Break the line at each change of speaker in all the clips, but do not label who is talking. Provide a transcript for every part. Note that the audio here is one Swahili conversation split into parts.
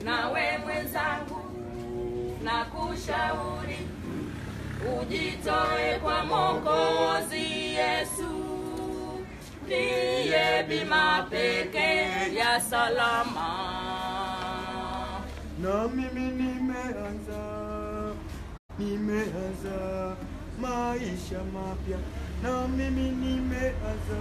nawe mwenzangu na kushauri ujitoe kwa Mwokozi Yesu, ndiye bima pekee ya salama.
na mimi nimeanza nimeanza maisha mapya na mimi nimeanza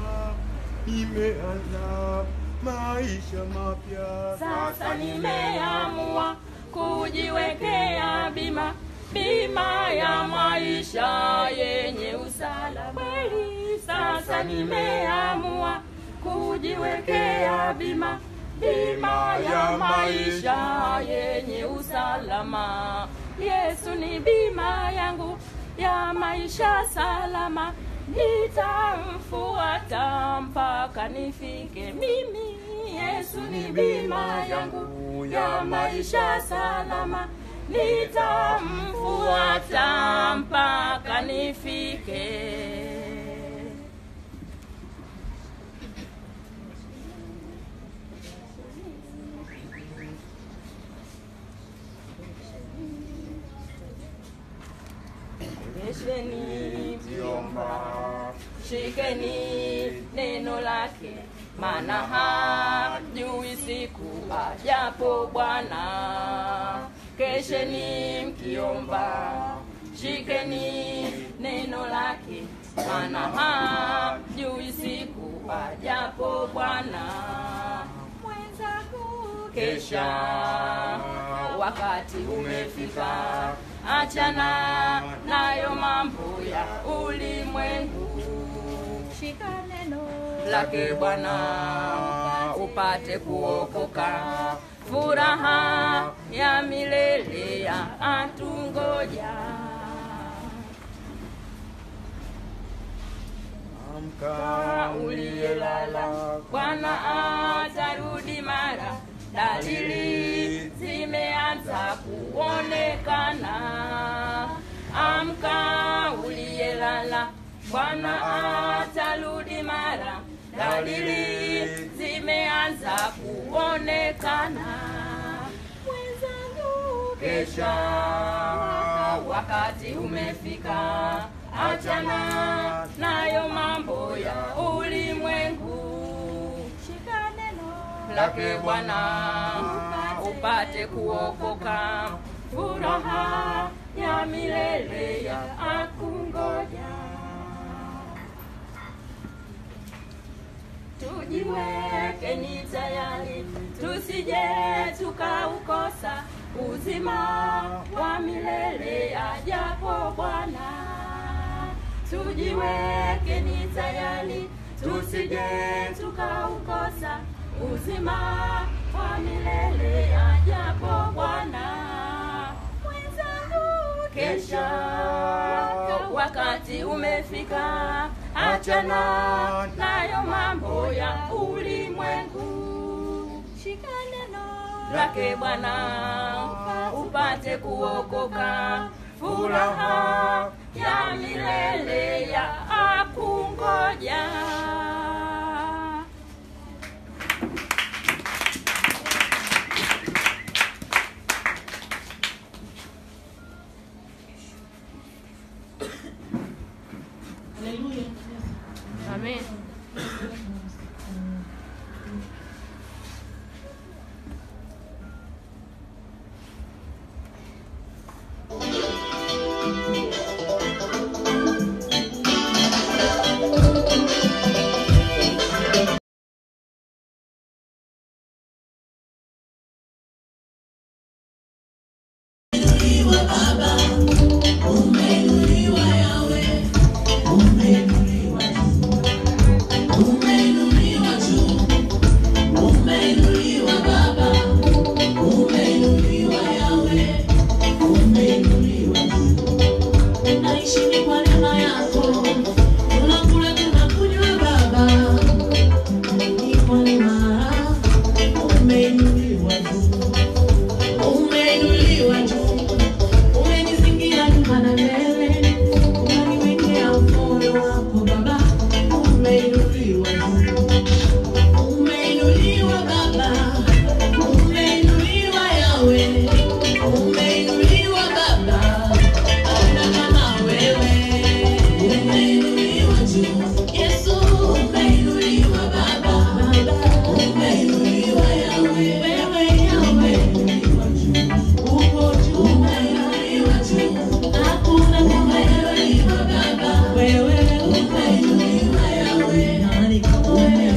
nimeanza maisha mapya
Sasa nimeamua kujiwekea bima, bima ya maisha yenye usalama kweli. Sasa nimeamua kujiwekea bima, bima ya maisha yenye usalama. Yesu ni bima yangu ya maisha salama, nitamfuata mpaka nifike mimi. Yesu ni bima yangu ya maisha salama, nitamfuata mpaka nifike. Rejesheni vyomba, shikeni neno lake, maana hajui siku ajapo Bwana. Kesheni mkiomba, shikeni neno lake, maana hajui siku ajapo Bwana. Mwenzangu kesha, wakati umefika, achana nayo mambo ya ulimwengu, shika neno lake Bwana upate kuokoka, furaha ya milele ya atungoja.
amka
uliyelala, Bwana atarudi mara, dalili zimeanza kuonekana. Amka uliyelala, Bwana atarudi mara, dalili zimeanza kuonekana. Mwenzangu, kesha wakati umefika, achana nayo mambo ya ulimwengu, shika neno lake Bwana upate kuokoka, furaha ya milele ya akungoja. Tujiwekeni tayari, tusije tukaukosa uzima wa milele ajapo Bwana. Tujiwekeni tayari, tusije tukaukosa uzima wa milele ajapo Bwana. Mwenzangu, kesha wakati umefika, achana nayo mambo ya ulimwengu, shika neno lake Bwana upate kuokoka, furaha ya milele ya akungoja. Amen.
Naishi ni kwa neema yako, tunakula tunakunywa Baba, ni kwa neema umeinuliwa juu, umeinuliwa juu, umenizingira nyuma na mbele, unaniwekea mkono wako Baba, umeinuliwa juu, umeinuliwa Baba, umeinuliwa wewe Yahweh, uko juu, umeinuliwa juu. Hakuna kama wewe Baba, wewe umeinuliwa Yahweh, nani kama wewe?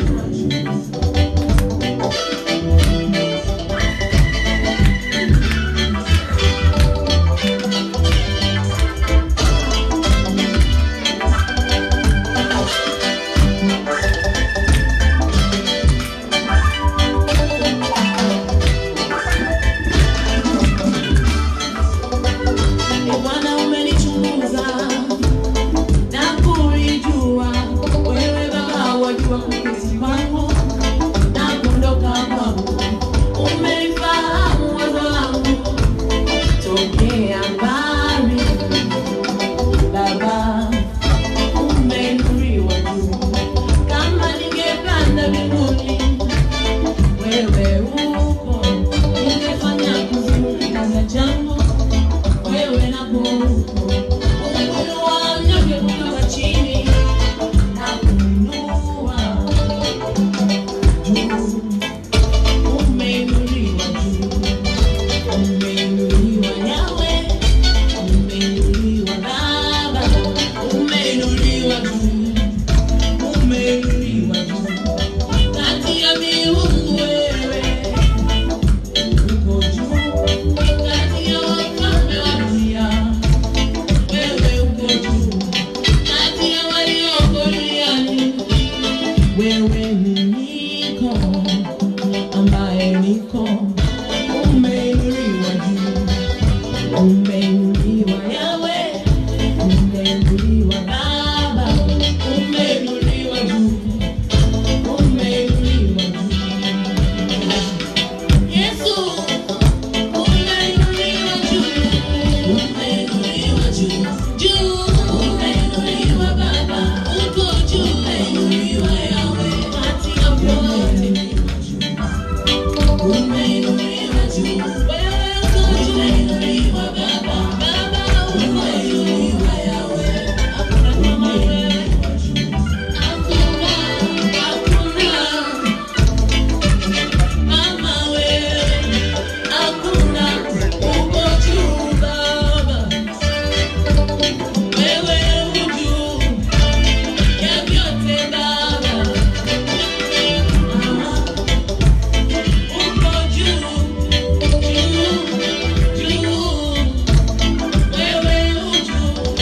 Ee Bwana umenichunguza na kulijua, wewe Baba wajua kuketi kwangu na kuondoka kwangu, umelifahamu wazo langu tokea mbali. Baba umeinuliwa juu, kama ningepanda mbinguni wewe uko, ningefanya kuzimu kitanda changu wewe na Mungu uinua mnyonge kutoka chini na kuinua juu. Umeinuliwa juu, umeinuliwa Yahweh, umeinuliwa Baba, umeinuliwa juu, umeinuliwa juu. Kati ya miungu wewe uko juu, kati ya wafalme wa dunia wewe uko juu, kati ya walioko duniani wewe ni niko ambaye niko, umeinuliwa juu, umeinuliwa Yahweh, umeinuliwa Baba, umeinuliwa juu, umeinuliwa juu. Yesu umeinuliwa juu, umeinuliwa juu, juu, umeinuliwa Baba, uko juu, umeinuliwa Yahweh, kati ya vyote umeinuliwa juu, wewe uko juu, umeinuliwa Baba, Baba umeinuliwa Yahweh, hakuna kama wewe, hakuna, hakuna kama wewe. Hakuna uko juu Baba, wewe u juu ya vyote Baba, uko juu juu juu, wewe u juu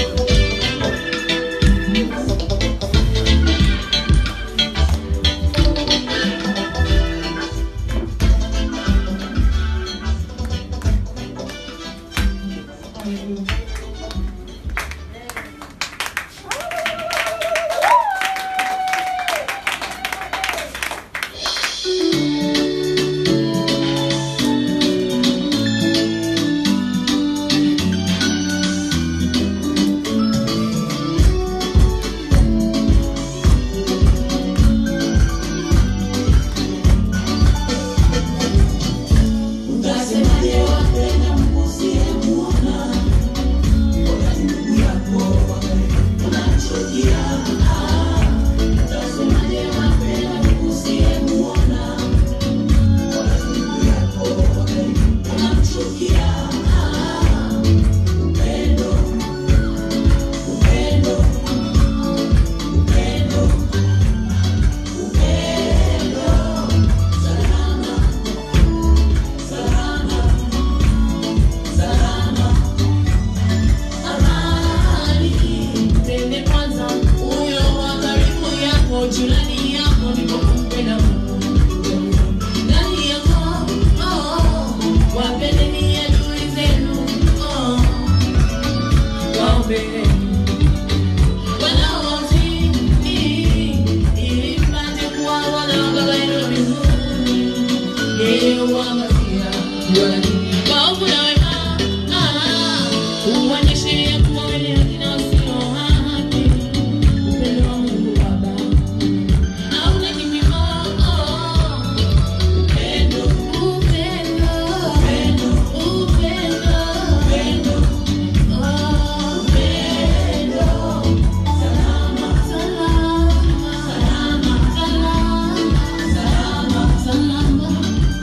Utasemaje wapenda msiyemuona wakati ndugu yako unamchukia? Utasemaje wapenda msiyemuona wakati ndugu yako unamchukia? Upendo, upendo, upendo, upendo, salama Salama, salama, amani. Mpende kwanza huyo wa karibu yako, jirani yako, ndipo kumpenda Mungu. Ndani yako, oh, wapendeni adui zenu, oh, waombeni wanaowazidi, ili mpate kuwa wana wa Baba yenu wa mbinguni. Yeye huangazia waovu na wema, ah, huonyesha kuwa wenye haki na wasio haki. Upendo wa Mungu Baba hauna kipimo, oh. Upendo, upendo, upendo, upendo, upendo, oh, upendo. Salama, salama, salama, salama, salama, salama.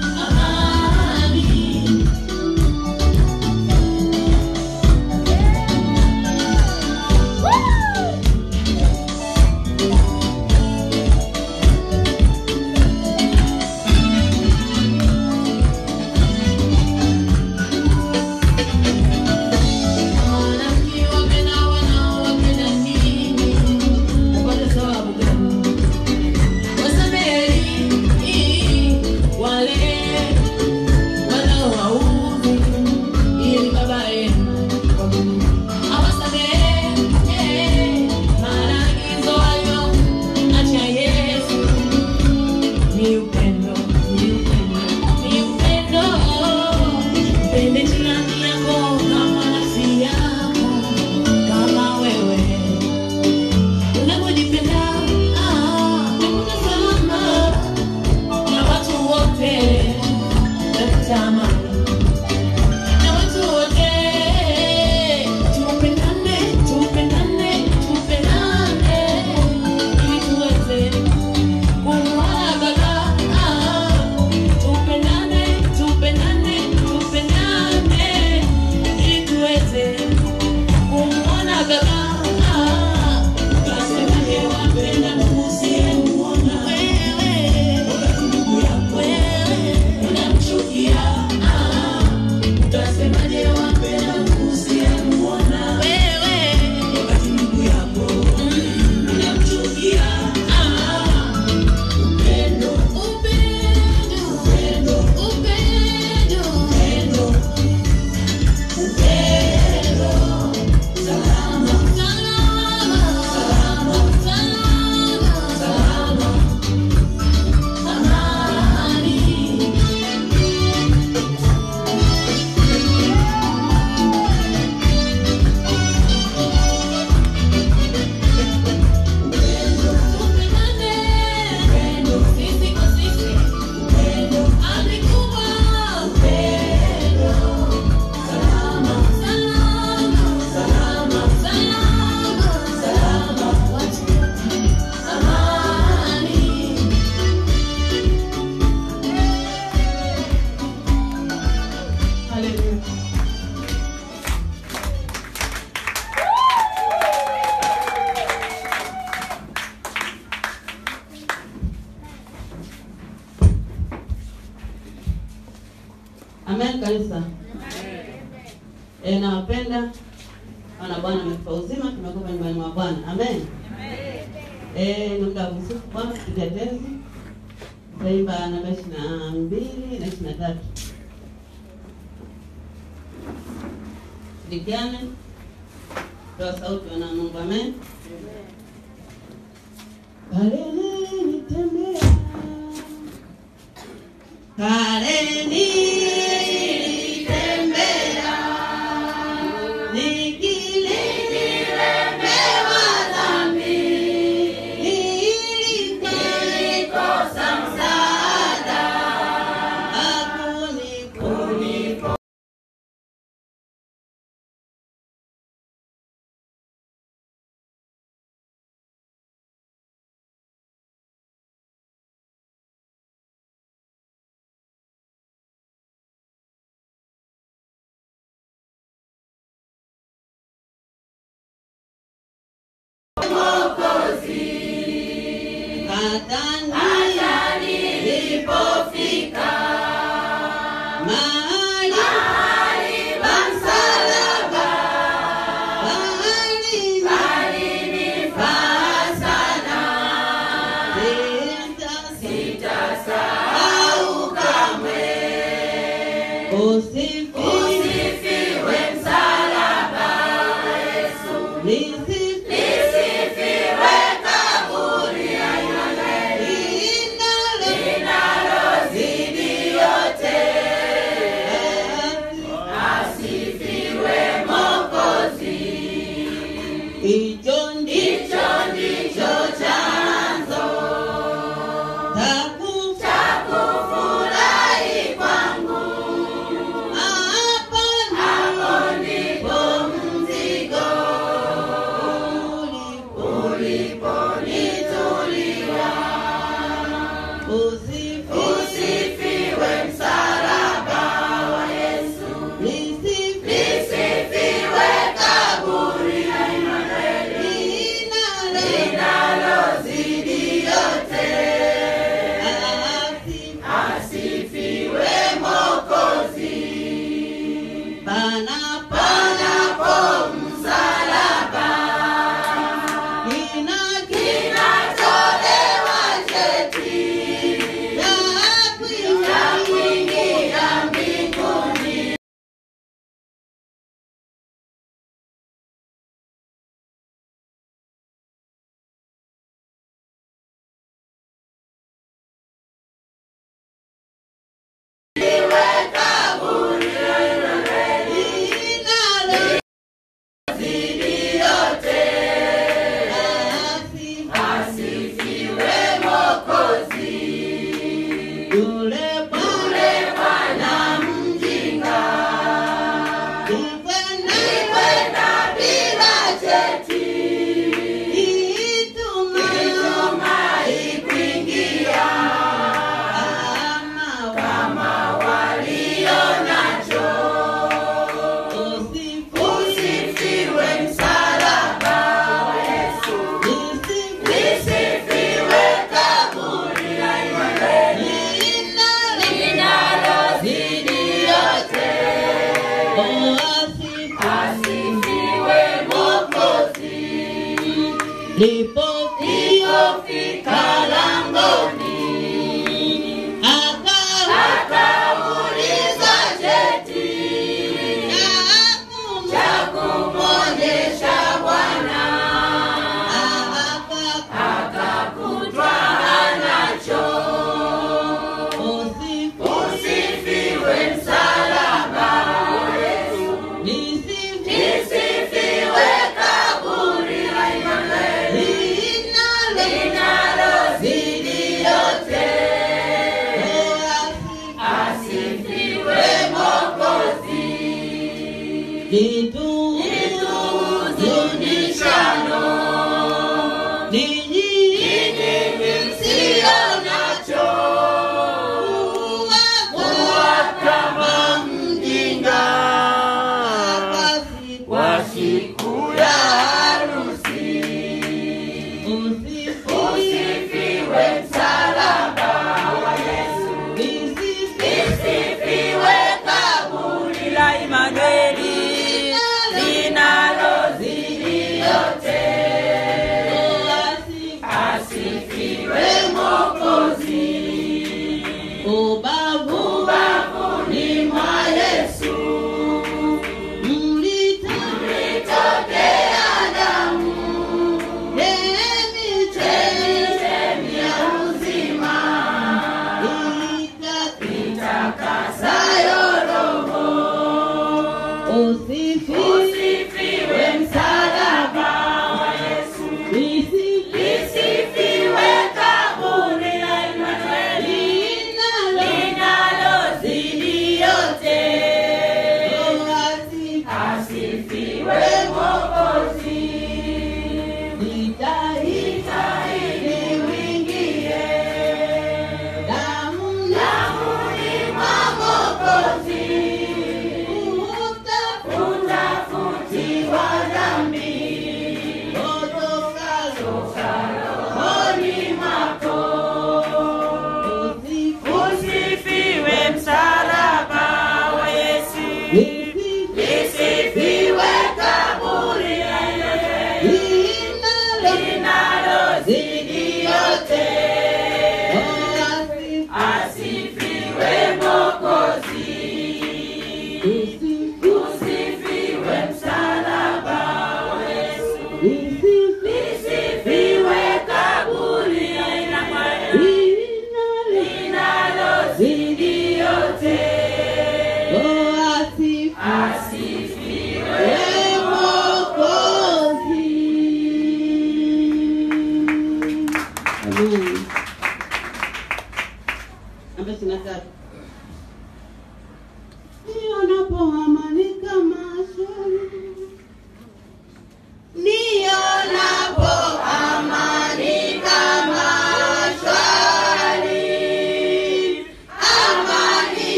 Amen kanisa. Eh, nawapenda. Wana Bwana ametupa uzima, tumekuwa nyumbani mwa Bwana. Amen. Eh, ni muda wa kusifu Bwana kupiga tenzi. Taimba namba ishirini na mbili na ishirini na tatu. Shirikiane. Toa sauti wana Mungu. Amen. Pale nilitembea. Pale nilitembea. Nikilemewa dhambi. Nilikosa msaada. Hakunipo. Hata nilipofika mahali pa msalaba, palinifaa sana. Sitasahau kamwe. Usifiwe msalaba wa Yesu. Lisifiwe kaburi linalozidi yote. Asifiwe Mwokozi. Hicho ndicho ndicho chanzo cha kufurahi kwangu. Hapo ndipo mzigo uliponitulia. Usifiwe msalaba wa Yesu. Lisifiwe kaburi linalozidi yote. Asifiwe Mwokozi. Panapo msalaba kinatolewa cheti cha kuingia mbinguni. Asifiwe Mwokozi. Yule Bwana mjinga nikwenda bila cheti, itumai kuingia kama walio nacho. Usifiwe msalaba wa Yesu. Lisifiwe kaburi linalozidi yote. Asifiwe Mwokozi. Lipofika langoni akauliza cheti cha kumwonyesha Bwana, akakutwa anacho. Usifiwe msalaba wa Yesu. Lisifiwe kaburi linalozidi yote. Asifiwe Mwokozi. Lituzunishano ninyi msio nacho kuwa kama mjinga wa siku ya harusi. Usifiwe msalaba wa Yesu. Lisifiwe kaburi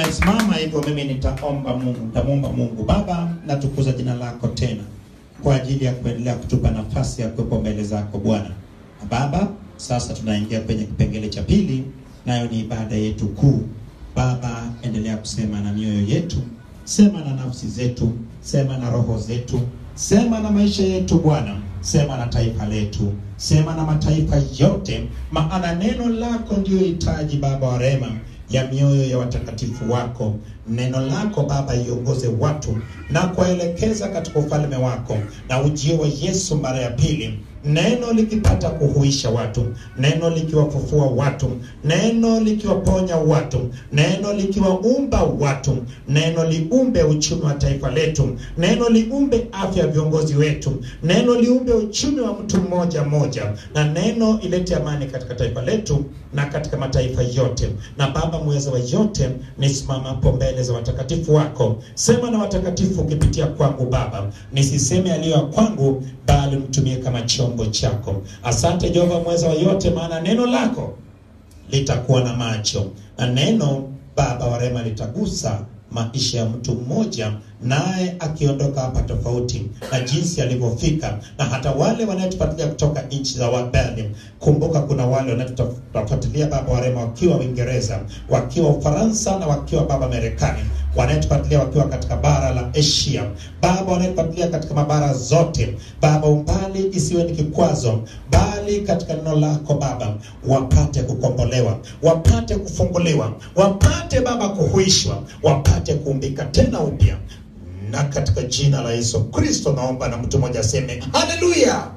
Tumesimama hivyo, mimi nitaomba Mungu, nitamwomba Mungu. Baba, natukuza jina lako tena kwa ajili ya kuendelea kutupa nafasi ya kuwepo mbele zako Bwana. Na Baba, sasa tunaingia kwenye kipengele cha pili, nayo ni ibada yetu kuu. Baba, endelea kusema na mioyo yetu, sema na nafsi zetu, sema na roho zetu, sema na maisha yetu Bwana, sema na taifa letu, sema na mataifa yote, maana neno lako ndio hitaji Baba wa rehema ya mioyo ya watakatifu wako. Neno lako Baba iongoze watu na kuwaelekeza katika ufalme wako, na ujio wa Yesu mara ya pili, neno likipata kuhuisha watu, neno likiwafufua watu, neno likiwaponya watu, neno likiwaumba watu, neno liumbe uchumi wa taifa letu, neno liumbe afya ya viongozi wetu, neno liumbe uchumi wa mtu mmoja mmoja, na neno ilete amani katika taifa letu na katika mataifa yote. Na Baba mweza wa yote, nisimamapo mbele za watakatifu wako, sema na watakatifu ukipitia kwangu Baba, nisiseme yaliyo ya kwangu, bali mtumie kama chombo chako. Asante Jehova mweza wa yote, maana neno lako litakuwa na macho na neno Baba wa rehema litagusa maisha ya mtu mmoja, naye akiondoka hapa tofauti na jinsi alivyofika, na hata wale wanaotufuatilia kutoka nchi za wabali. Kumbuka kuna wale wanaotufuatilia Baba wa rehema wakiwa Uingereza, wakiwa Ufaransa na wakiwa Baba Marekani, wanaotufuatilia wakiwa katika bara la Asia, Baba wanaotufuatilia katika mabara zote, Baba umbali isiwe ni kikwazo, bali katika neno lako Baba wapate kukombolewa, wapate kufunguliwa, wapate Baba kuhuishwa, wapate kuumbika tena upya na katika jina la Yesu Kristo naomba, na mtu mmoja aseme haleluya,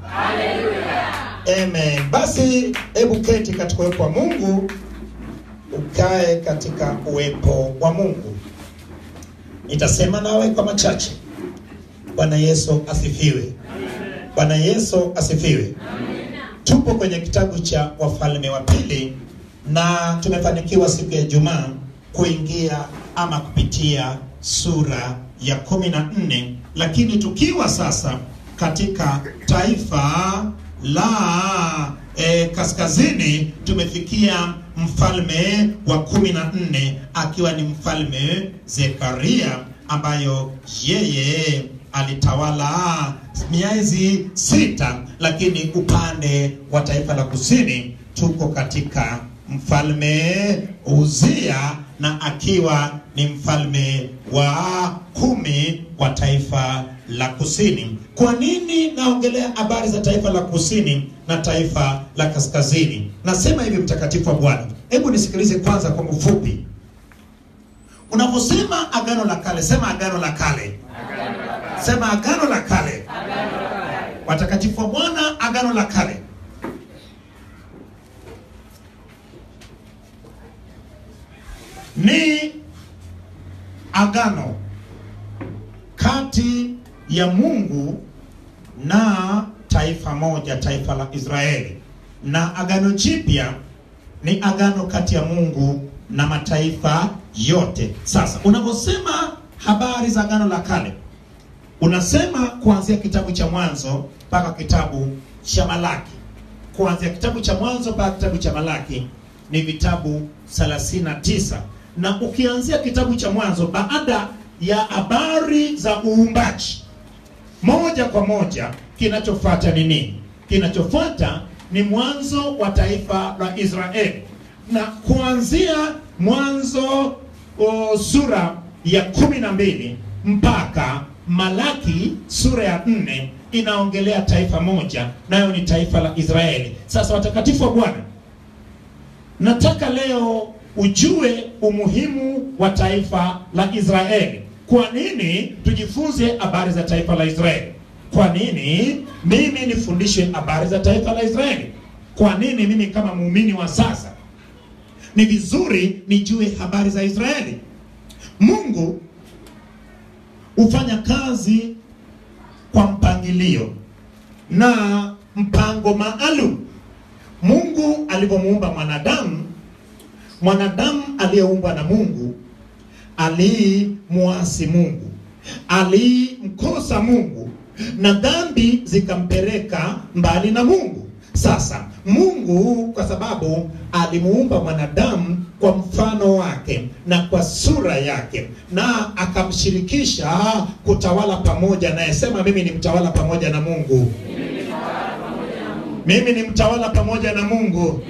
amen. Basi hebu keti katika uwepo wa Mungu, ukae katika uwepo wa Mungu. Nitasema nawe kwa machache. Bwana Yesu asifiwe. Bwana Yesu asifiwe. Tupo kwenye kitabu cha Wafalme wa Pili na tumefanikiwa siku ya Ijumaa kuingia ama kupitia sura ya kumi na nne, lakini tukiwa sasa katika taifa la eh, kaskazini tumefikia mfalme wa kumi na nne akiwa ni mfalme Zekaria ambayo yeye alitawala miezi sita, lakini upande wa taifa la kusini tuko katika mfalme Uzia na akiwa ni mfalme wa kumi wa taifa la kusini. Kwa nini naongelea habari za taifa la kusini na taifa la kaskazini? Nasema hivi, mtakatifu wa Bwana, hebu nisikilize kwanza kwa ufupi. Unaposema agano la kale, sema agano la kale, sema agano la kale. Watakatifu wa Bwana, agano la kale ni agano kati ya Mungu na taifa moja, taifa la Israeli, na agano jipya ni agano kati ya Mungu na mataifa yote. Sasa unaposema habari za agano la kale, unasema kuanzia kitabu cha Mwanzo mpaka kitabu cha Malaki. Kuanzia kitabu cha Mwanzo mpaka kitabu cha Malaki ni vitabu 39 na ukianzia kitabu cha Mwanzo baada ya habari za uumbaji, moja kwa moja kinachofuata ni nini? Kinachofuata ni mwanzo wa taifa la Israeli, na kuanzia Mwanzo o, sura ya kumi na mbili mpaka Malaki sura ya nne inaongelea taifa moja, nayo ni taifa la Israeli. Sasa watakatifu wa Bwana, nataka leo ujue umuhimu wa taifa la Israeli. Kwa nini tujifunze habari za taifa la Israeli? Kwa nini mimi nifundishe habari za taifa la Israeli? Kwa nini mimi kama muumini wa sasa ni vizuri nijue habari za Israeli? Mungu hufanya kazi kwa mpangilio na mpango maalum. Mungu alivyomuumba mwanadamu mwanadamu aliyeumbwa na Mungu alimuasi Mungu, alimkosa Mungu na dhambi zikampeleka mbali na Mungu. Sasa Mungu kwa sababu alimuumba mwanadamu kwa mfano wake na kwa sura yake, na akamshirikisha kutawala pamoja naye. Sema, mimi ni mtawala pamoja na Mungu. Mimi ni mtawala pamoja na Mungu.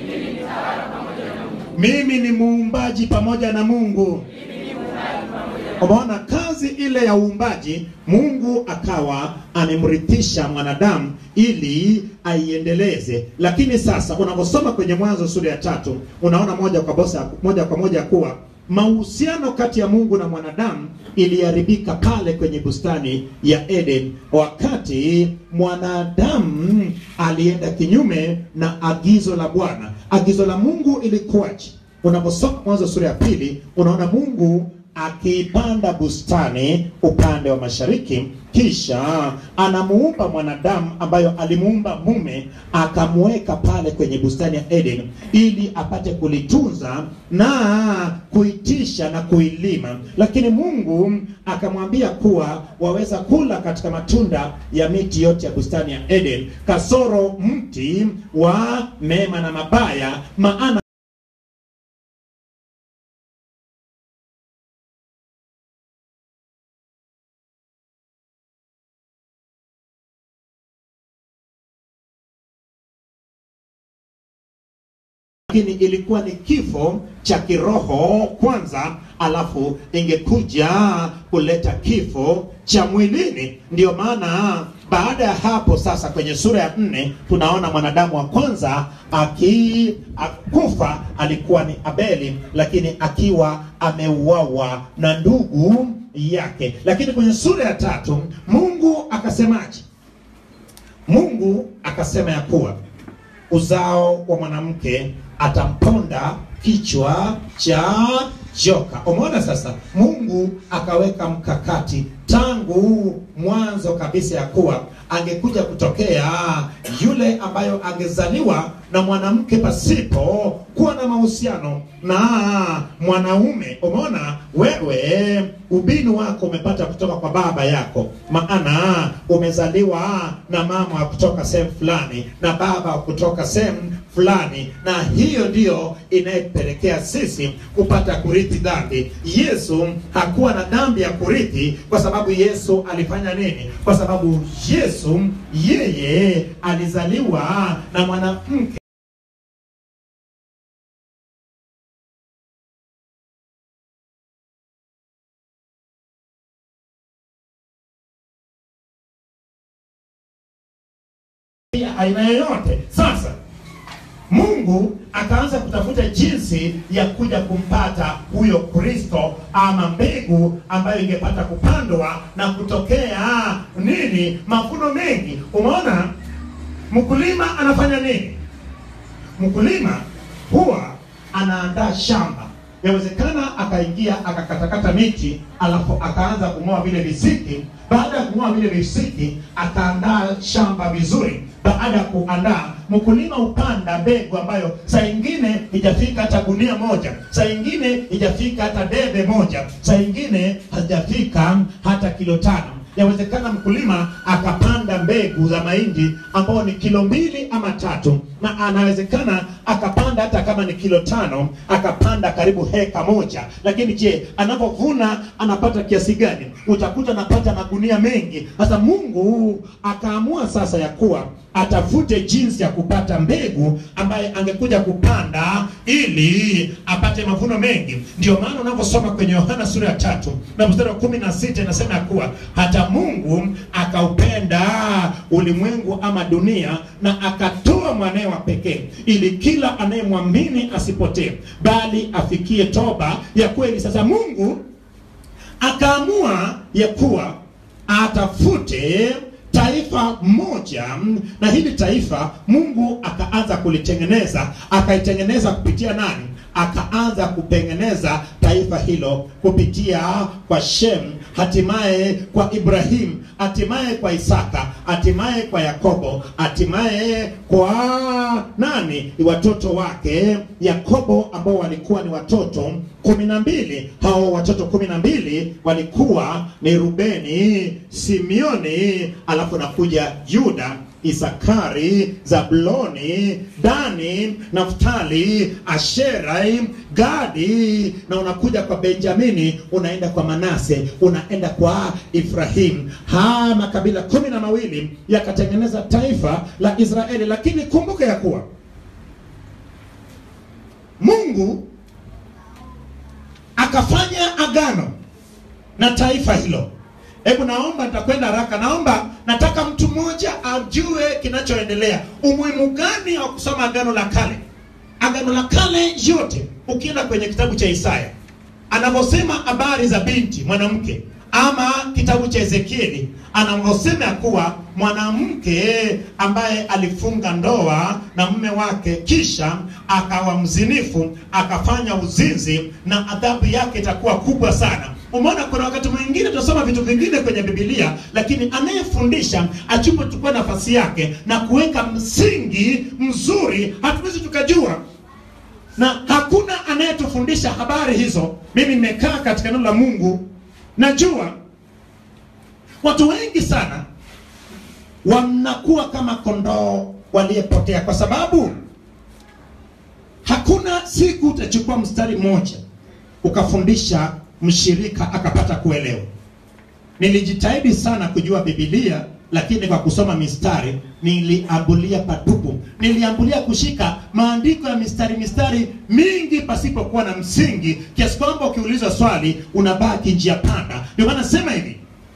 Mimi ni muumbaji pamoja na Mungu. Umeona kazi ile ya uumbaji, Mungu akawa amemrithisha mwanadamu ili aiendeleze. Lakini sasa unaposoma kwenye Mwanzo sura ya tatu unaona moja kwa bosa, moja kwa moja kuwa mahusiano kati ya Mungu na mwanadamu iliharibika pale kwenye bustani ya Eden, wakati mwanadamu alienda kinyume na agizo la Bwana. Agizo la Mungu ilikuwaje? Unaposoma Mwanzo sura ya pili unaona Mungu akiipanda bustani upande wa mashariki, kisha anamuumba mwanadamu ambayo alimuumba mume, akamuweka pale kwenye bustani ya Eden ili apate kulitunza na kuitisha na kuilima. Lakini Mungu akamwambia kuwa waweza kula katika matunda ya miti yote ya bustani ya Eden, kasoro mti wa mema na mabaya, maana lakini ilikuwa ni kifo cha kiroho kwanza, alafu ingekuja kuleta kifo cha mwilini. Ndiyo maana baada ya hapo sasa, kwenye sura ya nne tunaona mwanadamu wa kwanza aki akufa alikuwa ni Abeli, lakini akiwa ameuawa na ndugu yake. Lakini kwenye sura ya tatu Mungu akasemaje? Mungu akasema ya kuwa uzao wa mwanamke atamponda kichwa cha joka. Umeona sasa, Mungu akaweka mkakati tangu mwanzo kabisa ya kuwa angekuja kutokea yule ambayo angezaliwa na mwanamke pasipo kuwa na mahusiano na mwanaume. Umeona wewe, ubini wako umepata kutoka kwa baba yako, maana umezaliwa na mama wa kutoka sehemu fulani na baba wa kutoka sehemu fulani, na hiyo ndiyo inayepelekea sisi kupata kurithi dhambi. Yesu hakuwa na dhambi ya kurithi kwa sababu Yesu alifanya nini? Kwa sababu Yesu yeye alizaliwa na mwanamke ya aina yoyote. Sasa Mungu akaanza kutafuta jinsi ya kuja kumpata huyo Kristo ama mbegu ambayo ingepata kupandwa na kutokea nini, mavuno mengi. Umeona, mkulima anafanya nini? Mkulima huwa anaandaa shamba. Yawezekana akaingia akakatakata miti, alafu akaanza kung'oa vile visiki. Baada ya kung'oa vile visiki, akaandaa shamba vizuri. Baada ya kuandaa, mkulima hupanda mbegu ambayo saa ingine ijafika hata gunia moja, saa ingine ijafika hata debe moja, saa ingine hajafika hata kilo tano. Yawezekana mkulima akapanda mbegu za mahindi ambao ni kilo mbili ama tatu, na anawezekana akapanda hata kama ni kilo tano, akapanda karibu heka moja. Lakini je, anapovuna anapata kiasi gani? Utakuta anapata magunia mengi. Sasa Mungu akaamua sasa ya kuwa atafute jinsi ya kupata mbegu ambaye angekuja kupanda ili apate mavuno mengi. Ndio maana unaposoma kwenye Yohana sura ya tatu na mstari wa kumi na sita inasema ya kuwa hata Mungu akaupenda ulimwengu ama dunia na akatoa mwanae wa pekee ili kila anayemwamini asipotee bali afikie toba ya kweli. Sasa Mungu akaamua ya kuwa atafute taifa moja, na hili taifa Mungu akaanza kulitengeneza, akaitengeneza kupitia nani? Akaanza kutengeneza taifa hilo kupitia kwa Shem, hatimaye kwa Ibrahim, hatimaye kwa Isaka, hatimaye kwa Yakobo, hatimaye kwa nani? Watoto wake Yakobo, ambao walikuwa ni watoto kumi na mbili. Hao watoto kumi na mbili walikuwa ni Rubeni, Simeoni, alafu nakuja Yuda Isakari, Zabuloni, Dani, Naftali, Asheri, Gadi, na unakuja kwa Benjamini, unaenda kwa Manase, unaenda kwa Ifrahim. Haya makabila kumi na mawili yakatengeneza taifa la Israeli, lakini kumbuka ya kuwa Mungu akafanya agano na taifa hilo. Hebu naomba, nitakwenda haraka. Naomba, nataka mtu mmoja ajue kinachoendelea, umuhimu gani wa kusoma agano la kale. Agano la kale yote, ukienda kwenye kitabu cha Isaya anavyosema habari za binti mwanamke, ama kitabu cha Ezekieli anavyosema ya kuwa mwanamke ambaye alifunga ndoa na mume wake kisha akawa mzinifu akafanya uzinzi na adhabu yake itakuwa kubwa sana. Umeona, kuna wakati mwingine tunasoma vitu vingine kwenye Biblia, lakini anayefundisha achupochukua nafasi yake na kuweka msingi mzuri, hatuwezi tukajua na hakuna anayetufundisha habari hizo. Mimi nimekaa katika neno la Mungu, najua watu wengi sana wanakuwa kama kondoo waliyepotea, kwa sababu hakuna siku utachukua mstari mmoja ukafundisha mshirika akapata kuelewa. Nilijitahidi sana kujua Biblia, lakini kwa kusoma mistari niliambulia patupu. Niliambulia kushika maandiko ya mistari mistari mingi pasipokuwa na msingi, kiasi kwamba ukiulizwa swali unabaki njia panda. Ndio maana nasema hivi,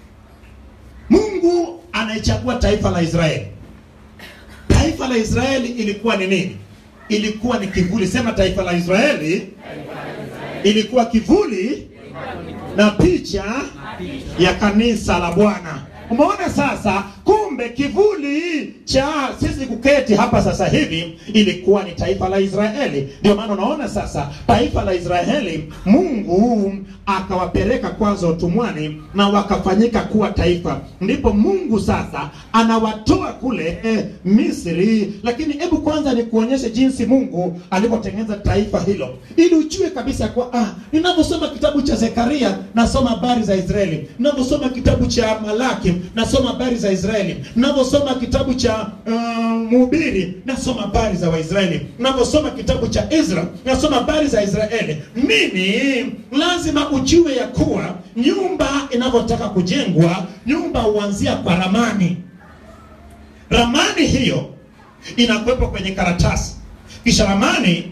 Mungu anaichagua taifa la Israeli. Taifa la Israeli ilikuwa ni nini? Ilikuwa ni kivuli. Sema, taifa la Israeli ilikuwa kivuli na picha ya kanisa la Bwana. Umeona sasa, kumbe kivuli cha sisi kuketi hapa sasa hivi ilikuwa ni taifa la Israeli. Ndio maana unaona sasa taifa la Israeli, Mungu akawapeleka kwanza utumwani na wakafanyika kuwa taifa, ndipo Mungu sasa anawatoa kule eh, Misri. Lakini hebu kwanza nikuonyeshe jinsi Mungu alivyotengeneza taifa hilo, ili ujue kabisa kwa ah, ninaposoma kitabu cha Zekaria nasoma habari za Israeli, ninaposoma kitabu cha Malaki nasoma habari za Israeli, ninaposoma kitabu cha uh, Mhubiri nasoma habari za Waisraeli, ninaposoma kitabu cha Ezra nasoma habari za Israeli. Nini lazima ujue ya kuwa nyumba inavyotaka kujengwa, nyumba huanzia kwa ramani. Ramani hiyo inakuwepo kwenye karatasi, kisha ramani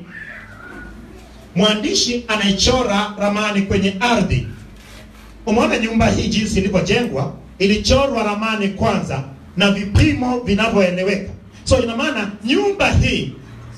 mwandishi anaichora ramani kwenye ardhi. Umeona nyumba hii jinsi ilivyojengwa, ilichorwa ramani kwanza na vipimo vinavyoeleweka. So ina maana nyumba hii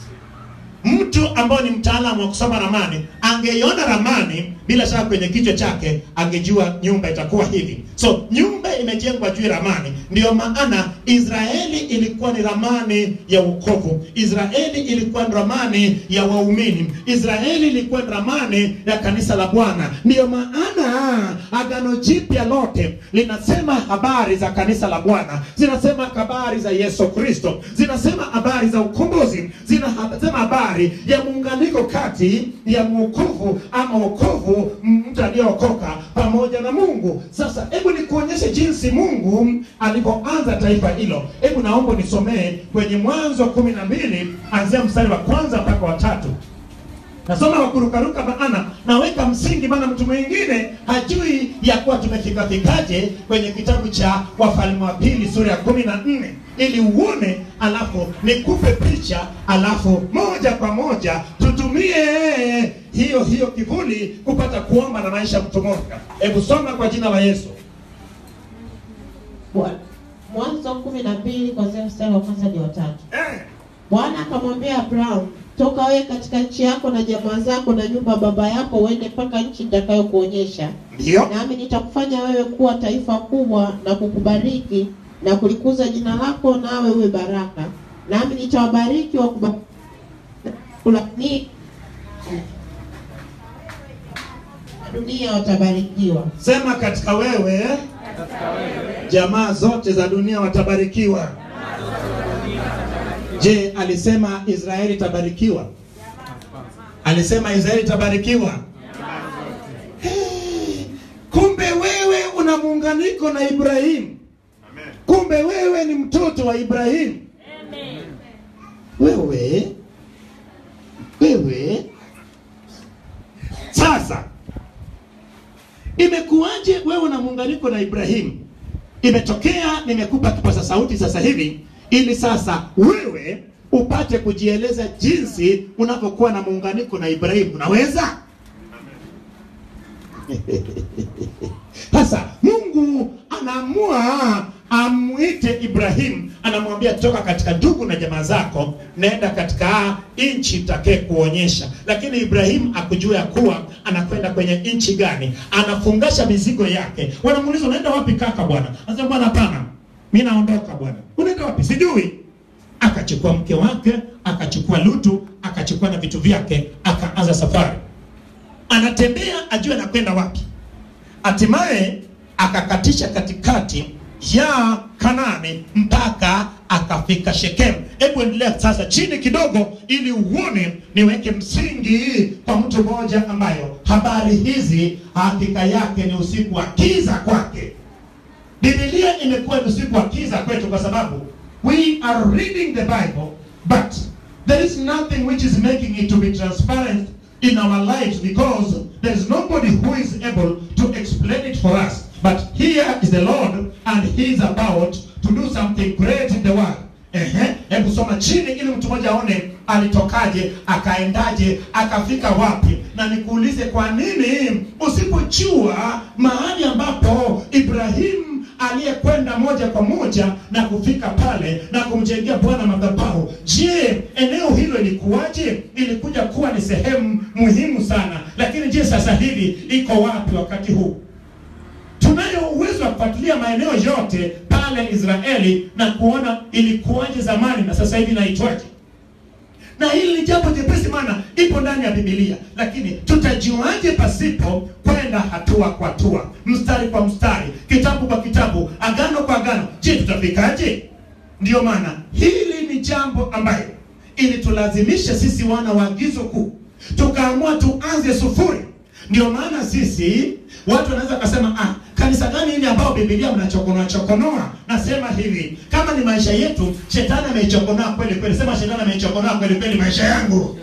mtu ambaye ni mtaalamu wa kusoma ramani angeiona ramani bila shaka kwenye kichwa chake angejua nyumba itakuwa hivi. So nyumba imejengwa juu ya ramani. Ndiyo maana Israeli ilikuwa ni ramani ya wokovu. Israeli ilikuwa ni ramani ya waumini. Israeli ilikuwa ni ramani ya kanisa la Bwana. Ndiyo maana agano jipya lote linasema habari za kanisa la Bwana, zinasema habari za Yesu Kristo, zinasema habari za ukombozi, zinasema habari ya muunganiko kati ya mwokovu ama wokovu mtu aliyeokoka pamoja na Mungu. Sasa hebu nikuonyeshe jinsi Mungu alivyoanza taifa hilo. Hebu naomba nisomee kwenye Mwanzo kumi na mbili anzia mstari wa kwanza mpaka wa tatu. Nasoma kwa kurukaruka, maana naweka msingi, maana mtu mwingine hajui ya kuwa tumefika fikaje kwenye kitabu cha Wafalme wa Pili sura ya kumi na nne ili uone, alafu nikupe picha, alafu moja kwa moja tutumie hiyo hiyo kivuli kupata kuomba na maisha kutomoka. Hebu soma kwa jina la Yesu.
Bwana. Mwanzo kumi na mbili kuanzia mstari wa kwanza hadi wa tatu.
Eh,
Bwana akamwambia Abrahamu, toka wewe katika nchi yako na jamaa zako na nyumba ya baba yako, uende mpaka nchi nitakayokuonyesha,
Ndiyo.
nami nitakufanya wewe kuwa taifa kubwa na kukubariki na kulikuza jina lako, nawe uwe baraka. Nami nitawabariki wakulaani, dunia watabarikiwa.
Sema katika wewe jamaa zote za dunia watabarikiwa. Je, alisema Israeli itabarikiwa? Alisema Israeli itabarikiwa? Hey, kumbe wewe una muunganiko na Ibrahimu. kumbe wewe ni mtoto wa ibrahimu
Amen.
wewe wewe sasa imekuwaje wewe na muunganiko na ibrahimu imetokea nimekupa kipaza sauti sasa hivi ili sasa wewe upate kujieleza jinsi unavyokuwa na muunganiko na ibrahimu unaweza sasa mungu anaamua amwite ibrahimu anamwambia toka katika ndugu na jamaa zako naenda katika nchi takee kuonyesha lakini ibrahimu akujua ya kuwa anakwenda kwenye nchi gani anafungasha mizigo yake wanamuuliza unaenda wapi kaka bwana anasema bwana hapana mi naondoka bwana unaenda wapi sijui akachukua mke wake akachukua lutu akachukua na vitu vyake akaanza safari anatembea ajue anakwenda wapi hatimaye akakatisha katikati ya kanani mpaka akafika shekemu hebu endelea sasa chini kidogo ili uone niweke msingi kwa mtu mmoja ambayo habari hizi hakika yake ni usiku wa kiza kwake bibilia imekuwa ni usiku wa kiza kwetu kwa sababu we are reading the bible but there is nothing which is making it to be transparent in our lives because there is nobody who is able to explain it for us but here is the lord and he is about to do something great in the world Ehe, hebu soma chini ili mtu mmoja aone alitokaje akaendaje akafika wapi na nikuulize kwa nini usipojua mahali ambapo ibrahimu aliyekwenda moja kwa moja na kufika pale na kumjengea bwana madhabahu je eneo hilo ilikuwaje ilikuja kuwa ni sehemu muhimu sana lakini je sasa hivi iko wapi wakati huu tunayo uwezo wa kufuatilia maeneo yote pale israeli na kuona ilikuwaje zamani na sasa hivi inaitwaje na hili ni jambo jepesi maana ipo ndani ya bibilia lakini tutajuaje pasipo kwenda hatua kwa hatua mstari kwa mstari kitabu kwa kitabu agano kwa agano je tutafikaje ndiyo maana hili ni jambo ambayo ilitulazimisha sisi wana wa agizo kuu tukaamua tuanze sufuri ndio maana sisi watu wanaweza kasema ah, kanisa gani hili ambao bibilia mnachokonoa chokonoa nasema hivi kama ni maisha yetu shetani ameichokonoa kweli kweli sema shetani ameichokonoa kweli kweli maisha yangu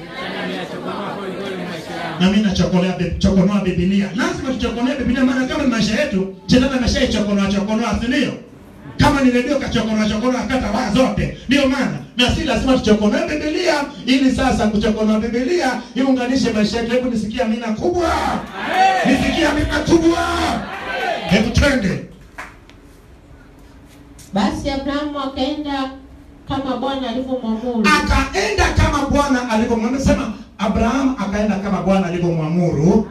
na mimi nachokolea bi- chokonoa bibilia lazima tuchokonoe bibilia maana kama ni maisha yetu shetani ameshaichokonoa chokonoa si ndio kama ni redio kachokonoa chokonoa kata waya zote ndio maana na si lazima tuchokonoe bibilia ili sasa kuchokonoa bibilia iunganishe maisha yetu hebu nisikia mina kubwa nisikia mina kubwa hebu twende
Basi Abrahamu akaenda kama Bwana alivyomwamuru.
akaenda kama bwana alivyomwamuru sema abrahamu akaenda kama bwana alivyomwamuru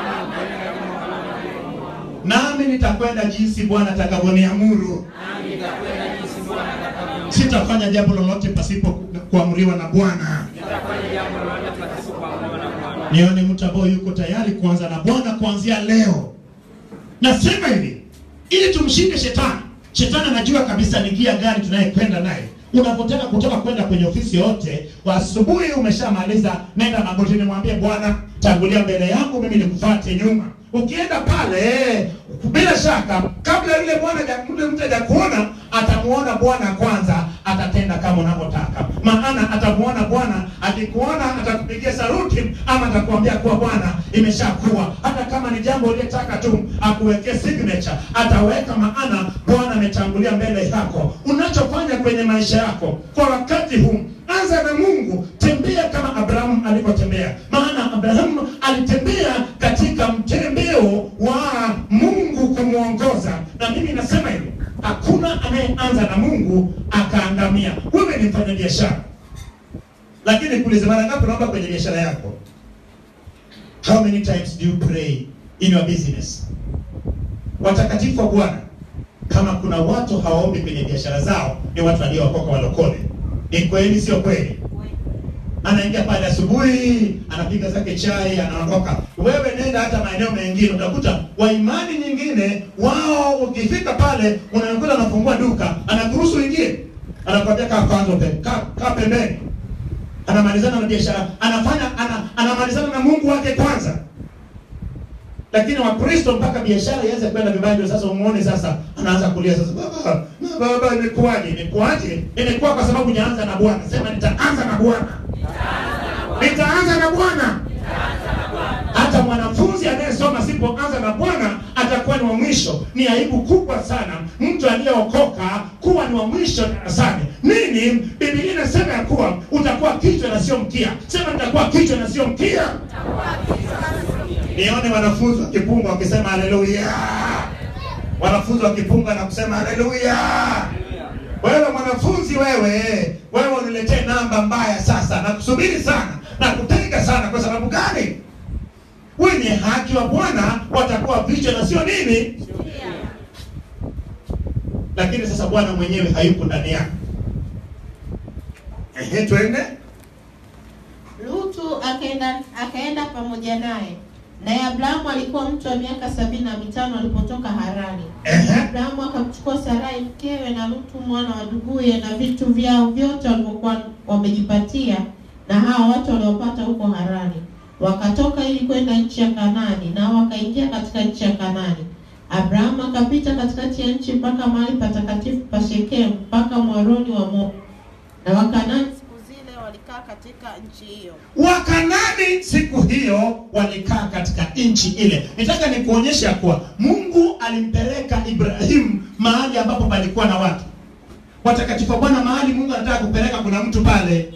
nami nitakwenda jinsi bwana atakavyoniamuru sitafanya jambo lolote pasipo kuamriwa na bwana nione mtu ambaye yuko tayari kuanza na bwana kuanzia leo nasema hivi ili tumshinde shetani shetani anajua kabisa ni gia gani tunayekwenda naye unapotaka kutoka kwenda kwenye ofisi yote wa asubuhi umeshamaliza nenda magotini mwambie bwana tangulia mbele yangu mimi nikufuate nyuma ukienda pale bila shaka kabla yule bwana haja- yule mtu hajakuona atamuona bwana kwanza atatenda kama unavyotaka maana atamuona bwana akikuona atakupigia saruti ama atakuambia kuwa bwana imeshakuwa hata kama ni jambo uliyetaka tu akuwekee signature ataweka maana bwana ametangulia mbele yako unachofanya kwenye maisha yako kwa wakati huu anza na mungu tembea kama abrahamu alivyotembea maana abrahamu alitembea katika mtembeo wa mungu kumwongoza na mimi nasema hivi hakuna anayeanza na mungu akaangamia wewe ni mfanya biashara lakini kuulize mara ngapi unaomba kwenye biashara yako how many times do you pray in your business watakatifu wa bwana kama kuna watu hawaombi kwenye biashara zao ni watu waliowakoka walokole ni kweli sio kweli anaingia pale asubuhi anapiga zake chai anaondoka wewe nenda hata maeneo mengine utakuta waimani nyingine wao ukifika pale unakuta anafungua duka anakuruhusu ingie anakwambia kaa kwanza pe- kaa kaa pembeni anamalizana na biashara anafanya ana, anamalizana na mungu wake kwanza lakini wakristo mpaka biashara iweze kwenda vibaya ndio sasa umuone sasa anaanza kulia sasa baba baba imekuwaje imekuwaje imekuwa kwa sababu nyaanza na bwana sema nitaanza na bwana nitaanza na bwana hata mwanafunzi anayesoma sipoanza na bwana atakuwa ni wa mwisho ni aibu kubwa sana mtu aliyeokoka kuwa ni wa mwisho darasani nini bibilia inasema ya kuwa utakuwa kichwa na sio mkia sema nitakuwa kichwa na sio mkia nione wanafunzi wakipunga wakisema haleluya wanafunzi wakipunga na kusema haleluya wewe mwanafunzi wewe wewe uniletee namba mbaya sasa na kusubiri sana na kutenga sana kwa sababu gani wenye haki wa bwana watakuwa vichwa na sio nini lakini sasa bwana mwenyewe hayupo ndani yako ehe twende
Lutu akaenda akaenda pamoja naye, naye Abrahamu alikuwa mtu wa miaka sabini na mitano alipotoka Harani.
ehe
Abrahamu akamchukua Sarai mkewe na Lutu mwana wa nduguye na vitu vyao vyote walivyokuwa wamejipatia na hao watu waliopata huko Harani, wakatoka ili kwenda nchi ya Kanaani, nao wakaingia katika nchi ya Kanaani. Abrahamu akapita katikati ya nchi mpaka mahali patakatifu pa Shekemu, mpaka mwaroni wa Mo, na Wakanaani siku zile walikaa katika nchi hiyo.
wakanani siku hiyo walikaa katika nchi ile nitaka nikuonyesha kuwa mungu alimpeleka ibrahimu mahali ambapo palikuwa na watu watakatifu wa bwana mahali mungu anataka kupeleka kuna mtu pale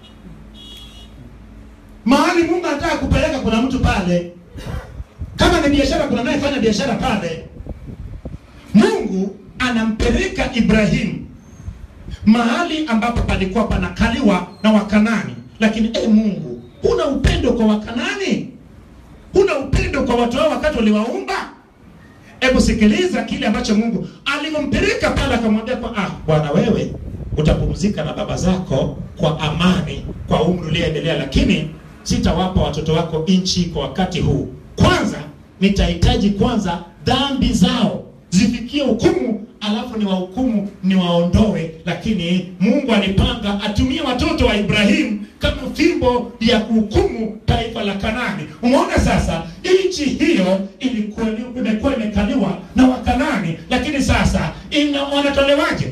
mahali mungu anataka kupeleka kuna mtu pale kama ni biashara kuna anayefanya biashara pale mungu anampeleka ibrahimu mahali ambapo palikuwa panakaliwa na wakanani lakini e mungu huna upendo kwa wakanani huna upendo kwa watu hao wakati waliwaumba hebu sikiliza kile ambacho mungu alivyompeleka pale akamwambia kwa ah bwana wewe utapumzika na baba zako kwa amani kwa umri ulioendelea lakini sitawapa watoto wako nchi kwa wakati huu kwanza nitahitaji kwanza dhambi zao zifikie hukumu alafu ni wahukumu ni waondoe lakini mungu alipanga atumie watoto wa ibrahimu kama fimbo ya kuhukumu taifa la kanani umeona sasa nchi hiyo ilikuwa imekuwa imekaliwa na wakanani lakini sasa ina wanatolewaje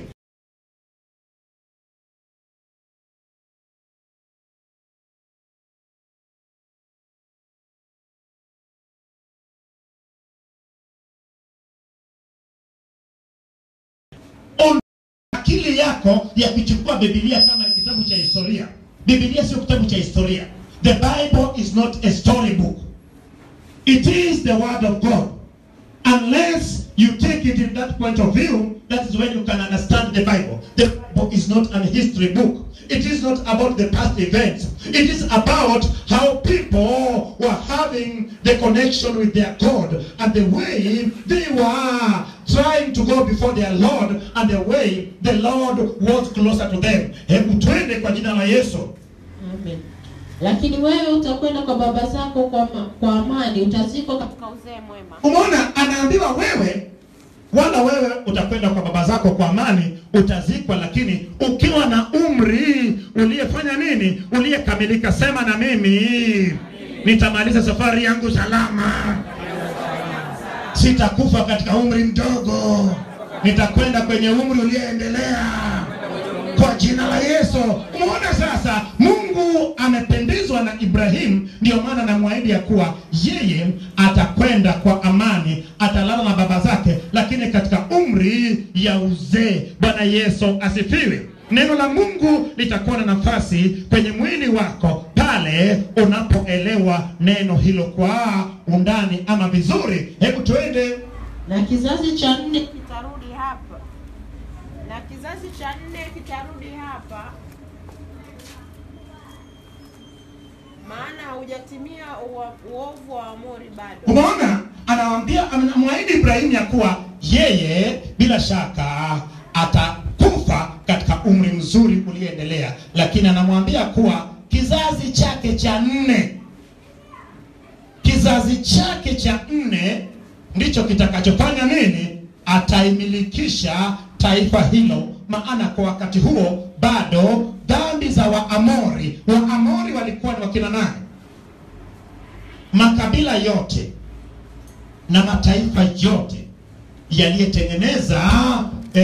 On- akili yako ya kuchukua bibilia kama kitabu cha historia bibilia sio kitabu cha historia the bible is not a story book it is the word of god unless you take it in that point of view that is when you can understand the bible the bible is not an history book it is not about the past events it is about how people were having the connection with their god and the way they were trying to go before their lord and the way the lord was closer to them hebu twende kwa jina la yesu
Amen. Lakini wewe utakwenda kwa baba zako kwa, ma, kwa amani, utazikwa katika uzee mwema.
umeona anaambiwa wewe wala wewe utakwenda kwa baba zako kwa amani utazikwa lakini ukiwa na umri uliyefanya nini uliyekamilika sema na mimi nitamaliza safari yangu salama sitakufa katika umri mdogo nitakwenda kwenye umri uliyeendelea kwa jina la yesu umeona sasa mungu amependezwa na ibrahimu ndio maana namwahidi ya kuwa yeye atakwenda kwa amani atalala na baba zake lakini katika umri ya uzee bwana yesu asifiwe neno la mungu litakuwa na nafasi kwenye mwili wako pale unapoelewa neno hilo kwa undani ama vizuri hebu tuende
Na kizazi cha nne kitarudi hapa, na kizazi cha nne kitarudi hapa, maana haujatimia ua- uovu wa Amori bado.
umeona anawambia anamwahidi ibrahimu ya kuwa yeye bila shaka atakufa katika umri mzuri ulioendelea lakini anamwambia kuwa kizazi chake cha nne kizazi chake cha nne ndicho kitakachofanya nini ataimilikisha taifa hilo maana kwa wakati huo bado dhambi za waamori waamori walikuwa ni wakina nani makabila yote na mataifa yote yaliyetengeneza eh,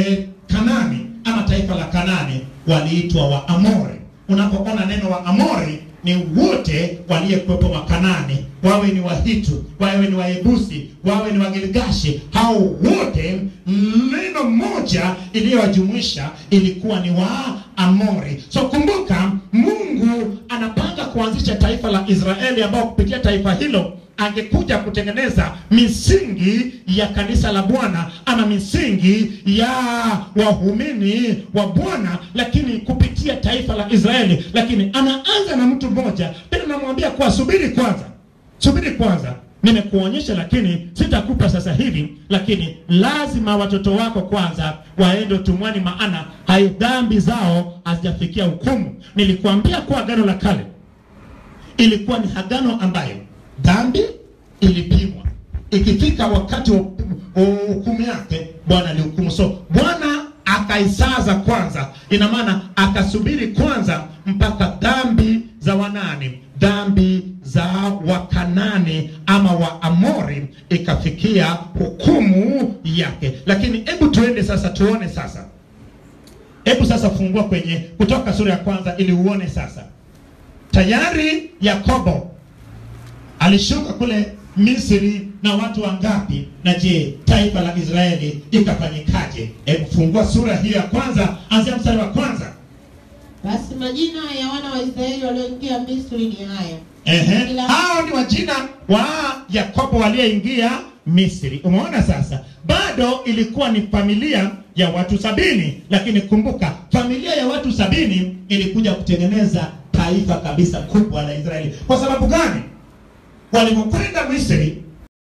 Kanani ama taifa la Kanani waliitwa Waamori. Unapoona neno Waamori ni wote waliyekuwepo Makanani, wawe ni Wahitu, wawe ni Waebusi, wawe ni Wagilgashi, hao wote neno moja iliyowajumuisha ilikuwa ni Waamori. So kumbuka, Mungu anapanga kuanzisha taifa la Israeli ambao kupitia taifa hilo angekuja kutengeneza misingi ya kanisa la Bwana ama misingi ya wahumini wa Bwana, lakini kupitia taifa la Israeli. Lakini anaanza na mtu mmoja, tena namwambia kuwa subiri kwanza, subiri kwanza, nimekuonyesha lakini sitakupa sasa hivi, lakini lazima watoto wako kwanza waende utumwani, maana hai dhambi zao hazijafikia hukumu. Nilikuambia kuwa agano la kale ilikuwa ni agano ambayo dhambi ilipimwa, ikifika wakati wa wa hukumu yake Bwana alihukumu. So Bwana akaisaza kwanza, ina maana akasubiri kwanza mpaka dhambi za wanani, dhambi za Wakanani ama Waamori ikafikia hukumu yake. Lakini hebu tuende sasa, tuone sasa, hebu sasa fungua kwenye Kutoka sura ya kwanza ili uone sasa tayari Yakobo alishuka kule Misri na watu wangapi? Na je, taifa la Israeli ikafanyikaje? Hebu fungua sura hiyo ya kwanza, anzia mstari wa kwanza.
Basi majina ya wana wa Israeli walioingia Misri ni haya.
Ehe,
Kila-
hao ni wajina wa Yakobo waliyeingia Misri. Umeona sasa, bado ilikuwa ni familia ya watu sabini, lakini kumbuka, familia ya watu sabini ilikuja kutengeneza taifa kabisa kubwa la Israeli. Kwa sababu gani? Walipokwenda Misri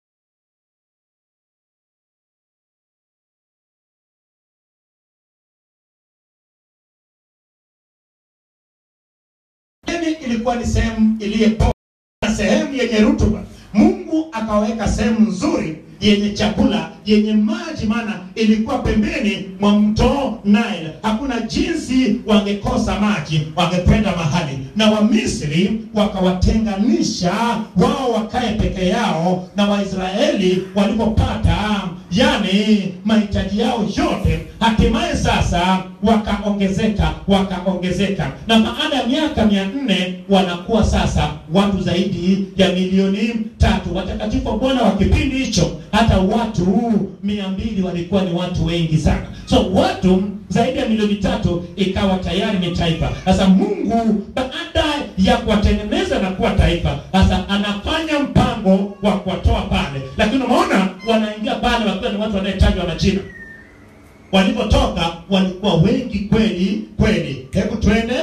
Edeni ilikuwa ni sehemu iliyepo na sehemu yenye rutuba. Mungu akaweka sehemu nzuri yenye chakula yenye maji, maana ilikuwa pembeni mwa mto Nile. Hakuna jinsi wangekosa maji, wangekwenda mahali. Na Wamisri wakawatenganisha wao wakae peke yao, na Waisraeli walipopata yani mahitaji yao yote, hatimaye sasa wakaongezeka wakaongezeka, na baada ya miaka mia nne wanakuwa sasa watu zaidi ya milioni tatu. Watakatifu wa Bwana wa kipindi hicho, hata watu mia mbili walikuwa ni watu wengi sana. So watu zaidi ya milioni tatu ikawa tayari ni taifa. Sasa Mungu baada ya kuwatengeneza na kuwa taifa, sasa anafanya mpango wa kuwatoa pale, lakini umeona wanaingia pale wakiwa ni watu wanayetajwa na jina walipotoka walikuwa wengi kweli kweli. Hebu twende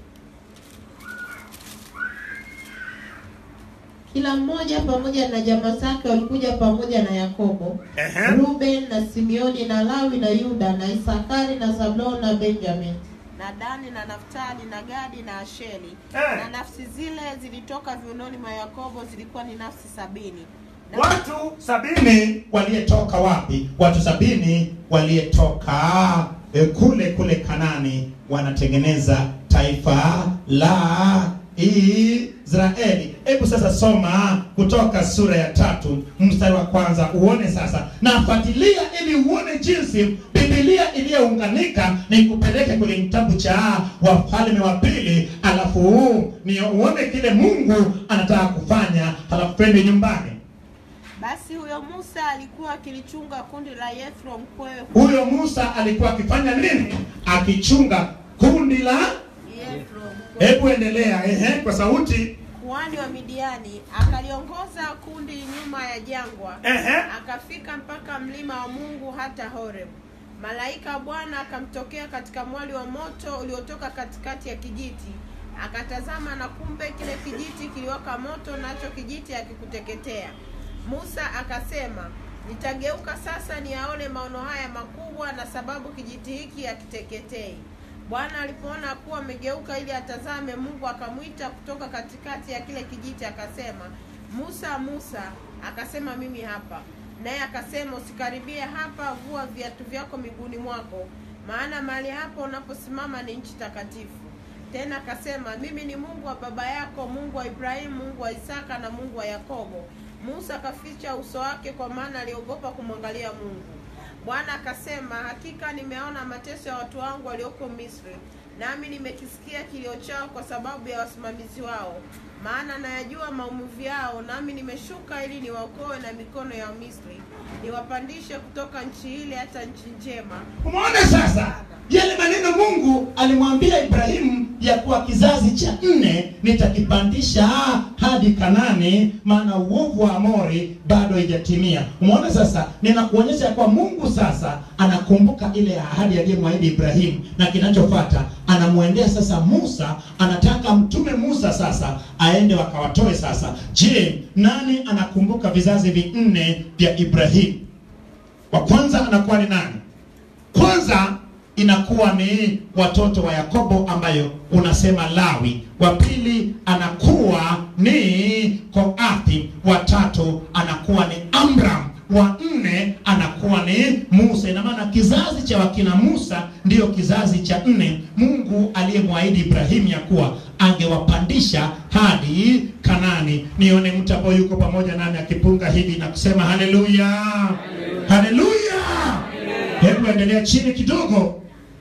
Kila mmoja pamoja na jamaa zake walikuja pamoja na Yakobo,
Ehe.
Ruben na Simeoni na Lawi na Yuda na Isakari na Zabuloni na Benjamin.
na Dani na Naftali na Gadi na Asheri
Eh.
na nafsi zile zilitoka viunoni mwa Yakobo zilikuwa ni nafsi sabini na
watu sabini waliyetoka wapi? Watu sabini waliyetoka eh, kule kule Kanani, wanatengeneza taifa la Israeli. Hebu sasa soma kutoka sura ya tatu mstari wa kwanza uone sasa, na fuatilia ili uone jinsi Biblia iliyounganika ni kupeleke kwenye kitabu cha Wafalme wa Pili, alafu ni uone kile Mungu anataka kufanya, halafu twende nyumbani.
basi huyo Musa alikuwa akilichunga kundi la Yethro mkwewe
Huyo Musa alikuwa akifanya nini? Akichunga kundi la.
Yethro mkwewe
Hebu endelea, ehe, kwa sauti.
kuhani wa Midiani akaliongoza kundi nyuma ya jangwa
Ehe.
akafika mpaka mlima wa Mungu hata Horeb. Malaika wa Bwana akamtokea katika mwali wa moto uliotoka katikati ya kijiti. Akatazama na kumbe kile kijiti kiliwaka moto, nacho kijiti hakikuteketea. Musa akasema, nitageuka sasa niyaone maono haya makubwa, na sababu kijiti hiki hakiteketei. Bwana alipoona kuwa amegeuka ili atazame, Mungu akamwita kutoka katikati ya kile kijiti akasema, Musa, Musa. Akasema, mimi hapa. Naye akasema, usikaribie hapa, vua viatu vyako miguuni mwako, maana mahali hapo unaposimama ni nchi takatifu. Tena akasema, mimi ni Mungu wa baba yako, Mungu wa Ibrahimu, Mungu wa Isaka na Mungu wa Yakobo. Musa akaficha uso wake, kwa maana aliogopa kumwangalia Mungu. Bwana akasema, hakika nimeona mateso ya watu wangu walioko Misri, nami nimekisikia kilio chao kwa sababu ya wasimamizi wao, maana nayajua maumivu yao, nami nimeshuka ili niwaokoe na mikono ya Misri, niwapandishe kutoka nchi ile hata nchi njema.
Umeona sasa yale maneno Mungu alimwambia Ibrahimu ya kuwa kizazi cha nne nitakipandisha hadi Kanani, maana uovu wa Amori bado haijatimia. Umeona sasa, ninakuonyesha ya kuwa Mungu sasa anakumbuka ile ahadi aliyomwahidi Ibrahimu, na kinachofuata anamwendea sasa Musa, anataka mtume Musa sasa aende wakawatoe sasa. Je, nani anakumbuka vizazi vinne vya Ibrahimu? Wa kwanza anakuwa ni nani? Kwanza inakuwa ni watoto wa Yakobo ambayo unasema Lawi. Wa pili anakuwa ni Koathi. Wa tatu anakuwa ni Amram. Wa nne anakuwa ni Musa. Ina maana kizazi cha wakina Musa ndiyo kizazi cha nne, Mungu aliyemwahidi Ibrahimu ya kuwa angewapandisha hadi Kanani. Nione mtu ambaye yuko pamoja nami akipunga hivi na kusema haleluya, haleluya. Hebu endelea chini kidogo.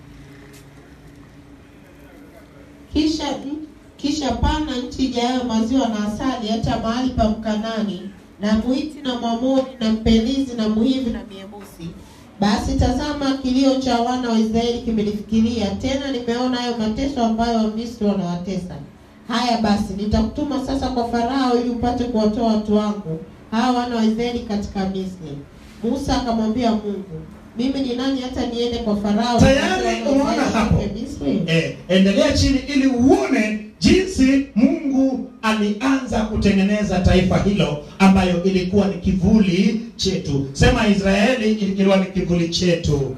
Kisha kisha pana nchi ijayo maziwa na asali, hata mahali pa Mkanani na Mwiti na Mwamoni na Mpenizi na Mhivi na Myebusi. Basi tazama, kilio cha wana wa Israeli kimenifikiria, tena nimeona hayo mateso ambayo Wamisri wanawatesa. Haya basi, nitakutuma sasa kwa Farao ili upate kuwatoa watu wangu hawa wana wa Israeli katika Misri. Musa akamwambia Mungu, mimi ni nani hata niende kwa Farao
Tayari
nipate wana wa
umeona
Israeli
hapo.
watoke Misri?
Eh, endelea chini ili uone jinsi Mungu alianza kutengeneza taifa hilo ambayo ilikuwa ni kivuli chetu. Sema Israeli ilikuwa ni kivuli chetu.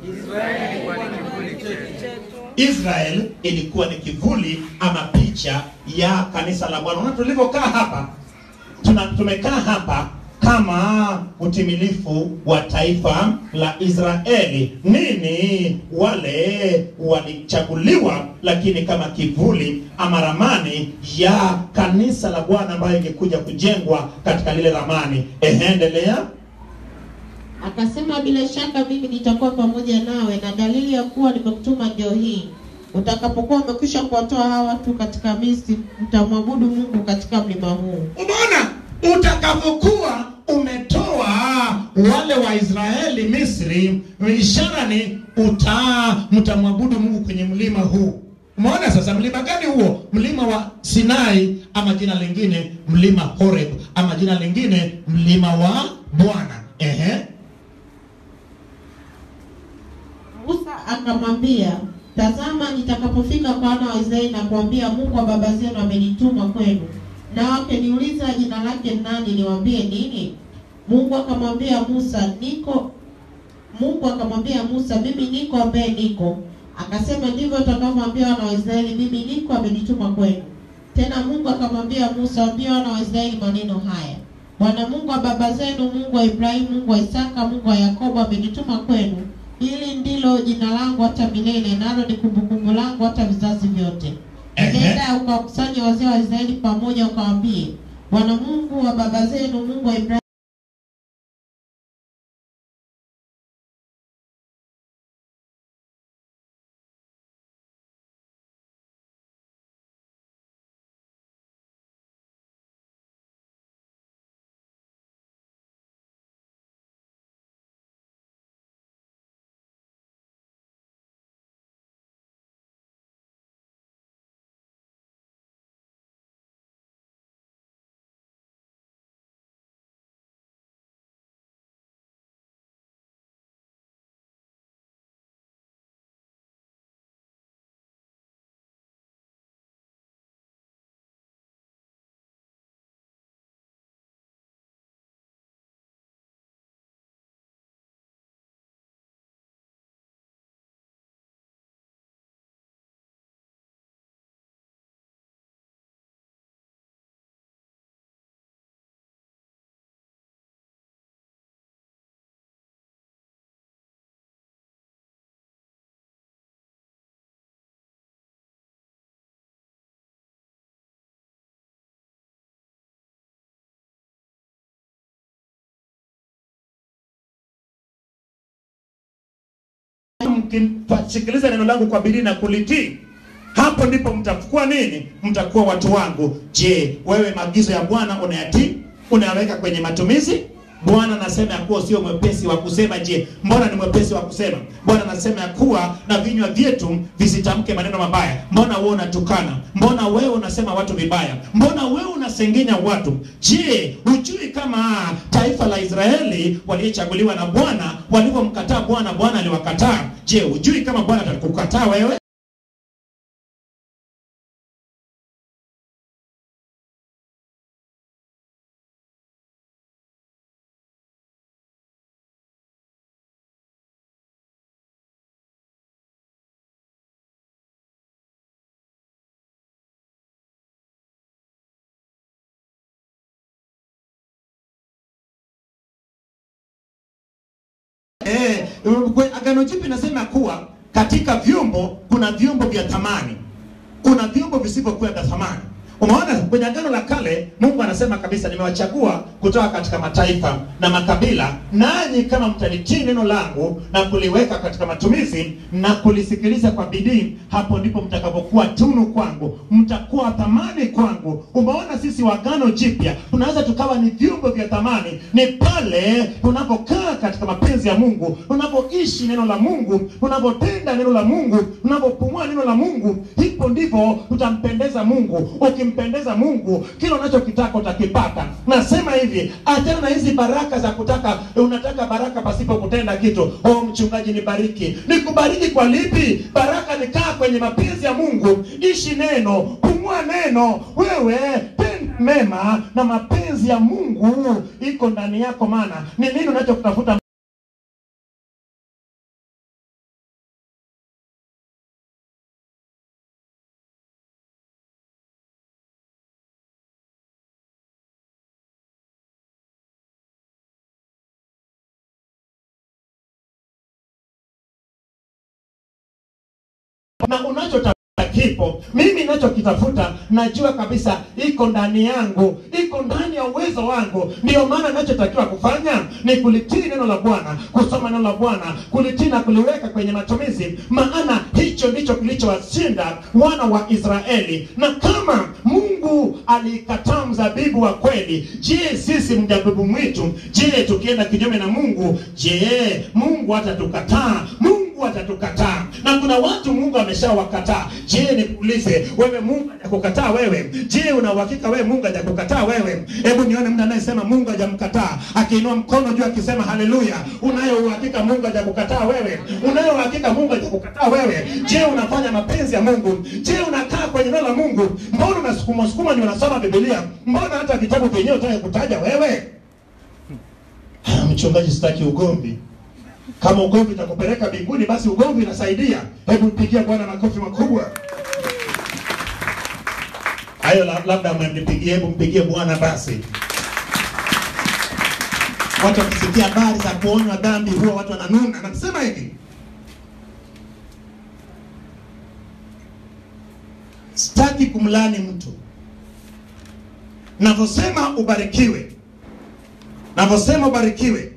Israel ilikuwa ni kivuli ama picha ya kanisa la Bwana. Unaona tulivyokaa hapa, tuna tumekaa hapa kama utimilifu wa taifa la Israeli. Nini? Wale walichaguliwa, lakini kama kivuli ama ramani ya kanisa la Bwana ambayo ingekuja kujengwa katika lile ramani. Ehe, endelea.
Akasema, bila shaka mimi nitakuwa pamoja nawe, na dalili ya kuwa nimekutuma ndio hii: utakapokuwa umekwisha kuwatoa hawa watu katika Misri, mtamwabudu Mungu katika mlima huu.
Umeona, utakapokuwa umetoa wale wa Israeli Misri, ishara ni uta mtamwabudu Mungu kwenye mlima huu. Umeona sasa, mlima gani huo? Mlima wa Sinai, ama jina lingine mlima Horeb, ama jina lingine mlima wa Bwana. Ehe,
Musa akamwambia, tazama, nitakapofika kwa wana wa Israeli na kuambia, Mungu wa baba zenu amenituma kwenu, na wakiniuliza jina lake ni nani, niwaambie nini? Mungu akamwambia Musa, niko Mungu akamwambia Musa, mimi niko ambaye niko. Akasema, ndivyo utakavyomwambia wana wa Israeli, mimi niko amenituma kwenu. Tena Mungu akamwambia Musa, waambie wana wa Israeli maneno haya: Bwana Mungu wa baba zenu, Mungu wa Ibrahimu, Mungu wa Isaka, Mungu wa Yakobo amenituma kwenu. Hili ndilo jina langu hata milele, nalo ni kumbukumbu langu hata vizazi vyote.
Ehe.
Nenda ukawakusanya wazee wa Israeli pamoja, ukawaambie, Bwana Mungu wa baba zenu, Mungu wa Ibrahimu
mkisikiliza neno langu kwa bidii na kulitii hapo ndipo mtakuwa nini mtakuwa watu wangu je wewe maagizo ya bwana unayatii unayaweka kwenye matumizi bwana anasema ya kuwa sio mwepesi wa kusema je mbona ni mwepesi wa kusema bwana anasema ya kuwa na vinywa vyetu visitamke maneno mabaya mbona wewe unatukana mbona wewe unasema watu vibaya mbona wewe unasengenya watu je hujui kama taifa la israeli waliochaguliwa na bwana walivyomkataa bwana bwana aliwakataa je hujui kama bwana atakukataa wewe Eh, kwe- Agano Jipya inasema kuwa katika vyombo kuna vyombo vya thamani, kuna vyombo visivyokuwa vya thamani. Umeona, kwenye Agano la Kale Mungu anasema kabisa, nimewachagua kutoka katika mataifa na makabila, nanyi kama mtalitii neno langu na kuliweka katika matumizi na kulisikiliza kwa bidii, hapo ndipo mtakapokuwa tunu kwangu, mtakuwa thamani kwangu. Umeona, sisi wa Agano Jipya tunaweza tukawa ni vyombo vya thamani, ni pale tunapokaa katika mapenzi ya Mungu, tunapoishi neno la Mungu, tunapotenda neno la Mungu, tunapopumua neno la Mungu, hivyo ndivyo tutampendeza Mungu. Ukimpendeza Mungu, kile unachokitaka utakipata. Nasema hivi, achana na hizi baraka za kutaka, unataka baraka pasipo kutenda kitu. Oh, mchungaji, nibariki. Nikubariki kwa lipi? Baraka ni kaa kwenye mapenzi ya Mungu, ishi neno, pumua neno, wewe tenda mema, na mapenzi ya Mungu iko ndani yako. Maana ni nini unachokitafuta? na unachotafuta kipo. Mimi ninachokitafuta najua kabisa iko ndani yangu, iko ndani ya uwezo wangu. Ndiyo maana ninachotakiwa kufanya ni kulitii neno la Bwana, kusoma neno la Bwana, kulitii na kuliweka kwenye matumizi, maana hicho ndicho kilichowashinda wana wa Israeli. Na kama Mungu alikataa mzabibu wa kweli, je, sisi mzabibu mwitu, je, tukienda kinyume na Mungu, je, Mungu hatatukataa? Mungu atatukataa na kuna watu mungu ameshawakataa je nikuulize wewe mungu hajakukataa wewe je una uhakika wewe mungu hajakukataa wewe hebu nione mtu anayesema mungu hajamkataa akiinua mkono juu akisema haleluya unayo uhakika mungu hajakukataa wewe unayo uhakika mungu hajakukataa wewe je unafanya mapenzi ya mungu je unakaa kwenye neno la mungu mbona unasukuma sukuma ni unasoma bibilia mbona hata vitabu vyenyewe utake kutaja wewe Ah, mchungaji sitaki ugomvi kama ugomvi utakupeleka mbinguni basi ugomvi unasaidia hebu mpigia bwana makofi makubwa hayo la- labda mmempigie hebu mpigie bwana basi watu wakisikia habari za kuonywa dhambi huwa watu wananuna nasema hivi sitaki kumlani mtu navyosema ubarikiwe navyosema ubarikiwe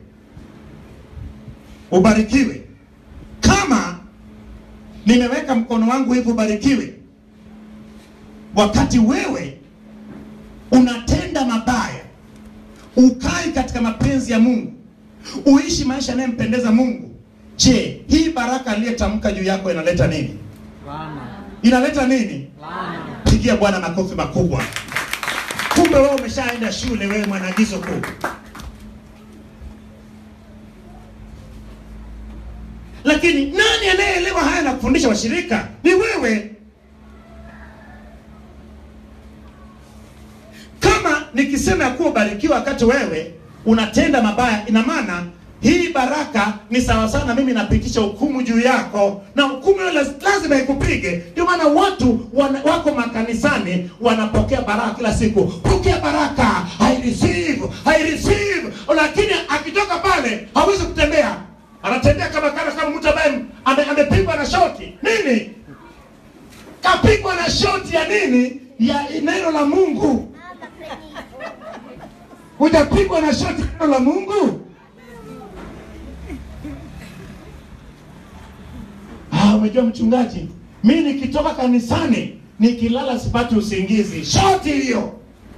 ubarikiwe kama nimeweka mkono wangu hivi ubarikiwe wakati wewe unatenda mabaya ukai katika mapenzi ya mungu uishi maisha yanayempendeza mungu je hii baraka aliyetamka juu yako inaleta nini inaleta nini pigia bwana makofi makubwa kumbe wewe umeshaenda shule wewe mwanaagizo kuu lakini nani anayeelewa haya na kufundisha washirika ni wewe kama nikisema ya kuwa ubarikiwa wakati wewe unatenda mabaya ina maana hii baraka ni sawa sana mimi napitisha hukumu juu yako na hukumu hiyo laz- lazima ikupige ndio maana watu wana, wako makanisani wanapokea baraka kila siku pokea baraka I receive, I receive lakini akitoka pale hawezi kutembea anatembea kama kana kama mtu ambaye ame- amepigwa na shoti nini kapigwa na shoti ya nini ya neno la mungu hujapigwa na shoti ya neno la mungu umejua mchungaji, mi nikitoka kanisani nikilala sipati usingizi. Shoti hiyo.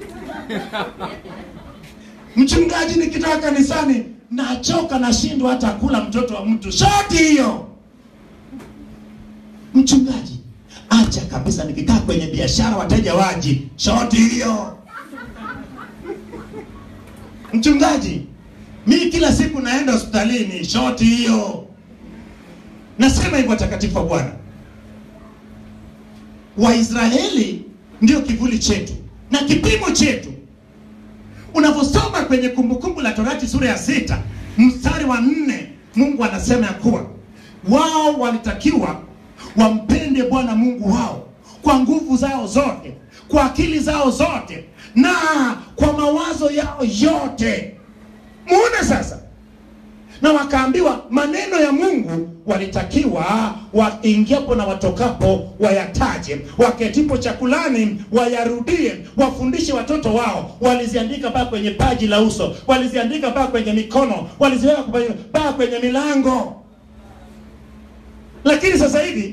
Mchungaji, nikitoka kanisani nachoka, nashindwa hata kula mtoto wa mtu. Shoti hiyo. Mchungaji, acha kabisa, nikikaa kwenye biashara wateja waji. Shoti hiyo. Mchungaji, mi kila siku naenda hospitalini. Shoti hiyo. Nasema hivyo watakatifu wa Bwana. Waisraeli ndio kivuli chetu na kipimo chetu. Unavyosoma kwenye Kumbukumbu la Torati sura ya sita mstari wa nne Mungu anasema ya kuwa wao walitakiwa wampende Bwana Mungu wao kwa nguvu zao zote, kwa akili zao zote na kwa mawazo yao yote. Muone sasa na wakaambiwa maneno ya Mungu walitakiwa waingiapo na watokapo wayataje, waketipo chakulani wayarudie, wafundishe watoto wao. Waliziandika mpaka kwenye paji la uso, waliziandika mpaka kwenye mikono, waliziweka kwenye- mpaka kwenye milango. Lakini sasa hivi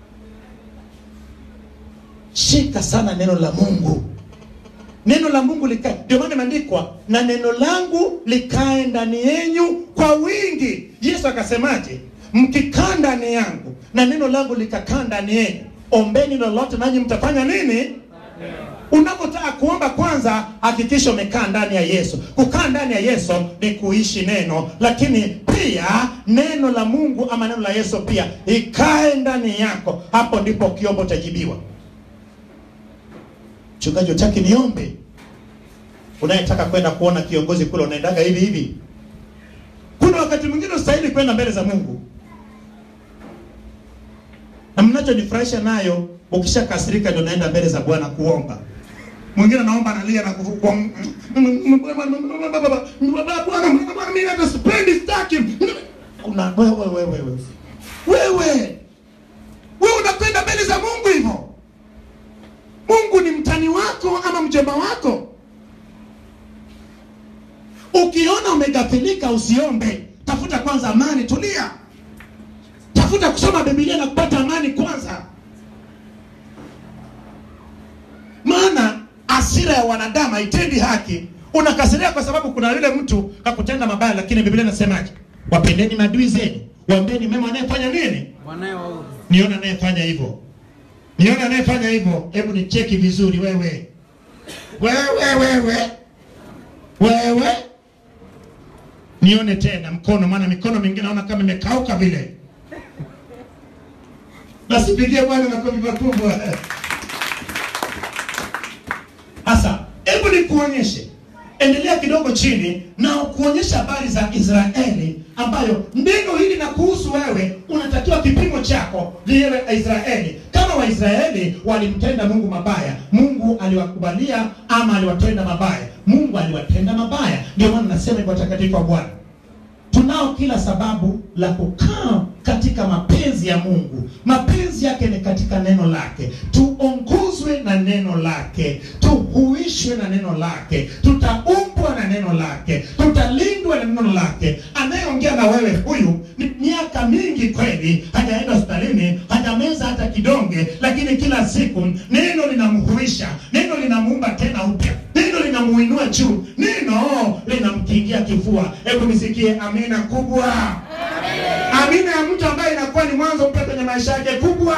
shika sana neno la Mungu neno la Mungu likae. Ndio maana imeandikwa na neno langu likae ndani yenyu kwa wingi. Yesu akasemaje? Mkikaa ndani yangu na neno langu likakaa ndani yenu, ombeni lolote nanyi mtafanya nini? Unapotaka kuomba, kwanza hakikisha umekaa ndani ya Yesu. Kukaa ndani ya Yesu ni kuishi neno, lakini pia neno la Mungu ama neno la Yesu pia ikae ndani yako. Hapo ndipo ukiomba utajibiwa. Mchungaji, utaki niombe? Unayetaka kwenda kuona kiongozi kule, unaendaga hivi hivi. Kuna wakati mwingine ustahili kwenda mbele za Mungu, na mnachonifurahisha nayo, ukishakasirika ndio naenda mbele za Bwana kuomba. Mwingine anaomba analia na kufu- kwa Bwana, mimi hata sipendi, sitaki. Una wewe wewe wewe wewe wewe unakwenda mbele za Mungu hivyo? Mungu ni mtani wako ama mjomba wako? Ukiona umegafilika, usiombe. Tafuta kwanza amani, tulia. Tafuta kusoma Biblia na kupata amani kwanza, maana hasira ya wanadamu haitendi haki. Unakasiria kwa sababu kuna yule mtu kakutenda mabaya, lakini Biblia inasemaje? Wapendeni maadui zenu, waombeni mema anayefanya nini?
wanaowaudhi
Niona anayefanya hivyo, niona anayefanya hivyo. Hebu ni cheki vizuri, wewe wewe wewe wewe, nione tena mkono, maana mikono mingine naona kama imekauka vile. Nasipigie Bwana makofi makubwa. Sasa hebu nikuonyeshe, endelea kidogo chini na kuonyesha habari za Israeli, ambayo neno hili na kuhusu wewe, unatakiwa kipimo chako liwe Israeli. Kama Waisraeli walimtenda Mungu mabaya, Mungu aliwakubalia ama aliwatenda mabaya? Mungu aliwatenda mabaya. Ndio maana nasema kwa watakatifu wa Bwana tunao kila sababu la kukaa katika mapenzi ya Mungu. Mapenzi yake ni katika neno lake, tuongozwe na neno lake, tuhuishwe na neno lake, tutaumbwa na neno lake, tutalindwa na neno lake. Anayeongea na wewe huyu ni miaka mingi kweli, hajaenda hospitalini, hajameza hata kidonge, lakini kila siku neno linamhuisha, neno linamuumba tena upya, neno linamuinua juu, neno linamkingia kifua. Hebu nisikie amina kubwa. Amina ya mtu ambaye inakuwa ni mwanzo mpya kwenye maisha yake kubwa.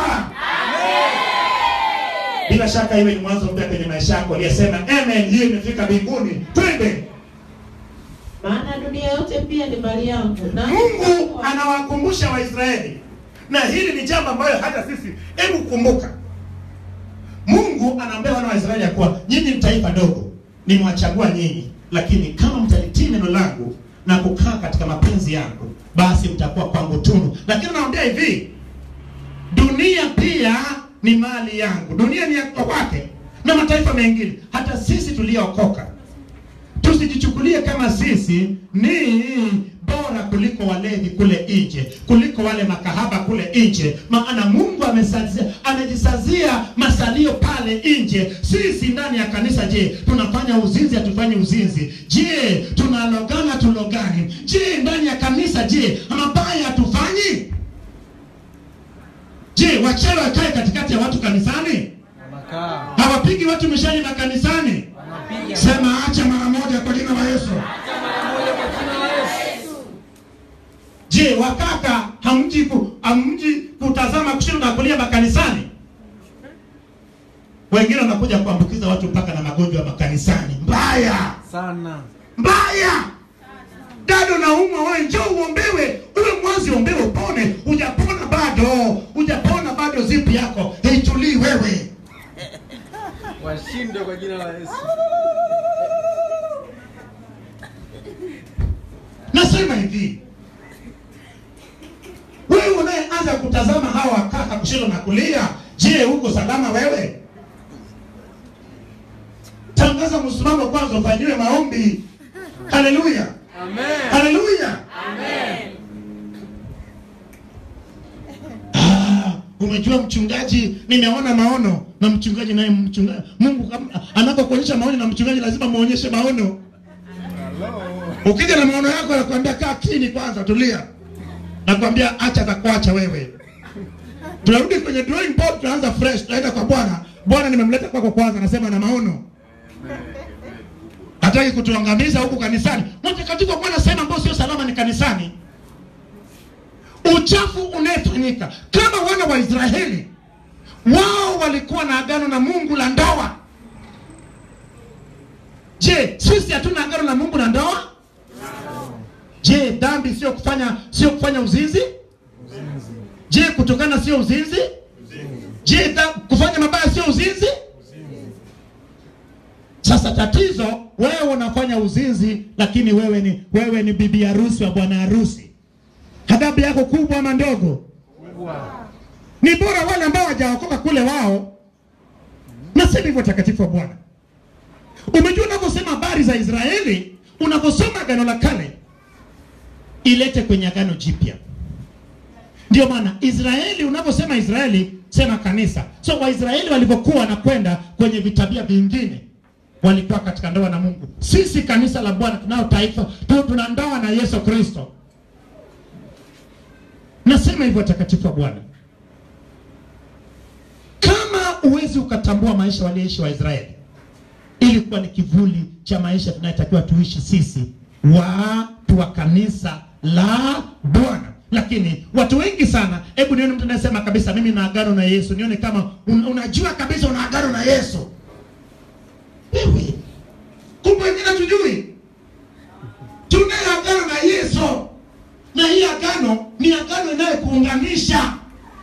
Bila shaka iwe ni mwanzo mpya kwenye maisha yako, aliyesema amen, hiyo imefika mbinguni. Twende.
maana dunia yote pia ni mali yangu na
Mungu anawakumbusha Waisraeli, na hili ni jambo ambayo hata sisi, hebu kumbuka, Mungu anaambia wana wa Israeli ya kuwa nyinyi ni taifa dogo, nimewachagua nyinyi, lakini kama mtalitii neno langu na kukaa katika mapenzi yangu, basi mtakuwa kwangu tunu. Lakini anawaambia hivi, dunia pia ni mali yangu, dunia ni ya kwake na mataifa mengine, hata sisi tuliyookoka tusijichukulie kama sisi ni bora kuliko walevi kule nje, kuliko wale makahaba kule nje, maana Mungu amesazia, amejisazia masalio pale nje. Sisi ndani ya kanisa, je, tunafanya uzinzi? Hatufanyi uzinzi? Je, tunalogana? Tulogani? Je, ndani ya kanisa, je, mabaya hatufanyi? wachawi wakae katikati ya watu kanisani
Wanakaa.
hawapigi watu mishani makanisani
Wanapiga.
sema acha mara moja kwa jina la yesu je wakaka hamji ku, hamji kutazama kushoto na kulia makanisani wengine wanakuja kuambukiza watu mpaka na magonjwa ya makanisani mbaya
Sana.
mbaya dado naumwa wewe njoo uombewe uwe mwazi ombewe upone hujapona bado hujapona bado zipu yako haitulii wewe
Washinde kwa jina la Yesu.
nasema hivi wewe unayeanza kutazama hawa kaka kushoto na kulia je uko salama wewe tangaza msimamo kwanza ufanyiwe maombi haleluya
Amen.
haleluya Ah, umejua mchungaji nimeona maono na mchungaji naye mchungaji mungu kama- anapokuonyesha maono na mchungaji lazima muonyeshe maono
Hello.
ukija na maono yako nakwambia kaa chini kwanza tulia nakwambia acha atakuacha wewe tunarudi kwenye drawing board tunaanza fresh tunaenda kwa bwana bwana nimemleta kwako kwanza anasema na maono hataki kutuangamiza huku kanisani mtakatifu wa bwana sema ambao sio salama ni kanisani uchafu unayefanyika kama wana wa israeli wao walikuwa na agano na mungu la ndoa je sisi hatuna agano na mungu na ndoa je dhambi sio kufanya sio kufanya uzinzi je kutokana sio uzinzi je dha- kufanya mabaya sio uzinzi sasa tatizo wewe unafanya uzinzi lakini wewe ni wewe ni bibi harusi wa bwana harusi adhabu yako kubwa ama ndogo
Kubwa.
ni bora wale ambao wajaokoka kule wao nasema hivyo takatifu wa bwana umejua unavyosema habari za israeli unavyosoma agano la kale ilete kwenye agano jipya ndio maana israeli unavyosema israeli sema kanisa so waisraeli walivyokuwa wanakwenda kwenye vitabia vingine walikuwa katika ndoa na mungu sisi kanisa la bwana tunao taifa tu- tuna ndoa na yesu kristo nasema hivyo takatifu wa bwana kama uwezi ukatambua maisha walioishi waisraeli ilikuwa ni kivuli cha maisha tunayotakiwa tuishi sisi watu wa kanisa la bwana lakini watu wengi sana hebu nione mtu anayesema kabisa mimi na agano na yesu nione kama un, unajua kabisa una agano na yesu wewe kumbe wengine tujui tunaye agano na yesu na hii agano ni agano inayokuunganisha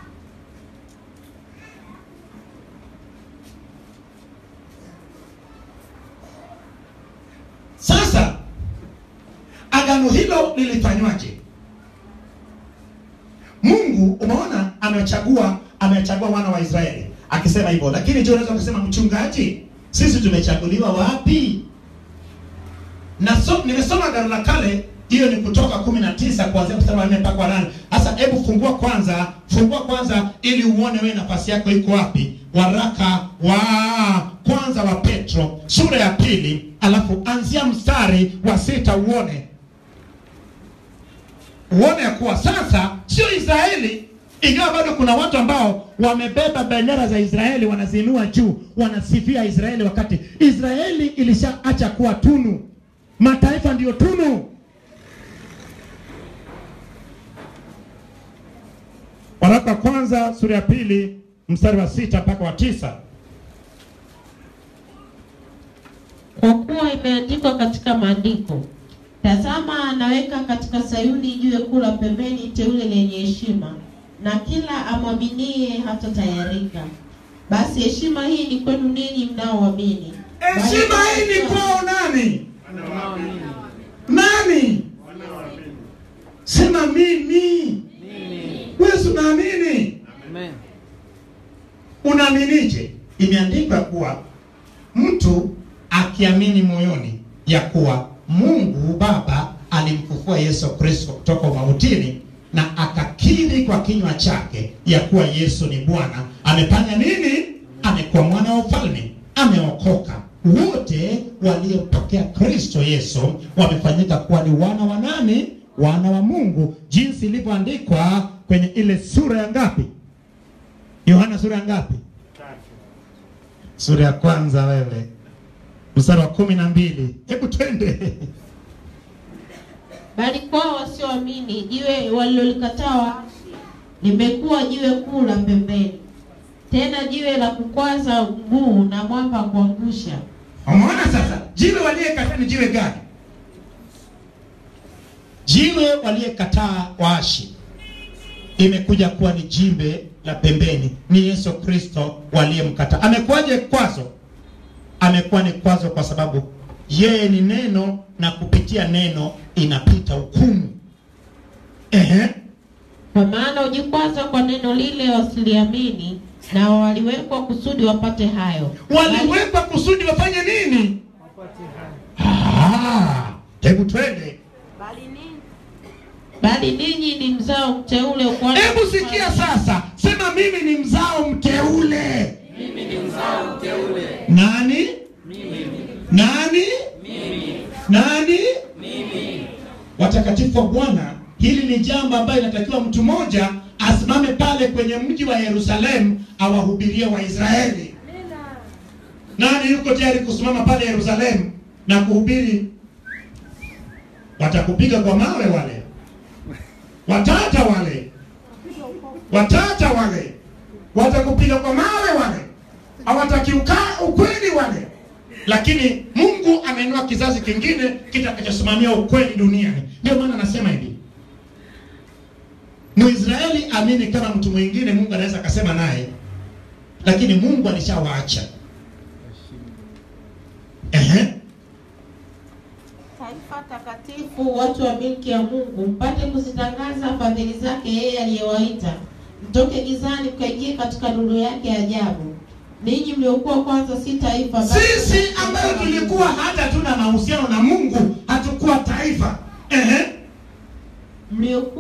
sasa agano hilo lilifanywaje mungu umeona amechagua amechagua wana wa israeli akisema hivyo lakini je unaweza kusema mchungaji sisi tumechaguliwa wapi na so, nimesoma agano la kale hiyo ni kutoka kumi na tisa kuanzia mstari wa nne mpaka wa nane sasa hebu fungua kwanza fungua kwanza ili uone wewe nafasi yako iko wapi waraka wa kwanza wa petro sura ya pili alafu anzia mstari wa sita uone uone ya kuwa sasa sio israeli ingawa bado kuna watu ambao wamebeba bendera za israeli wanaziinua juu wanasifia israeli wakati israeli ilishaacha kuwa tunu mataifa ndiyo tunu waraka wa kwanza sura ya pili mstari wa sita mpaka wa tisa
Kwa kuwa imeandikwa katika maandiko, tazama, anaweka katika Sayuni jiwe kuu la pembeni, teule lenye heshima, na kila amwaminie hatatayarika. Basi heshima hii ni kwenu ninyi mnaoamini.
heshima hii ni kwao nani
Wanaoamini.
nani sema mimi
Mimi.
wewe si unaamini
Amen.
unaaminije imeandikwa kuwa mtu akiamini moyoni ya kuwa mungu baba alimfufua yesu kristo kutoka mautini na akakiri kwa kinywa chake ya kuwa yesu ni bwana amefanya nini amekuwa mwana wa ufalme ameokoka wote waliopokea kristo yesu wamefanyika kuwa ni wana wa nani wana wa mungu jinsi ilivyoandikwa kwenye ile sura ya ngapi Yohana sura ya ngapi? Sura ya kwanza wewe, mstari wa kumi na mbili. Hebu twende.
Bali kwao wasioamini jiwe walilolikataa waashi limekuwa jiwe kuu la pembeni, tena jiwe la kukwaza mguu na mwamba wa kuangusha.
Umeona sasa, jiwe waliyekataa ni jiwe gani? Jiwe waliyekataa waashi imekuja kuwa ni jimbe la pembeni, ni Yesu Kristo waliyemkataa. Amekuwaje kwazo? Amekuwa ni kwazo kwa sababu yeye ni neno, na kupitia neno inapita hukumu. Ehe,
Kwa maana hujikwaza kwa neno lile wasiliamini, na waliwekwa kusudi wapate hayo.
waliwekwa kusudi wafanye nini? Ah, hebu twende.
bali nini
Bali ninyi ni mzao mteule, ukuhani
Hebu sikia sasa, sema mimi ni mzao mteule. Nani? Nani? Nani? Watakatifu wa Bwana, hili ni jambo ambayo inatakiwa mtu mmoja asimame pale kwenye mji wa Yerusalemu awahubirie Waisraeli. Nani yuko tayari kusimama pale Yerusalemu na kuhubiri? Watakupiga kwa mawe wale, watata wale, watata wale, watakupiga kwa mawe wale, hawatakiuka ukweli wale. Lakini Mungu ameinua kizazi kingine kitakachosimamia ukweli duniani. Ndio maana anasema hivi, Mwisraeli amini kama mtu mwingine, Mungu anaweza akasema naye, lakini Mungu alishawaacha. Ehe.
taifa takatifu, watu wa milki ya Mungu, mpate kuzitangaza fadhili zake yeye aliyewaita mtoke gizani mkaingie katika nuru yake ya ajabu. Ninyi mliokuwa kwanza si taifa, bali
Sisi ambayo tulikuwa hata tuna mahusiano na Mungu hatukuwa taifa. Ehe.
mliokuwa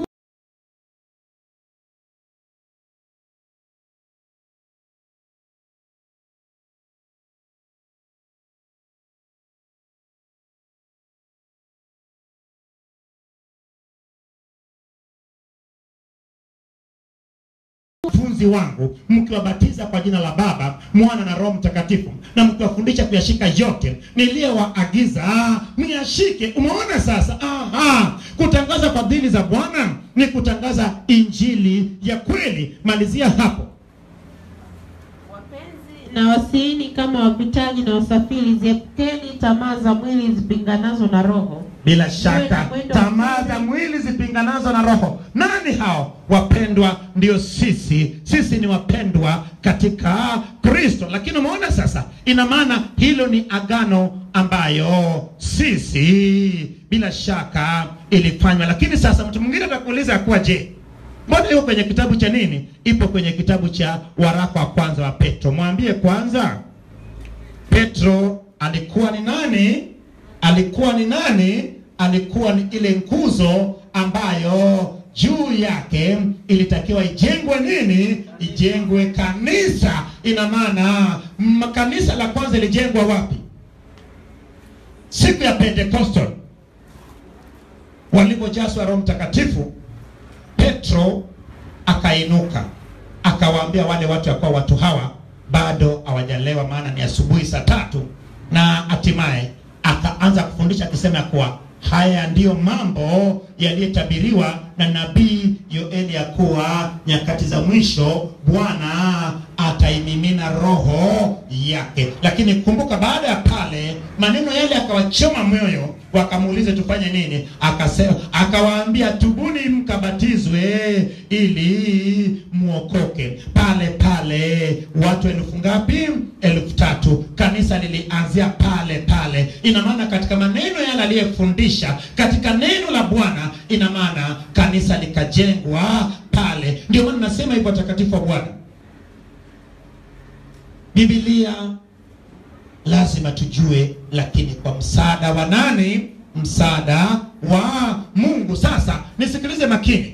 wanafunzi wangu mkiwabatiza kwa jina la Baba, Mwana na Roho Mtakatifu, na mkiwafundisha kuyashika yote niliyowaagiza myashike. Umeona sasa? Aha, kutangaza fadhili za Bwana ni kutangaza injili ya kweli. Malizia hapo.
wapenzi
na wasiini kama wapitaji na wasafiri, ziepukeni tamaa za mwili zipinganazo na roho.
Bila shaka
mwendo-
tamaa za mwili zipinganazo na roho. Nani hao? Wapendwa ndio sisi. Sisi ni wapendwa katika Kristo. Lakini umeona sasa, ina maana hilo ni agano ambayo sisi bila shaka ilifanywa. Lakini sasa mtu mwingine atakuuliza ya kuwa je, mbona iko kwenye kitabu cha nini? Ipo kwenye kitabu cha waraka wa kwanza wa Petro. Mwambie kwanza Petro alikuwa ni nani? Alikuwa ni nani? Alikuwa ni ile nguzo ambayo juu yake ilitakiwa ijengwe nini? Ijengwe kanisa. Ina maana mm, kanisa la kwanza ilijengwa wapi? Siku ya Pentecostal walipojazwa Roho Mtakatifu, Petro akainuka akawaambia wale watu ya kuwa watu hawa bado hawajalewa, maana ni asubuhi saa tatu, na hatimaye akaanza kufundisha akisema ya kuwa haya ndiyo mambo yaliyotabiriwa na nabii Yoeli ya kuwa nyakati za mwisho Bwana ataimimina roho yake. Lakini kumbuka, baada ya pale maneno yale akawachoma moyo, wakamuuliza tufanye nini? Akasema, akawaambia tubuni mkabatizwe ili muokoke. Pale pale watu elfu ngapi? Elfu tatu. Kanisa lilianzia pale pale. Ina maana katika maneno yale aliyefundisha katika neno la Bwana, ina maana kanisa likajengwa pale. Ndio maana nasema hivyo, watakatifu wa Bwana, Biblia lazima tujue, lakini kwa msaada wa nani? Msaada wa Mungu. Sasa nisikilize makini.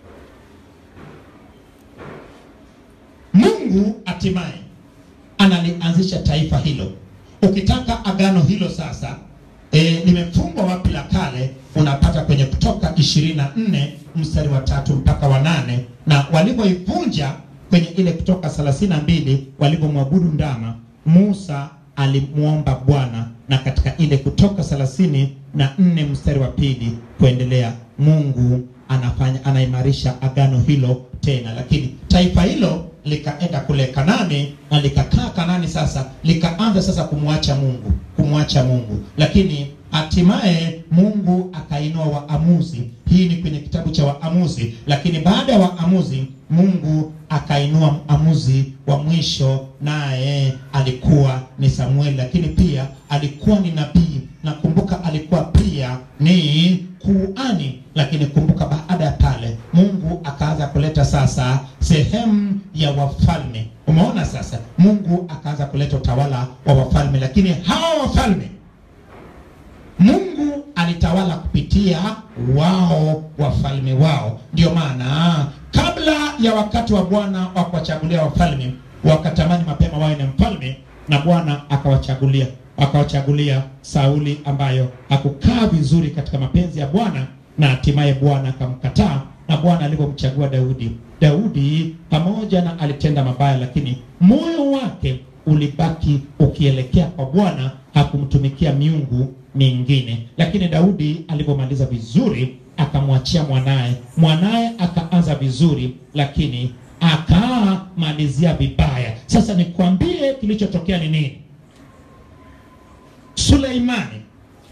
Mungu hatimaye analianzisha taifa hilo. Ukitaka agano hilo sasa e, limefungwa wapi la kale, unapata kwenye Kutoka ishirini na nne mstari wa tatu mpaka wa nane na walivyoivunja kwenye ile kutoka thelathini na mbili walivyomwabudu ndama musa alimwomba bwana na katika ile kutoka thelathini na nne mstari wa pili kuendelea mungu anafanya anaimarisha agano hilo tena lakini taifa hilo likaenda kule kanani na likakaa kanani sasa likaanza sasa kumwacha mungu kumwacha mungu lakini hatimaye mungu akainua waamuzi hii ni kwenye kitabu cha waamuzi lakini baada ya waamuzi mungu akainua amuzi wa mwisho naye alikuwa ni samueli lakini pia alikuwa ni nabii na kumbuka alikuwa pia ni kuani lakini kumbuka baada ya pale mungu akaanza kuleta sasa sehemu ya wafalme umeona sasa mungu akaanza kuleta utawala wa wafalme lakini hawa wafalme mungu alitawala kupitia wao wafalme wao ndio maana kabla ya wakati wa bwana wa kuwachagulia wafalme wakatamani mapema wawe na mfalme na bwana akawachagulia akawachagulia sauli ambayo hakukaa vizuri katika mapenzi ya bwana na hatimaye bwana akamkataa na bwana alivyomchagua daudi daudi pamoja na alitenda mabaya lakini moyo wake ulibaki ukielekea kwa bwana hakumtumikia miungu mingine lakini daudi alivyomaliza vizuri akamwachia mwanaye mwanaye akaanza vizuri lakini akamalizia vibaya sasa nikwambie kilichotokea ni nini suleimani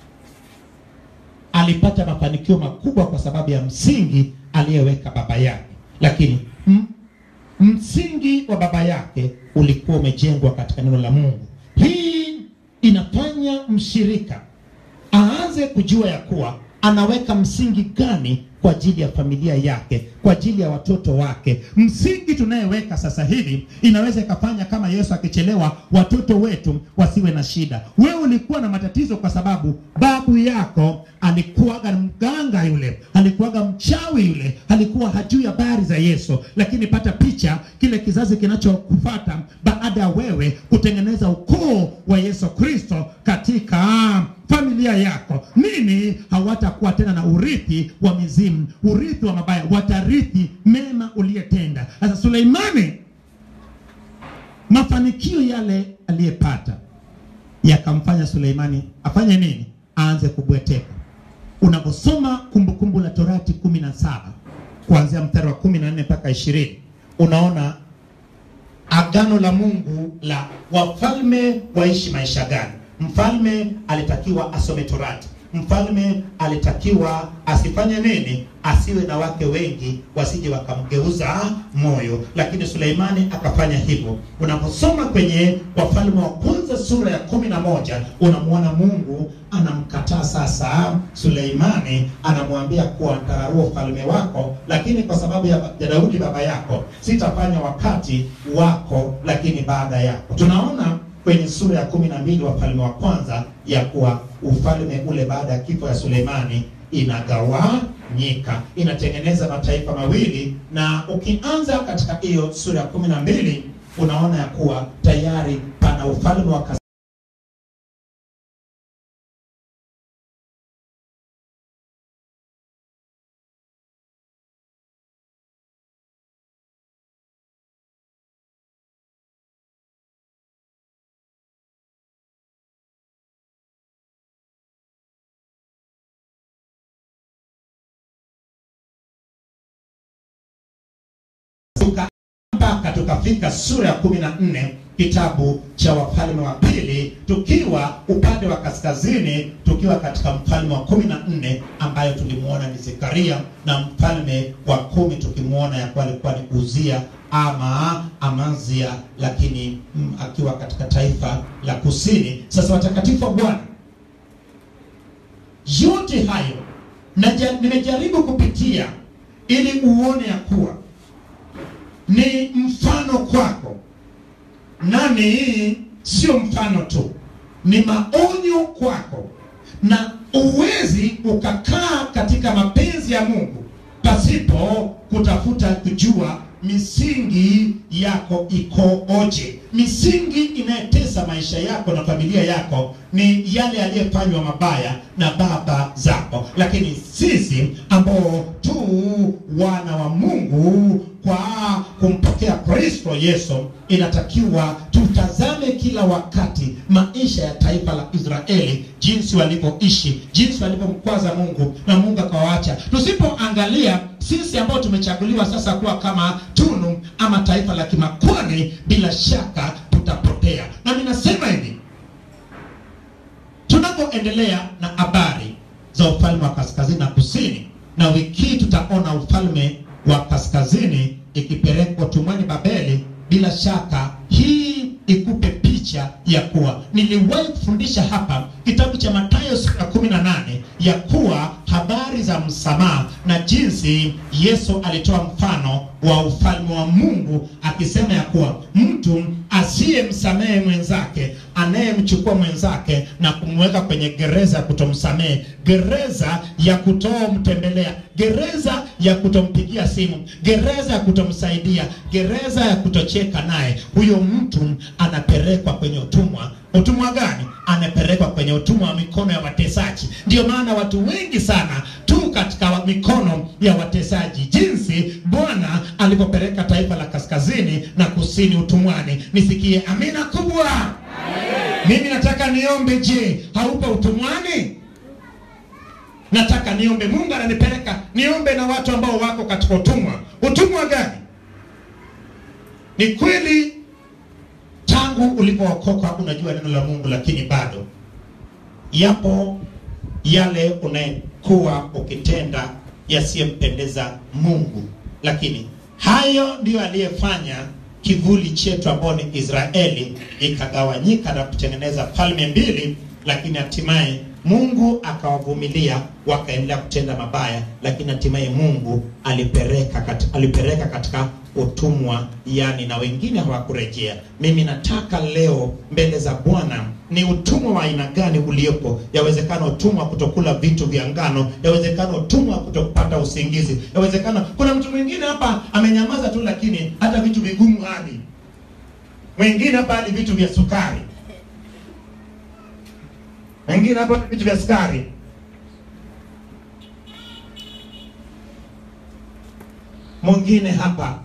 alipata mafanikio makubwa kwa sababu ya msingi aliyeweka baba yake lakini m- msingi wa baba yake ulikuwa umejengwa katika neno la mungu hii inafanya mshirika aanze kujua ya kuwa anaweka msingi gani kwa ajili ya familia yake kwa ajili ya watoto wake msingi tunayeweka sasa hivi inaweza ikafanya kama yesu akichelewa watoto wetu wasiwe na shida wewe ulikuwa na matatizo kwa sababu babu yako alikuwaga mganga yule alikuwaga mchawi yule alikuwa hajui habari za yesu lakini pata picha kile kizazi kinachokufata baada ya wewe kutengeneza ukoo wa yesu kristo katika familia yako nini hawatakuwa tena na urithi wa mizimu urithi wa mabaya watarithi mema uliyetenda sasa suleimani mafanikio yale aliyepata yakamfanya suleimani afanye nini aanze kubweteka unaposoma kumbukumbu la torati kumi na saba kuanzia mstari wa kumi na nne mpaka ishirini unaona agano la mungu la wafalme waishi maisha gani mfalme alitakiwa asome torati mfalme alitakiwa asifanye nini asiwe na wake wengi wasije wakamgeuza moyo lakini suleimani akafanya hivyo unaposoma kwenye wafalme wa kwanza sura ya kumi na moja unamwona mungu anamkataa sasa suleimani anamwambia kuwa ntararua ufalme wako lakini kwa sababu ya, ya daudi baba yako sitafanya wakati wako lakini baada yako tunaona kwenye sura ya kumi na mbili wafalme wa kwanza ya kuwa ufalme ule baada ya kifo ya suleimani inagawanyika inatengeneza mataifa mawili na ukianza katika hiyo sura ya kumi na mbili unaona ya kuwa tayari pana ufalme wa kas- tuka mpaka tukafika sura ya kumi na nne kitabu cha wafalme wa pili tukiwa upande wa kaskazini tukiwa katika mfalme wa kumi na nne ambayo tulimwona ni zekaria na mfalme wa kumi tukimwona ya kuwa alikuwa ni uzia ama amazia lakini mm, akiwa katika taifa la kusini sasa watakatifu wa bwana yote hayo naja- nimejaribu kupitia ili uone ya kuwa ni mfano kwako nani sio mfano tu ni maonyo kwako na uwezi ukakaa katika mapenzi ya mungu pasipo kutafuta kujua misingi yako ikoje misingi inayotesa maisha yako na familia yako ni yale yaliyofanywa mabaya na baba zako lakini sisi ambao tu wana wa mungu kwa kumpokea kristo Yesu, inatakiwa tutazame kila wakati maisha ya taifa la Israeli, jinsi walivyoishi, jinsi walivyomkwaza Mungu na Mungu akawaacha. Tusipoangalia sisi ambao tumechaguliwa sasa kuwa kama tunu ama taifa la kimakwani, bila shaka tutapotea. Na ninasema hivi, tunapoendelea na habari za ufalme wa kaskazini na kusini, na wiki hii tutaona ufalme wa kaskazini ikipelekwa tumwani Babeli. Bila shaka hii ikupe picha ya kuwa niliwahi kufundisha hapa kitabu cha Mathayo sura kumi na nane ya kuwa habari za msamaha na jinsi Yesu alitoa mfano wa ufalme wa Mungu akisema ya kuwa mtu asiyemsamehe mwenzake anayemchukua mwenzake na kumweka kwenye gereza ya kutomsamehe, gereza ya kutomtembelea, gereza ya kutompigia simu, gereza ya kutomsaidia, gereza ya kutocheka naye, huyo mtu anapelekwa kwenye utumwa. Utumwa gani? Anapelekwa kwenye utumwa wa mikono ya watesaji. Ndio maana watu wengi sana tu katika wa- mikono ya watesaji, jinsi Bwana alivyopeleka taifa la kaskazini na kusini utumwani. Nisikie amina kubwa. Mimi nataka niombe, je, haupo utumwani? Nataka niombe, Mungu ananipeleka niombe na watu ambao wako katika utumwa. Utumwa gani? Ni kweli tangu ulipookoka unajua neno la Mungu, lakini bado yapo yale unayokuwa ukitenda yasiyempendeza Mungu, lakini hayo ndiyo aliyefanya kivuli chetu ambao ni Israeli ikagawanyika na kutengeneza falme mbili, lakini hatimaye Mungu akawavumilia wakaendelea kutenda mabaya, lakini hatimaye Mungu alipeleka katika, alipeleka katika utumwa, yani na wengine hawakurejea. Mimi nataka leo mbele za Bwana ni utumwa wa aina gani uliopo? Yawezekana utumwa wa kutokula vitu vya ngano, yawezekana utumwa wa kutopata usingizi, yawezekana kuna mtu mwingine hapa amenyamaza tu, lakini hata vitu vigumu hadi mwingine hapa hadi vitu vya sukari, wengine hapa vitu vya sukari. Mwingine hapa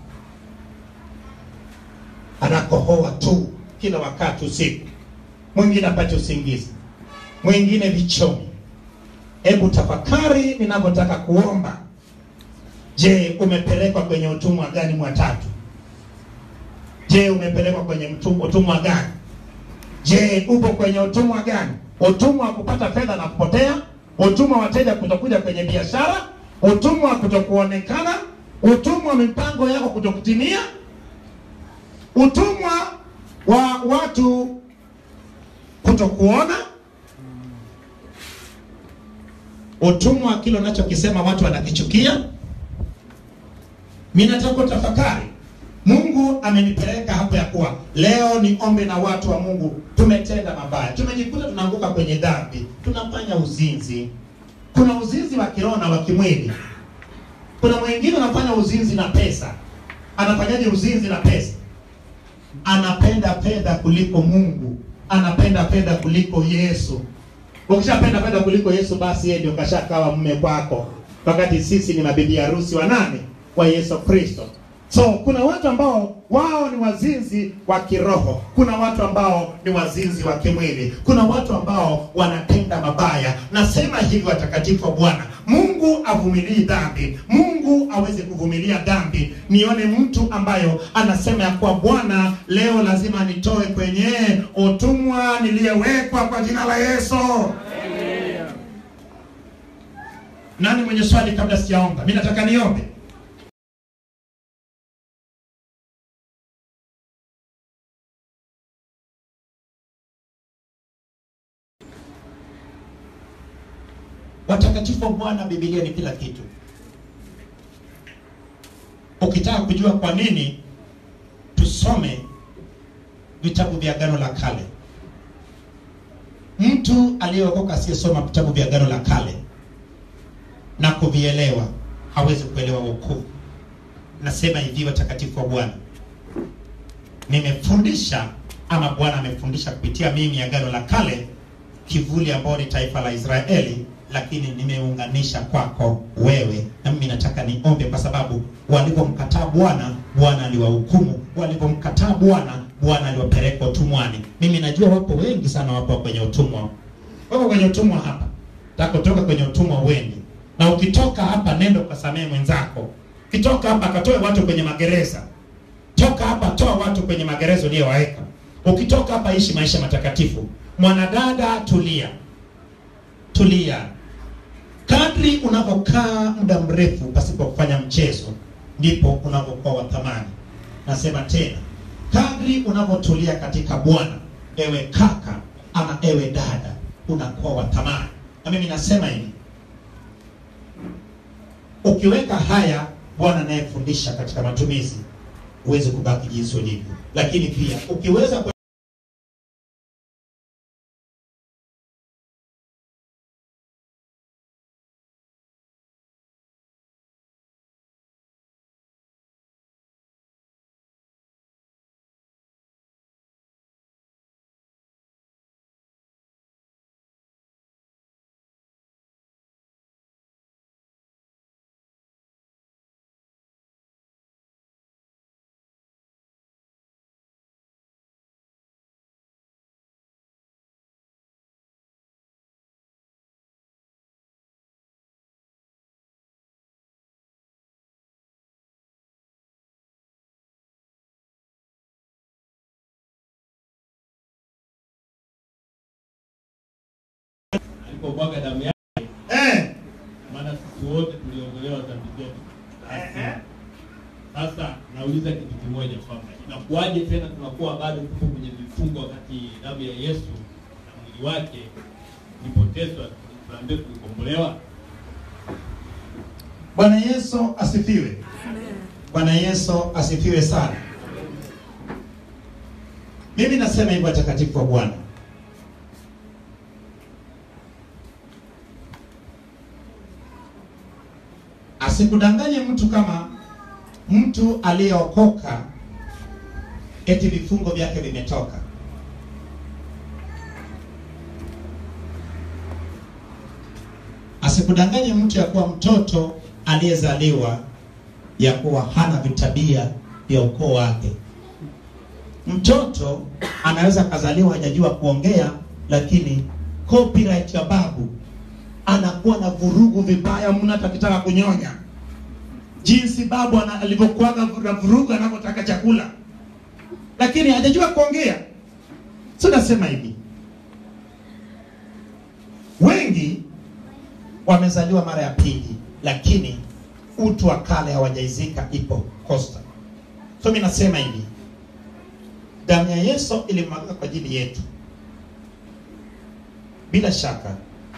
anakohoa tu kila wakati usiku, mwingine apate usingizi, mwingine vichomi. Hebu tafakari ninavyotaka kuomba. Je, umepelekwa kwenye utumwa gani mwa tatu? Je, umepelekwa kwenye mtu- utumwa gani? Je, upo kwenye utumwa gani? Utumwa wa kupata fedha na kupotea, utumwa wa wateja kutokuja kwenye biashara, utumwa wa kutokuonekana, utumwa wa mipango yako kutokutimia, utumwa wa watu kutokuona, utumwa wa kile unachokisema watu wanakichukia. Mimi nataka utafakari. Mungu amenipeleka hapo ya kuwa leo ni ombe na watu wa Mungu, tumetenda mabaya, tumejikuta tunaanguka kwenye dhambi, tunafanya uzinzi. Kuna uzinzi wa kiroho na wa kimwili. Kuna mwingine anafanya uzinzi na pesa. Anafanyaje uzinzi na pesa? Anapenda fedha kuliko Mungu, anapenda fedha kuliko Yesu. Ukishapenda fedha kuliko Yesu, basi yeye ndio kashakawa mume kwako, wakati sisi ni mabibi harusi wa nani? Wa Yesu Kristo. So kuna watu ambao wao ni wazinzi wa kiroho, kuna watu ambao ni wazinzi wa kimwili, kuna watu ambao wanatenda mabaya. Nasema hivi, watakatifu wa Bwana, Mungu avumilii dhambi, Mungu aweze kuvumilia dhambi. Nione mtu ambayo anasema ya kuwa Bwana, leo lazima nitoe kwenye utumwa niliyewekwa kwa jina la Yesu. Nani mwenye swali kabla sijaomba? Mimi nataka niombe. Watakatifu wa Bwana, Biblia ni kila kitu. Ukitaka kujua kwa nini, tusome vitabu vya Agano la Kale. Mtu aliyeokoka asiyesoma vitabu vya Agano la Kale na kuvielewa hawezi kuelewa wokovu. Nasema hivi, watakatifu wa Bwana, nimefundisha ama Bwana amefundisha kupitia mimi Agano la Kale, kivuli ambao ni taifa la Israeli, lakini nimeunganisha kwako wewe na mimi mimi nataka niombe, kwa sababu walipomkataa Bwana, Bwana aliwahukumu. Walipomkataa Bwana, Bwana aliwapeleka utumwani. Mimi najua wapo wengi sana wapo kwenye utumwa, wako kwenye utumwa hapa, taka kutoka kwenye utumwa uende, na ukitoka hapa nenda ukasamehe mwenzako. Ukitoka hapa katoe watu kwenye magereza, toka hapa, toa watu kwenye magereza uliyowaweka. Ukitoka hapa, ishi maisha matakatifu. Mwanadada, tulia, tulia. Kadri unavyokaa muda mrefu pasipo kufanya mchezo, ndipo unavyokuwa wa thamani. Nasema tena, kadri unavyotulia katika Bwana, ewe kaka ama ewe dada, unakuwa wa thamani. Na mimi nasema hivi, ukiweka haya Bwana anayefundisha katika matumizi, huwezi kubaki jinsi ulivyo, lakini pia ukiweza kwe-
alipomwaga damu yake,
eh,
maana sisi wote tuliongolewa dhambi zetu.
Ehe.
Sasa nauliza kitu kimoja kwamba inakuwaje tena tunakuwa bado tuko kwenye vifungo wakati damu ya Yesu na mwili wake ilipotezwa, tunaambia tulikombolewa?
Bwana Yesu asifiwe. Bwana Yesu asifiwe sana. Mimi nasema hivyo watakatifu wa Bwana. Asikudanganye mtu kama mtu aliyeokoka eti vifungo vyake vimetoka. Asikudanganye mtu ya kuwa mtoto aliyezaliwa ya kuwa hana vitabia vya ukoo wake. Mtoto anaweza akazaliwa hajajua kuongea, lakini copyright ya babu anakuwa na vurugu vibaya mno, hata akitaka kunyonya, jinsi babu ana- alivyokuwaga na vurugu anavyotaka chakula, lakini hajajua kuongea. So nasema hivi, wengi wamezaliwa mara ya pili, lakini utu wa kale hawajaizika, ipo Costa. So mimi nasema hivi, damu ya Yesu ilimwagika kwa ajili yetu. Bila shaka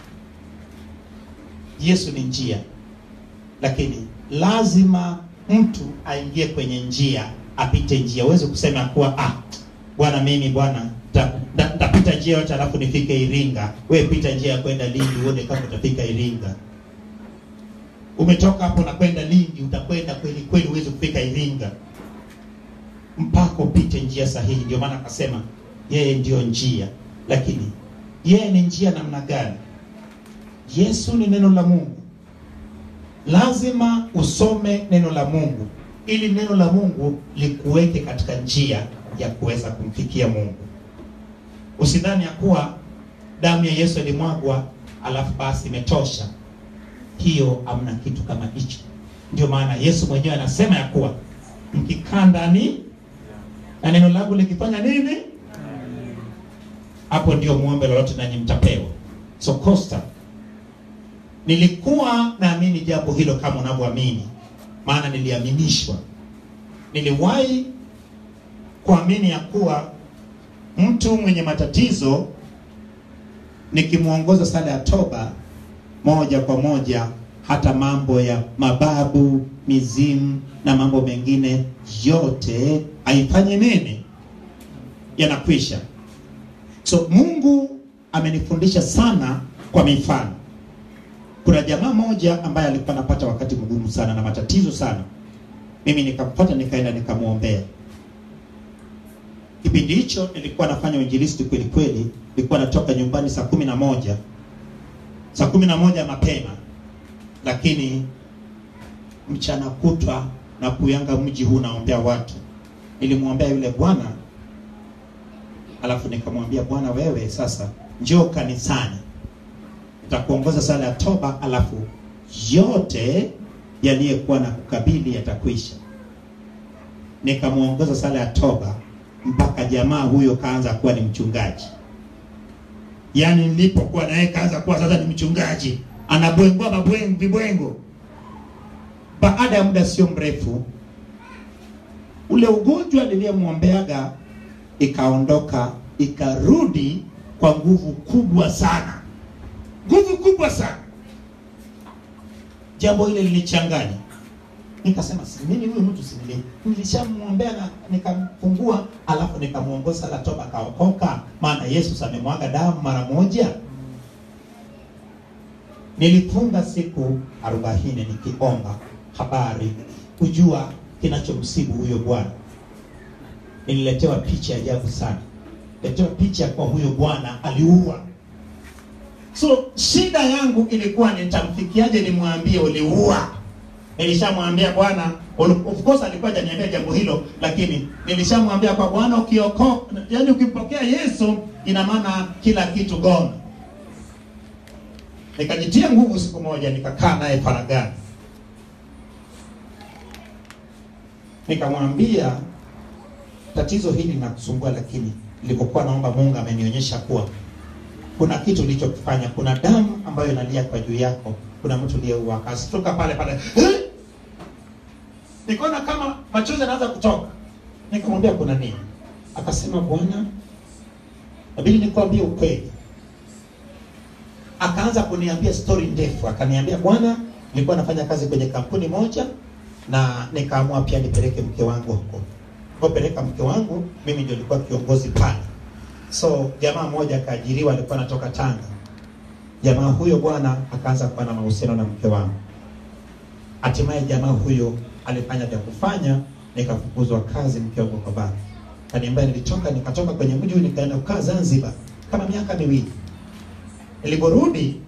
Yesu ni njia, lakini lazima mtu aingie kwenye njia, apite njia. Uweze kusema kuwa ah, bwana mimi bwana nta- nta- ntapita njia yote alafu nifike Iringa. Wewe pita njia ya kwenda Lindi uone kama utafika Iringa. Umetoka hapo na kwenda Lindi, utakwenda kweli kweli, uweze kufika Iringa mpaka upite njia sahihi. Ndio maana akasema yeye ndiyo njia, lakini yeye ni njia namna gani? Yesu ni neno la Mungu. Lazima usome neno la Mungu ili neno la Mungu likuweke katika njia ya kuweza kumfikia Mungu. Usidhani ya kuwa damu ya Yesu ilimwagwa alafu basi imetosha. Hiyo hamna kitu kama hicho. Ndio maana Yesu mwenyewe anasema ya kuwa mkikaa ndani na neno langu likifanya nini, hapo ndio muombe lolote nanyi mtapewa. So Costa, nilikuwa naamini jambo hilo kama unavyoamini, maana niliaminishwa. Niliwahi kuamini ya kuwa mtu mwenye matatizo nikimwongoza sala ya toba moja kwa moja, hata mambo ya mababu, mizimu na mambo mengine yote haifanye nini, yanakwisha. So Mungu amenifundisha sana kwa mifano. Kuna jamaa moja ambaye alikuwa anapata wakati mgumu sana na matatizo sana, mimi nikampata, nikaenda nikamwombea. Kipindi hicho nilikuwa nafanya uinjilisti kweli kweli, nilikuwa natoka nyumbani saa kumi na moja saa kumi na moja mapema, lakini mchana kutwa na kuyanga mji huu naombea watu. Nilimwombea yule bwana, alafu nikamwambia bwana, wewe sasa njoo kanisani, nitakuongoza sala ya toba, alafu yote yaliyokuwa na kukabili yatakwisha. Nikamwongoza sala ya toba mpaka jamaa huyo kaanza kuwa ni mchungaji. Yaani nilipokuwa naye kaanza kuwa sasa ni mchungaji, anabwengua mabwengo vibwengo. Baada ya muda sio mrefu, ule ugonjwa niliyemwombeaga ikaondoka, ikarudi kwa nguvu kubwa sana, nguvu kubwa sana. Jambo hile lilichanganya, nikasema si mimi huyu mtu simli, nilishamwombea na nikamfungua, alafu nikamwongoza la toba, kaokoka, maana Yesu amemwaga damu mara moja. Nilifunga siku arobaini nikiomba habari kujua kinachomsibu huyo bwana. Nililetewa picha ya ajabu sana, letewa picha kwa huyo bwana aliua. So shida yangu ilikuwa nitamfikiaje, nimwambie uliua. Nilishamwambia bwana, of course alikuwa hajaniambia jambo hilo, lakini nilishamwambia kwa bwana, ukioko yani ukimpokea Yesu ina maana kila kitu gone. Nikajitia nguvu siku moja, nikakaa naye faragani, nikamwambia tatizo hili linakusumbua, lakini nilipokuwa naomba Mungu amenionyesha kuwa kuna kitu ulichokifanya, kuna damu ambayo inalia kwa juu yako, kuna mtu aliyeua. Akasitoka pale pale, "Eh?" nikaona kama machozi yanaanza kutoka. Nikamwambia kuna nini? Akasema bwana, nabidi nikwambie ukweli. Akaanza kuniambia story ndefu, akaniambia bwana, nilikuwa nafanya kazi kwenye kampuni moja na nikaamua pia nipeleke mke wangu huko. Nilipopeleka mke wangu, mimi ndio nilikuwa kiongozi pale. So jamaa mmoja akaajiriwa, alikuwa anatoka Tanga. Jamaa huyo bwana akaanza kuwa na mahusiano na mke wangu. Hatimaye jamaa huyo alifanya vya kufanya, nikafukuzwa kazi, mke wangu kwa baba. Kaniambia nilitoka, nikatoka kwenye mji huu nikaenda kukaa Zanzibar kama miaka miwili. Niliporudi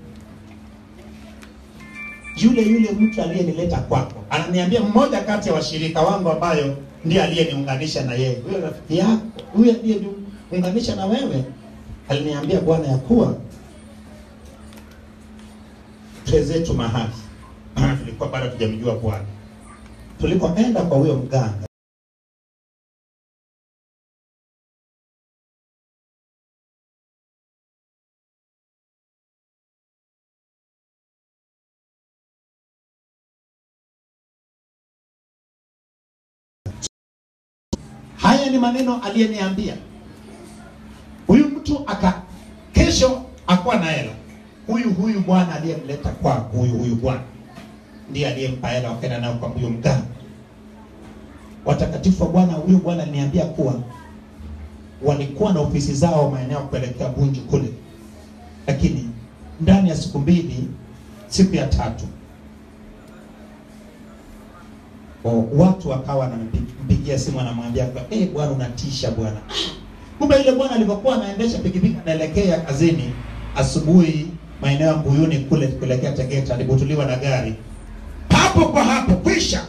yule yule mtu aliyenileta kwako ananiambia, mmoja kati ya washirika wangu ambayo ndiye aliyeniunganisha na yeye, huyo rafiki yako, huyo aliyeniunganisha na wewe, aliniambia bwana, ya kuwa twezetu mahali, maana tulikuwa bado tujamjua Bwana. Tulipoenda kwa huyo mganga Haya ni maneno aliyeniambia huyu mtu. Aka kesho akuwa na hela, huyu huyu bwana aliyemleta kwako, huyu huyu bwana ndiye aliyempa hela, wakaenda nayo kwa huyo mganga. Watakatifu wa Bwana, huyu bwana aliniambia kuwa walikuwa na ofisi zao maeneo kuelekea Bunju kule, lakini ndani ya siku mbili, siku ya tatu O, watu wakawa wanampigia simu wanamwambia kwa eh, bwana unatisha bwana. Kumbe ile bwana alipokuwa anaendesha pikipiki anaelekea kazini asubuhi maeneo ya Mbuyuni kule kuelekea Tegeta, alibutuliwa na gari hapo kwa hapo kwisha.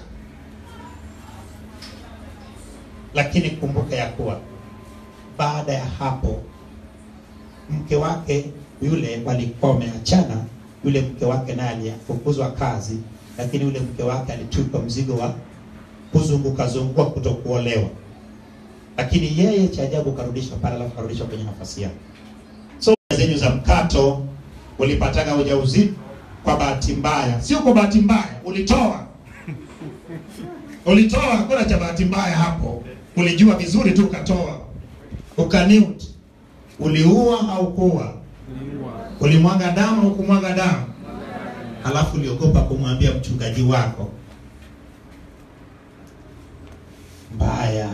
Lakini kumbuka ya kuwa baada ya hapo mke wake yule walikuwa wameachana. Yule mke wake naye alifukuzwa kazi lakini yule mke wake alitupa mzigo wa kuzunguka zunguka kutokuolewa, lakini yeye cha ajabu karudishwa pale, alafu karudishwa kwenye nafasi yake. So zenyu za mkato, ulipataga ujauzito kwa bahati mbaya, sio kwa bahati mbaya, ulitoa ulitoa, hakuna cha bahati mbaya hapo. Ulijua vizuri tu ukatoa, ukaniut. Uliua au kuua? Ulimwaga damu au kumwaga damu? Halafu uliogopa kumwambia mchungaji wako. Mbaya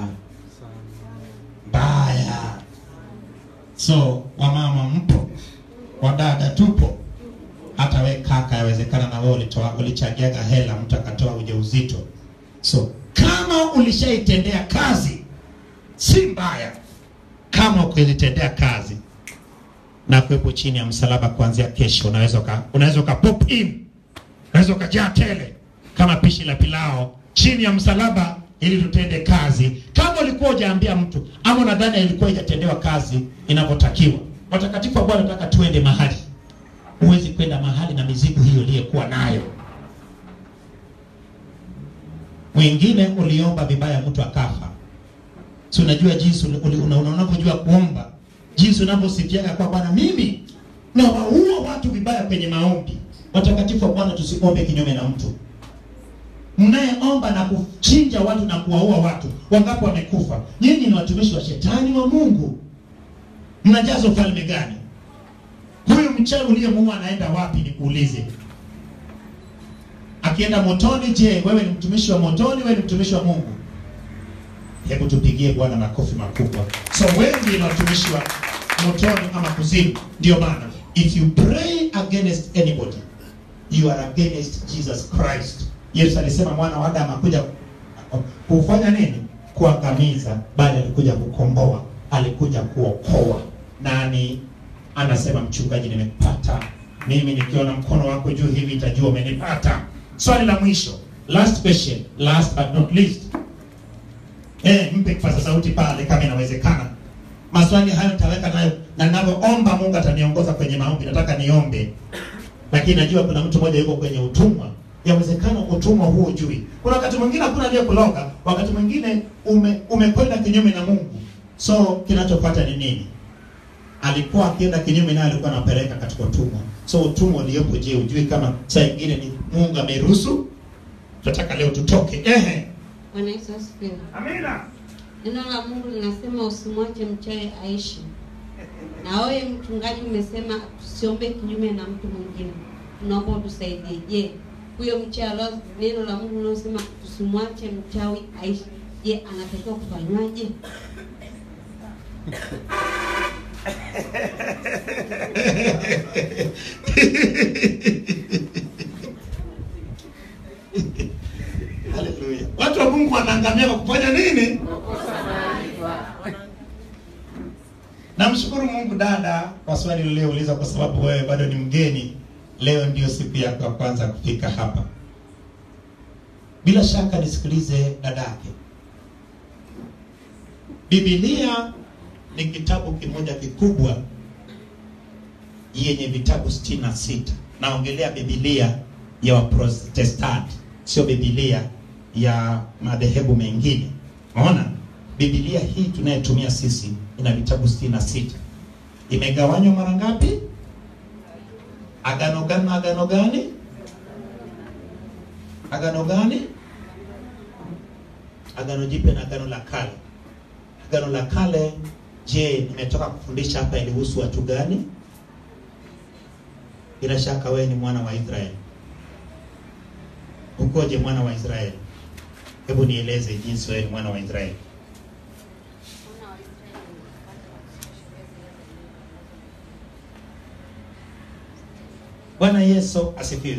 mbaya. So wamama mpo, wadada tupo, hata we kaka, yawezekana na wewe ulitoa, ulichangiaga hela, mtu akatoa ujauzito. So kama ulishaitendea kazi, si mbaya. Kama ukizitendea kazi na kuwepo chini ya msalaba kuanzia kesho, unaweza uka, unaweza uka pop in, unaweza ukajaa tele, kama pishi la pilao chini ya msalaba ili tutende kazi. Kama ulikuwa hujaambia mtu ama unadhani ilikuwa ijatendewa kazi inavyotakiwa, watakatifu wa Bwana nataka tuende mahali. Huwezi kwenda mahali na mizigo hiyo uliyokuwa nayo. Mwingine uliomba vibaya, mtu akafa. Si unajua jinsi uli- uli- una- una- unavyojua kuomba, jinsi unavyosifiaga kwa Bwana, mimi na waua watu vibaya kwenye maombi. Watakatifu wa Bwana, tusiombe kinyume na mtu mnayeomba na kuchinja watu na kuwaua watu, wangapi wamekufa? Nyinyi ni watumishi wa shetani wa Mungu, mnajaza ufalme gani? Huyu mchawi uliyemuua anaenda wapi? Nikuulize, akienda motoni, je, wewe ni mtumishi wa motoni? Wewe ni mtumishi wa Mungu? Hebu tupigie Bwana makofi makubwa. So wengi ni watumishi wa motoni ama kuzimu. Ndio maana if you pray against anybody you are against Jesus Christ. Yesu alisema mwana wa Adamu akuja kufanya nini? Kuangamiza, bali alikuja kukomboa, alikuja kuokoa. Nani anasema mchungaji, nimekupata mimi, nikiona mkono wako juu hivi itajua umenipata. Swali la mwisho, last question, last but not least. Eh, mpe kipaza sauti pale kama inawezekana. Maswali hayo nitaweka nayo na ninavyoomba Mungu ataniongoza kwenye maombi. Nataka niombe lakini najua kuna mtu mmoja yuko kwenye utumwa. Yawezekana utumwa huo ujui. Kuna wakati mwingine hakuna aliyekuloga, wakati mwingine ume, umekwenda kinyume na Mungu. So kinachofuata ni nini? Alikuwa akienda kinyume naye, alikuwa anapeleka katika utumwa. So utumwa uliopo, je, ujui kama saa ingine ni Mungu ameruhusu? Tunataka leo tutoke. Ehe,
Bwana Yesu asifiwe.
amina.
Neno la Mungu linasema usimwache mchawi aishi. Na wewe mchungaji umesema tusiombe kinyume na mtu mwingine. Tunaomba utusaidie. Je, huyo mchawi alio- neno la Mungu linasema tusimwache mchawi aishi. Je, anatakiwa kufanywaje?
Haleluya. Watu wa Mungu wanaangamia kwa kufanya nini? Namshukuru Mungu dada kwa swali ulilouliza, kwa sababu wewe bado ni mgeni. Leo ndio siku yako ya kwanza kufika hapa. Bila shaka nisikilize dadake. Biblia ni kitabu kimoja kikubwa yenye vitabu sitini na sita. Naongelea Biblia ya Waprotestanti, sio Biblia ya madhehebu mengine. Unaona, Biblia hii tunayetumia sisi ina vitabu sitini na sita. Imegawanywa mara ngapi? Agano gani na agano gani? Agano gani? Agano Jipya na agano la kale. Agano la kale, je, nimetoka kufundisha hapa ilihusu watu gani? Bila shaka wewe ni mwana wa Israeli. Ukoje mwana wa Israeli? Hebu nieleze jinsi wewe ni mwana wa Israeli. Bwana Yesu asifiwe.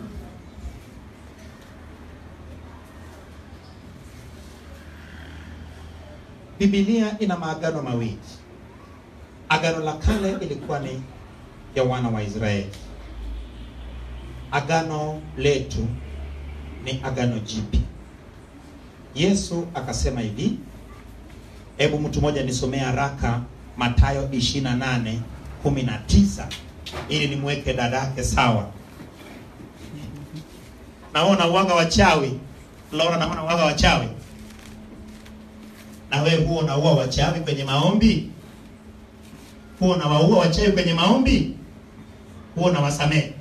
Biblia ina maagano mawili. Agano la kale ilikuwa ni ya wana wa Israeli. Agano letu ni agano jipya. Yesu akasema hivi, hebu mtu mmoja nisomee haraka Mathayo 28 19 ili nimweke dadake sawa. Naona uwaga wachawi, Laura, naona uwaga wachawi. Na wewe huo unaua wachawi kwenye maombi? Huo unawaua wachawi kwenye maombi? Huo unawasamehe?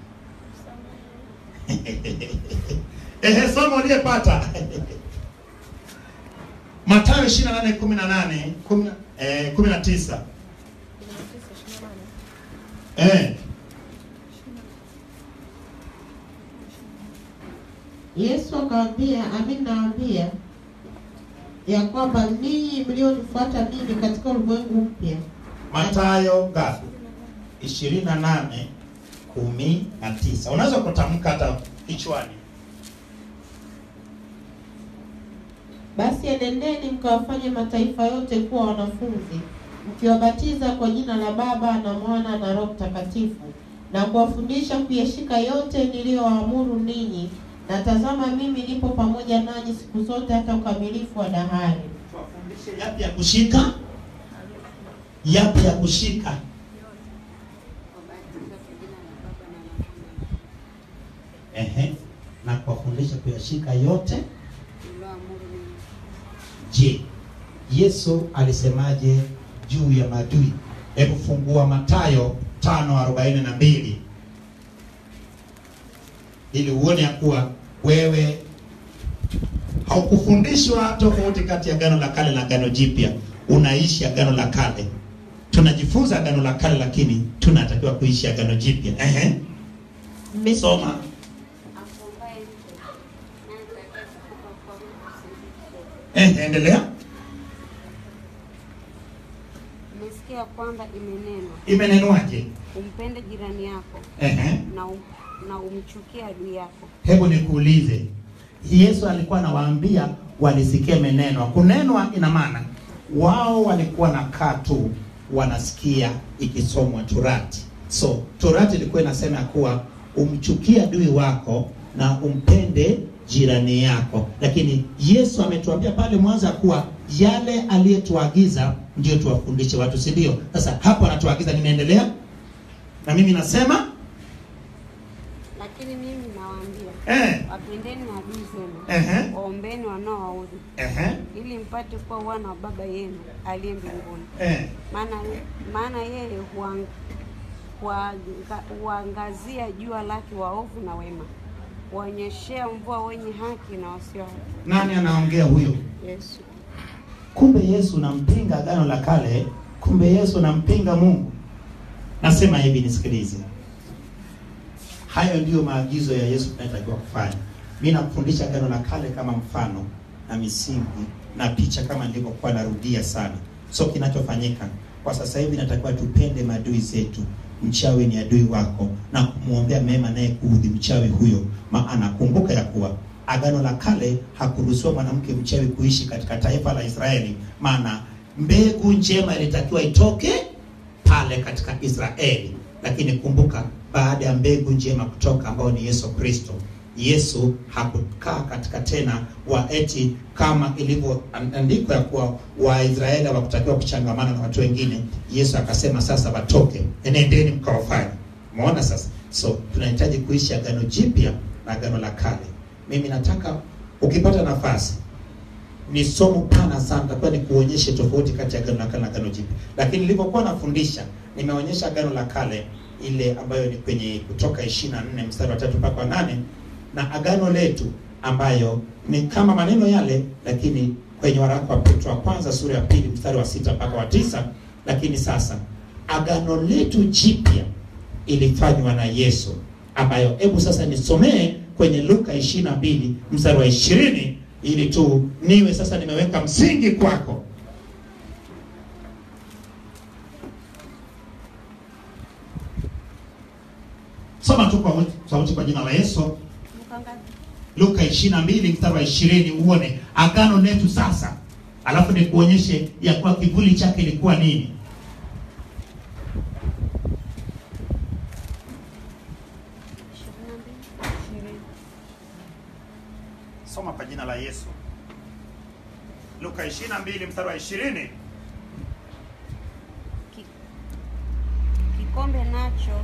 Ehe, somo uliyepata Mathayo 28 18 10 eh 19 eh
Yesu akawaambia, amin nawaambia ya kwamba ninyi mlionifuata mimi katika ulimwengu mpya
Mathayo ngapi? 28 kumi na tisa. Unaweza kutamka hata kichwani.
Basi enendeni mkawafanye mataifa yote kuwa wanafunzi, mkiwabatiza kwa jina la Baba na Mwana na Roho Mtakatifu, na kuwafundisha kuyashika yote niliyowaamuru ninyi, na tazama mimi nipo pamoja nanyi siku zote hata ukamilifu wa dahari.
Tuwafundishe yapi ya kushika, yapi ya kushika. Ehe, na kuwafundisha kuyashika yote. Je, Yesu alisemaje juu ya maadui? Hebu fungua Mathayo 5:42 ili uone ya kuwa wewe haukufundishwa tofauti kati ya agano la kale na agano jipya. Unaishi agano la kale, tunajifunza agano la kale, lakini tunatakiwa kuishi agano jipya. Ehe,
Mmesikia-
soma. Ehe, endelea.
Umesikia kwamba imenenwa
Imenenwaje?
umpende jirani yako
Ehe.
na, um, na umchukie adui yako.
Hebu nikuulize, Yesu alikuwa anawaambia walisikia imenenwa. Kunenwa ina maana wao walikuwa nakaa tu wanasikia ikisomwa Torati. So Torati ilikuwa inasema ya kuwa umchukie adui wako na umpende jirani yako, lakini Yesu ametuambia pale mwanzo ya kuwa yale aliyetuagiza ndio tuwafundishe watu, si ndio? Sasa hapo anatuagiza, nimeendelea na mimi nasema
Lakini mimi nawaambia,
eh,
wapendeni adui zenu,
ehe,
waombeni wanaowaudhi,
ehe,
ili mpate kuwa wana wa Baba yenu aliye mbinguni.
eh.
Maana maana yeye huang- huanga- huangazia jua lake waovu na wema, huonyeshea mvua wenye haki na wasio haki.
Nani anaongea huyo?
Yesu.
Kumbe Yesu nampinga agano la kale, kumbe Yesu nampinga Mungu. Nasema hivi, nisikilize, hayo ndiyo maagizo ya Yesu tunatakiwa kufanya. Mimi nakufundisha agano la kale kama mfano na misingi na picha, kama nilivyokuwa narudia sana. So kinachofanyika kwa sasa hivi, natakiwa tupende maadui zetu. Mchawi ni adui wako, na kumwombea mema naye kuudhi mchawi huyo, maana kumbuka ya kuwa agano la kale hakuruhusiwa mwanamke mchawi kuishi katika taifa la Israeli, maana mbegu njema ilitakiwa itoke pale katika Israeli. Lakini kumbuka, baada ya mbegu njema kutoka, ambao ni Yesu Kristo, Yesu hakukaa katika tena wa eti kama ilivyoandikwa ya kuwa Waisraeli hawakutakiwa kuchangamana na watu wengine. Yesu akasema sasa watoke, enendeni mkawafanye. Umeona sasa? So tunahitaji kuishi agano jipya na agano la kale. Mimi nataka ukipata nafasi ni somo pana sana, takuwa ni kuonyeshe tofauti kati ya agano la kale na agano jipya. Lakini nilipokuwa nafundisha, nimeonyesha agano la kale ile ambayo ni kwenye Kutoka 24 mstari wa tatu mpaka wa nane na agano letu ambayo ni kama maneno yale, lakini kwenye waraka wa Petro wa kwanza sura ya pili mstari wa sita mpaka wa tisa. Lakini sasa agano letu jipya ilifanywa na Yesu, ambayo hebu sasa nisomee kwenye Luka 22 mstari wa 20 ili tu niwe sasa nimeweka msingi kwako. Soma tu kwa sauti kwa jina la Yesu.
Mkangazi.
Luka 22 mstari wa 20 uone agano letu sasa, alafu nikuonyeshe ya kuwa kivuli chake ilikuwa nini.
Ishirini na mbili, ishirini.
Soma kwa jina la Yesu. Luka 22 mstari wa 20.
Ki- kikombe nacho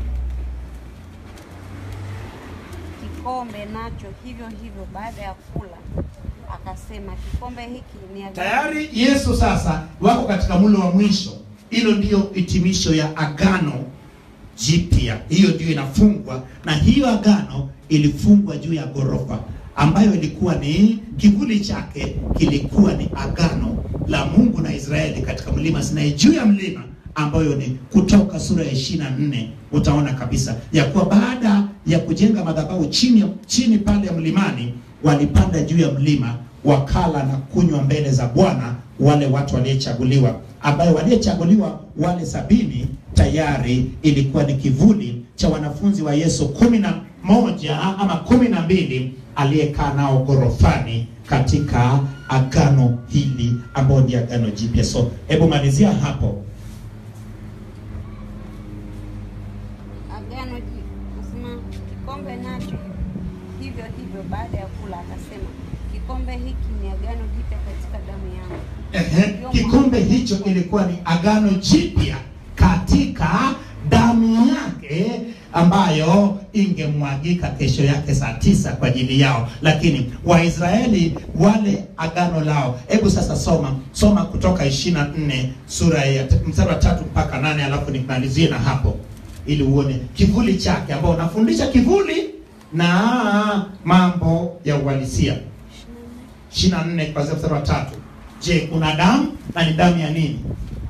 kikombe nacho hivyo hivyo baada ya kula akasema kikombe hiki ni agano
Tayari Yesu sasa wako katika mulo wa mwisho. Hilo ndiyo hitimisho ya agano jipya, hiyo ndiyo inafungwa, na hiyo agano ilifungwa juu ya ghorofa ambayo ilikuwa ni kivuli chake kilikuwa ni agano la Mungu na Israeli katika mlima Sinai, juu ya mlima ambayo ni Kutoka sura ya 24 utaona kabisa ya kuwa baada ya kujenga madhabahu chini chini pale ya mlimani, walipanda juu ya mlima wakala na kunywa mbele za Bwana wale watu waliochaguliwa, ambayo waliochaguliwa wale sabini tayari ilikuwa ni kivuli cha wanafunzi wa Yesu kumi na moja ama kumi na mbili aliyekaa nao ghorofani katika agano hili ambao ni agano jipya. So hebu malizia hapo.
agano ji- nasema kikombe nacho hivyo Vivyo hivyo baada ya kula akasema, kikombe hiki ni agano jipya katika damu yangu.
Ehe, kikombe hicho ilikuwa ni agano jipya katika damu yake ambayo ingemwagika kesho yake saa tisa kwa ajili yao, lakini Waisraeli wale agano lao. Hebu sasa soma soma Kutoka 24 sura ya mstari wa tatu mpaka nane alafu nimalizie na hapo ili uone kivuli chake, ambao unafundisha kivuli na mambo ya uhalisia. 24 kuanzia mstari wa tatu. Je, kuna damu na ni damu ya nini?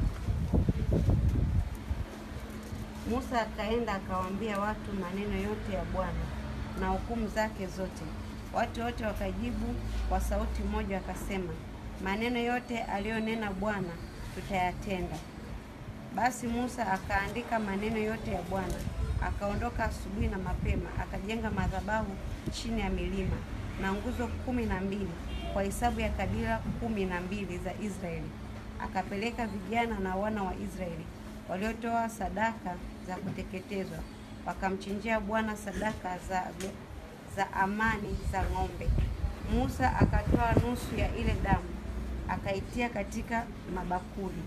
Musa akaenda akawaambia watu maneno yote ya Bwana na hukumu zake zote. Watu wote wakajibu kwa sauti moja wakasema, maneno yote aliyonena Bwana tutayatenda. Basi Musa akaandika maneno yote ya Bwana, akaondoka asubuhi na mapema, akajenga madhabahu chini ya milima na nguzo kumi na mbili kwa hesabu ya kabila kumi na mbili za Israeli. Akapeleka vijana na wana wa Israeli waliotoa sadaka za kuteketezwa, wakamchinjia Bwana sadaka za, za amani za ng'ombe. Musa akatoa nusu ya ile damu akaitia katika mabakuli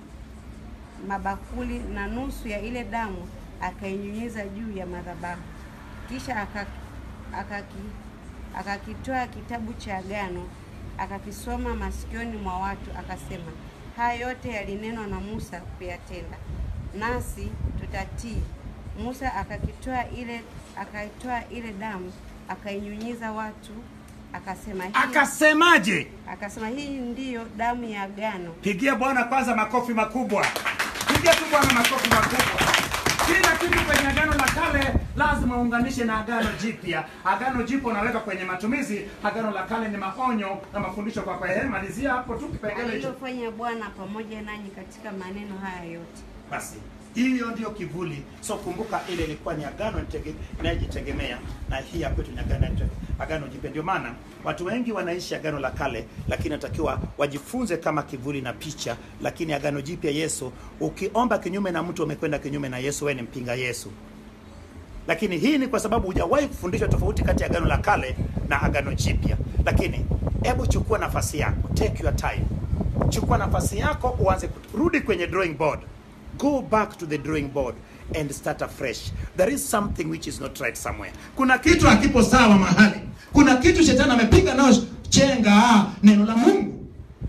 mabakuli na nusu ya ile damu akainyunyiza juu ya madhabahu. Kisha akaki, akaki, akakitoa kitabu cha agano akakisoma masikioni mwa watu, akasema, haya yote yalinenwa na Musa kuyatenda, nasi tutatii. Musa akakitoa ile akaitoa ile damu akainyunyiza watu, akasema hii,
Akasemaje?
akasema hii ndiyo damu ya agano
Pigia Bwana kwanza makofi makubwa. Pigia tu Bwana makofi makubwa. Kila kitu kwenye agano la kale lazima uunganishe na agano jipya. Agano jipya unaweka kwenye matumizi, agano la kale ni maonyo na mafundisho kwa kwa. Ehe, malizia hapo tu kipengele hicho.
alilofanya Bwana pamoja nanyi katika maneno haya yote.
Basi hiyo ndio kivuli. So kumbuka, ile ilikuwa ni agano nitege- inayojitegemea na hii ya kwetu ni agano agano jipya. Ndio maana watu wengi wanaishi agano la kale, lakini natakiwa wajifunze kama kivuli na picha. Lakini agano jipya, Yesu, ukiomba kinyume na mtu umekwenda kinyume na Yesu, wewe ni mpinga Yesu. Lakini hii ni kwa sababu hujawahi kufundishwa tofauti kati ya agano la kale na agano jipya. Lakini hebu chukua nafasi yako, take your time, chukua nafasi yako, uanze kurudi kwenye drawing board, go back to the drawing board and start afresh. There is something which is not right somewhere. Kuna kitu hakipo sawa mahali, kuna kitu shetani amepiga nao chenga neno la Mungu,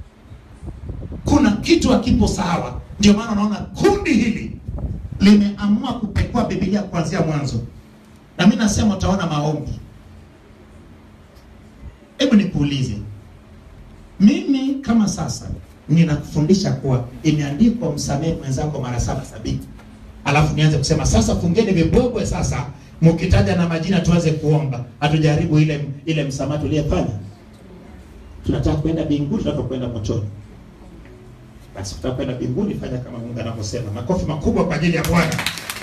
kuna kitu hakipo sawa. Ndio maana unaona kundi hili limeamua kupekua Biblia kuanzia mwanzo, na mimi nasema utaona maombi. Hebu nikuulize, mimi kama sasa ninakufundisha kuwa imeandikwa msamehe mwenzako mara saba sabini, alafu nianze kusema sasa fungeni vibwebwe sasa, mkitaja na majina tuanze kuomba, hatujaribu ile ile msamaha tuliyefanya. Tunataka kwenda mbinguni, tunataka kwenda motoni. Basi tutaka kwenda mbinguni, fanya kama Mungu anavyosema. Makofi makubwa kwa ajili ya Bwana.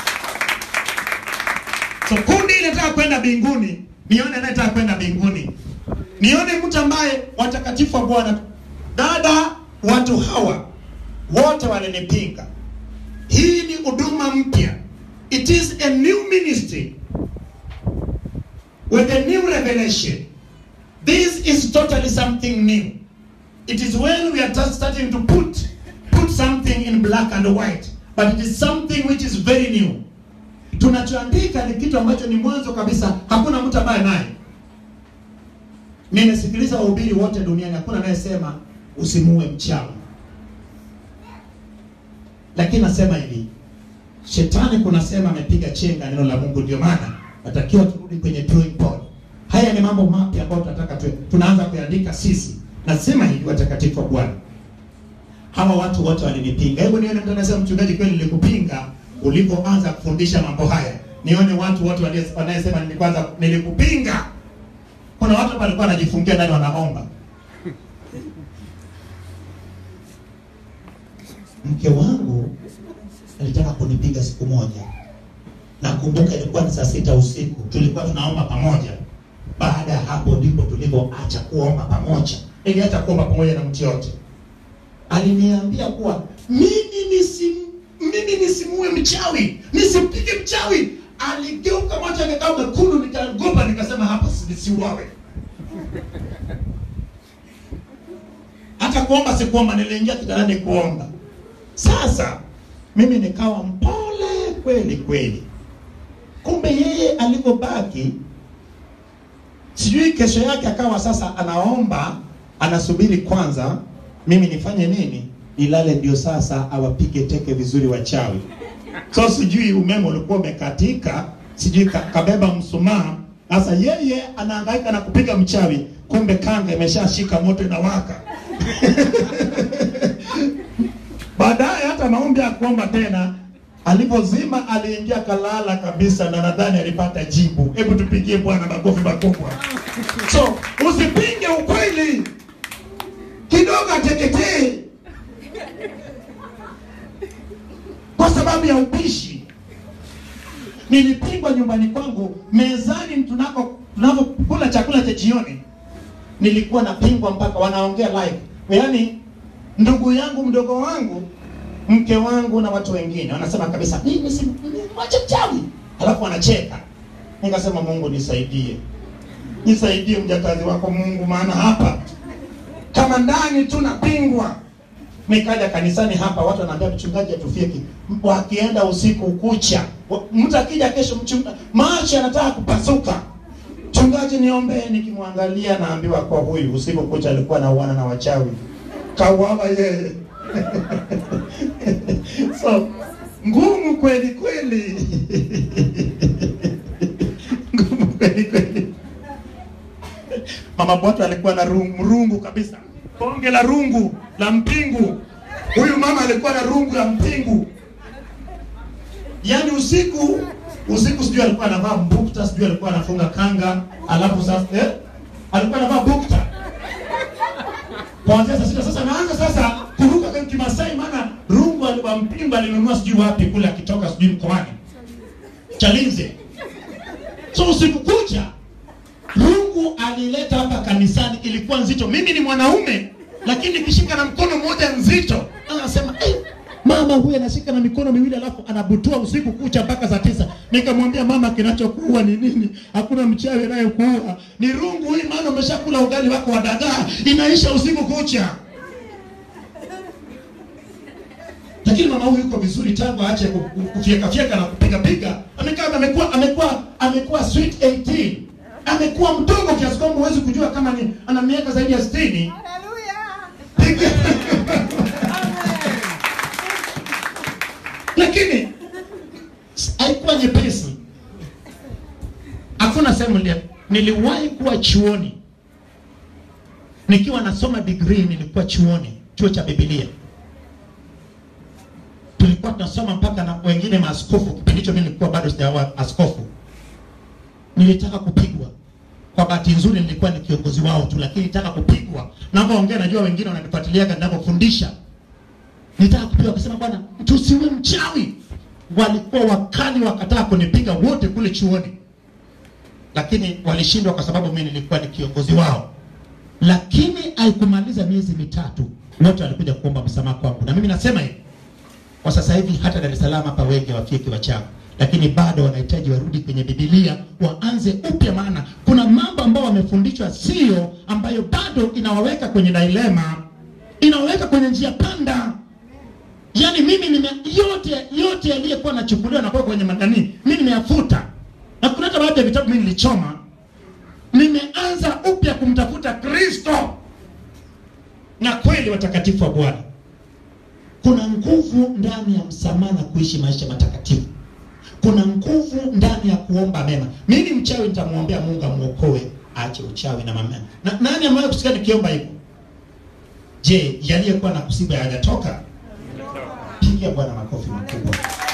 So kundi inataka kwenda mbinguni, nione anayetaka kwenda mbinguni, nione mtu ambaye watakatifu wa Bwana. Dada, watu hawa wote walinipinga. Hii ni huduma mpya, it is a new ministry with a new revelation. This is totally something new. It is when we are just starting to put put something in black and white, but it is something which is very new. Tunachoandika ni kitu ambacho ni mwanzo kabisa, hakuna mtu ambaye naye. Nimesikiliza wahubiri wote duniani, hakuna anayesema usimuue mchawi, lakini nasema hivi, shetani kunasema amepiga chenga neno la Mungu. Ndio maana natakiwa turudi kwenye drawing board. Haya ni mambo mapya ambayo tunataka tu, tunaanza kuandika sisi. Nasema hivi, watakatifu wa Bwana, hawa watu wote walinipinga. Hebu nione mtu anasema, mchungaji, kweli nilikupinga ulipoanza kufundisha mambo haya. Nione watu wote walie- wanayesema nilikwanza nilikupinga. Kuna watu hapa walikuwa wanajifungia ndani wanaomba. Mke wangu alitaka kunipiga siku moja. Nakumbuka ilikuwa ni saa sita usiku, tulikuwa tunaomba pamoja. Baada ya hapo ndipo tulipoacha kuomba pamoja. Niliacha kuomba pamoja na mtu yote. Aliniambia kuwa mimi nisim mimi nisimue mchawi, nisipige mchawi. aligeuka macho yake kama mekundu nikaogopa nikasema hapa si- nisiuawe hata kuomba sikuomba niliingia kitandani kuomba sasa mimi nikawa mpole kweli kweli kumbe yeye alivyobaki sijui kesho yake akawa sasa anaomba anasubiri kwanza mimi nifanye nini nilale ndio sasa awapige teke vizuri wachawi so sijui umeme ulikuwa umekatika sijui ka, kabeba msumaa sasa yeye anahangaika na kupiga mchawi kumbe kanga imeshashika moto inawaka baadaye hata maombi ya kuomba tena alipozima aliingia kalala kabisa na nadhani alipata jibu hebu tupigie bwana makofi makubwa so usipinge ukweli kidogo ateketee kwa sababu ya upishi nilipigwa nyumbani kwangu mezani tunako tunapokula chakula cha jioni nilikuwa napingwa mpaka wanaongea live yaani ndugu yangu mdogo wangu mke wangu na watu wengine wanasema kabisa mimi si mwache mchawi alafu wanacheka nikasema mungu nisaidie nisaidie mjakazi wako mungu maana hapa kama ndani tu napingwa nikaja kanisani hapa watu wanaambia mchungaji atufiki wakienda usiku kucha Wa- mtu akija kesho mchunga macho anataka kupasuka mchungaji niombee nikimwangalia naambiwa kwa huyu usiku kucha alikuwa nauana na wachawi kauawa yeye so ngumu kweli kweli ngumu kweli kweli mama bwatu alikuwa na rungu, rungu kabisa bonge la rungu la mpingu huyu mama alikuwa na rungu la mpingu yaani usiku usiku sijui alikuwa anavaa mbukta sijui alikuwa anafunga kanga alafu sasa eh? alikuwa anavaa bukta kuanzia saa sita sasa naanza sasa kuruka kwa kimasai maana rungu wa mpingu alinunua sijui wapi kule akitoka sijui mkoani chalinze so usiku kucha rungu alileta hapa kanisani ilikuwa nzito mimi ni mwanaume lakini nikishika na mkono mmoja nzito anasema hey, mama huyu anashika na mikono miwili alafu anabutua usiku kucha mpaka saa tisa nikamwambia mama kinachokuua ni nini hakuna mchawi anayekuua ni rungu hii maana umeshakula ugali wako wa dagaa inaisha usiku kucha lakini mama huyu yuko vizuri tangu aache ku- ku- kufyekafyeka na kupigapiga amekaa amekuwa amekuwa amekuwa sweet 18 amekuwa mdogo kiasi kwamba huwezi kujua kama ni ana miaka zaidi ya 60 lakini haikuwa nyepesi hakuna sehemu nili- niliwahi kuwa chuoni nikiwa nasoma degree nilikuwa chuoni chuo cha bibilia tulikuwa tunasoma mpaka na wengine maaskofu kipindi hicho mimi nilikuwa bado sijawa askofu nilitaka kupigwa kwa bahati nzuri nilikuwa ni kiongozi wao tu lakini nilitaka kupigwa napoongea najua wengine wananifuatiliaga ninapofundisha nitaka kupigwa akasema bwana tusiwe mchawi walikuwa wakali wakataa kunipiga wote kule chuoni lakini walishindwa kwa sababu mimi nilikuwa ni kiongozi wao lakini haikumaliza miezi mitatu wote walikuja kuomba msamaha kwangu na mimi nasema hivi kwa sasa hivi hata Dar es Salaam hapa wengi wafiki wachawi, lakini bado wanahitaji warudi kwenye Biblia waanze upya, maana kuna mambo ambayo wamefundishwa sio, ambayo bado inawaweka kwenye dilema, inawaweka kwenye njia panda. Yaani mimi nime yote yote yaliyokuwa nachukuliwa na kuwekwa kwenye madani, mimi nimeyafuta, na kuna hata baadhi ya vitabu mimi nilichoma, nimeanza upya kumtafuta Kristo na kweli watakatifu wa Bwana kuna nguvu ndani ya msamaha na kuishi maisha matakatifu kuna nguvu ndani ya kuomba mema mimi mchawi nitamwombea mungu amwokoe aache uchawi na mama na nani ambaye kusikia nikiomba hivyo je yaliyekuwa na kusiba hayajatoka pigia bwana makofi makubwa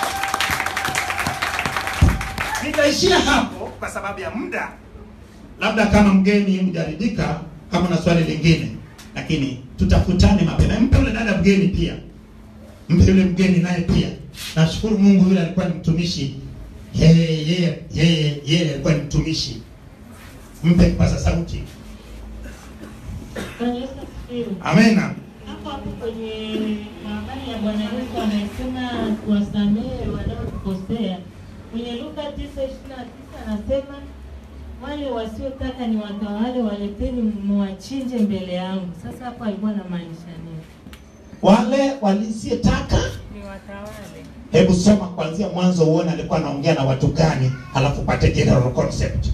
nitaishia hapo kwa sababu ya muda labda kama mgeni mjaridika kama na swali lingine lakini tutafutane mapema mpe yule dada mgeni pia mpe yule mgeni naye pia nashukuru mungu yule alikuwa ni mtumishi yeye yeye yeye yeye alikuwa ni mtumishi mpe kipaza sauti
Bwana Yesu asifiwe.
amena
Hapo hapo kwenye habari ya Bwana Yesu anayesema tuwasamehe wanaotukosea,
Kwenye Luka 9:29 anasema wale wasiotaka ni watawale waleteni mwachinje mbele yangu. Sasa hapo alikuwa anamaanisha nini?
Wale walisiyetaka
Ni watawale.
Hebu soma kuanzia mwanzo uone alikuwa anaongea na watu gani, halafu pate general concept.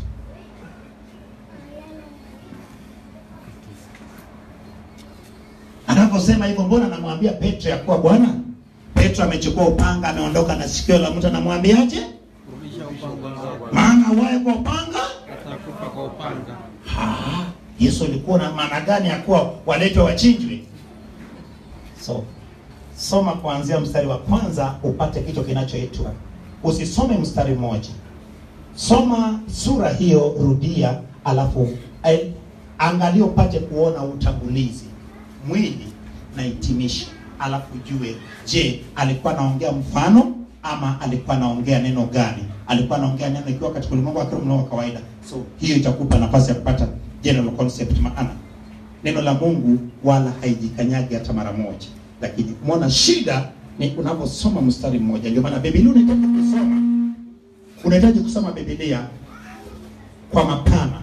Anaposema hivyo, mbona anamwambia Petro ya kuwa Bwana, Petro amechukua upanga, ameondoka na sikio la mtu, anamwambiaje? Maana awaye kwa upanga
atakufa kwa upanga.
Ah, Yesu alikuwa na maana gani ya kuwa waletwe wachinjwe? So soma kuanzia mstari wa kwanza upate kitu kinachoitwa. Usisome mstari mmoja, soma sura hiyo, rudia, alafu eh, angalia upate kuona utangulizi, mwili na hitimisho, alafu jue, je, alikuwa anaongea mfano ama alikuwa anaongea neno gani? Alikuwa anaongea neno ikiwa katika ulimwengu wa kiroho, ulimwengu wa kawaida. So hiyo itakupa nafasi ya kupata general concept, maana neno la Mungu wala haijikanyagi hata mara moja, lakini umeona shida ni unaposoma mstari mmoja. Ndio maana Biblia unahitaji kusoma, unahitaji kusoma Biblia kwa mapana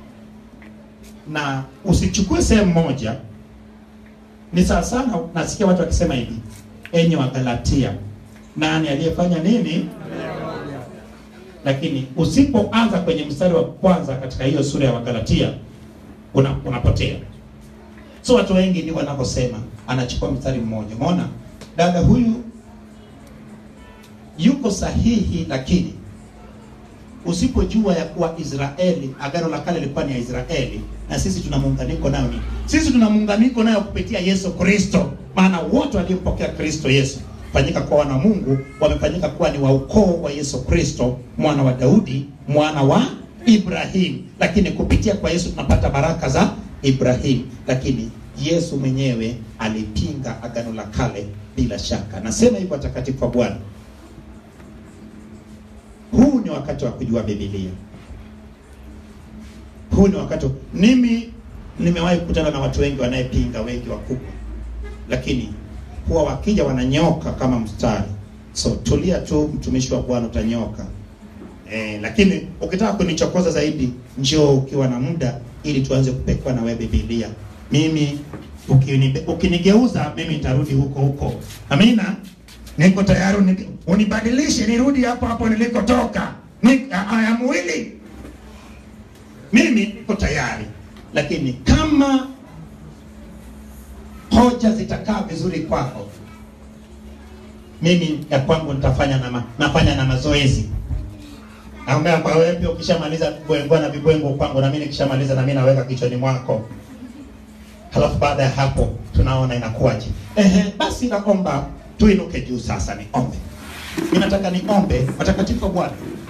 na usichukue sehemu moja. Ni sawa sana, nasikia watu wakisema hivi, enyi wa Galatia, nani aliyefanya nini? Lakini usipoanza kwenye mstari wa kwanza katika hiyo sura ya Wagalatia una, unapotea. So watu wengi ndio wanavyosema, anachukua mstari mmoja. Umeona dada huyu yuko sahihi, lakini usipojua ya kuwa Israeli, agano la kale lilikuwa ni ya Israeli na sisi tuna muunganiko nayo ni sisi tuna muunganiko nayo kupitia Yesu Kristo, maana wote waliompokea Kristo Yesu fanyika kuwa wana wa Mungu, wamefanyika kuwa ni wa ukoo wa Yesu Kristo, mwana wa Daudi, mwana wa Ibrahim. Lakini kupitia kwa Yesu tunapata baraka za Ibrahim, lakini Yesu mwenyewe alipinga agano la kale bila shaka. Nasema hivyo watakatifu wa Bwana, huu ni wakati wa kujua Biblia. Huu ni wakati mimi nimewahi kukutana na watu wengi wanayepinga, wengi wakubwa, lakini huwa wakija wananyoka kama mstari. So tulia tu, mtumishi wa Bwana, utanyoka. Eh, lakini ukitaka kunichokoza zaidi, njoo ukiwa na muda, ili tuanze kupekua na wewe Biblia. Mimi ukinibe- ukinigeuza mimi nitarudi huko huko. Amina, niko tayari uni- unibadilishe nirudi hapo hapo nilikotoka. Ni I am willing. Mimi niko tayari, lakini kama hoja zitakaa vizuri kwako, mimi ya kwangu nitafanya na ma, nafanya na mazoezi ambaye kwa wewe pia ukishamaliza kubwengwa na vibwengo kwangu, na mimi nikishamaliza na mimi naweka kichwani mwako, halafu baada ya hapo tunaona inakuwaje. Ehe, basi naomba tuinuke juu sasa, niombe. Ninataka niombe watakatifu wa Bwana.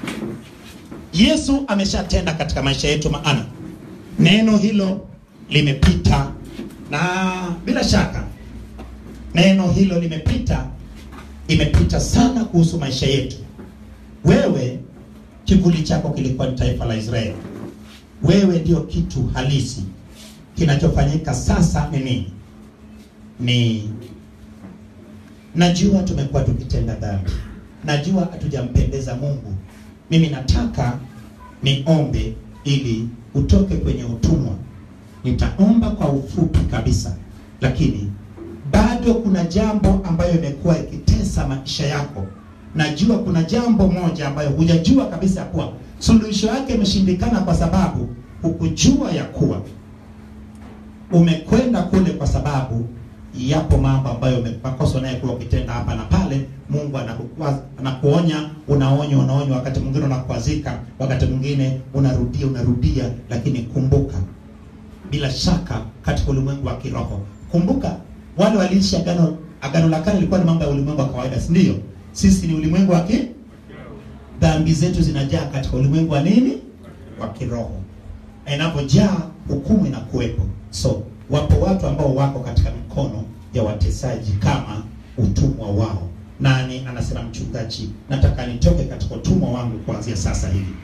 Yesu ameshatenda katika maisha yetu, maana neno hilo limepita, na bila shaka neno hilo limepita, imepita sana kuhusu maisha yetu. Wewe kivuli chako kilikuwa ni taifa la Israeli. Wewe ndio kitu halisi. Kinachofanyika sasa ni nini? Ni najua tumekuwa tukitenda dhambi, najua hatujampendeza Mungu. Mimi nataka niombe ili utoke kwenye utumwa. Nitaomba kwa ufupi kabisa, lakini bado kuna jambo ambayo imekuwa ikitesa maisha yako. Najua kuna jambo moja ambayo hujajua kabisa ya kuwa suluhisho yake imeshindikana, kwa sababu hukujua ya kuwa umekwenda kule kwa sababu yapo mambo ambayo ume- makosa unayekuwa ukitenda hapa na pale. Mungu anakukwaza, anakuonya, unaonywa, unaonywa, wakati mwingine unakwazika, wakati mwingine unarudia, unarudia, lakini kumbuka, bila shaka katika ulimwengu wa kiroho, kumbuka wale waliishi agano agano la kale lilikuwa ni mambo ya ulimwengu wa kawaida, si ndio? Sisi ni ulimwengu wa ki dhambi zetu zinajaa katika ulimwengu wa nini? Wa kiroho. Na inapojaa hukumu inakuwepo. So wapo watu ambao wako katika mikono ya watesaji kama utumwa wao. Nani anasema, mchungaji, nataka nitoke katika utumwa wangu kuanzia sasa hivi.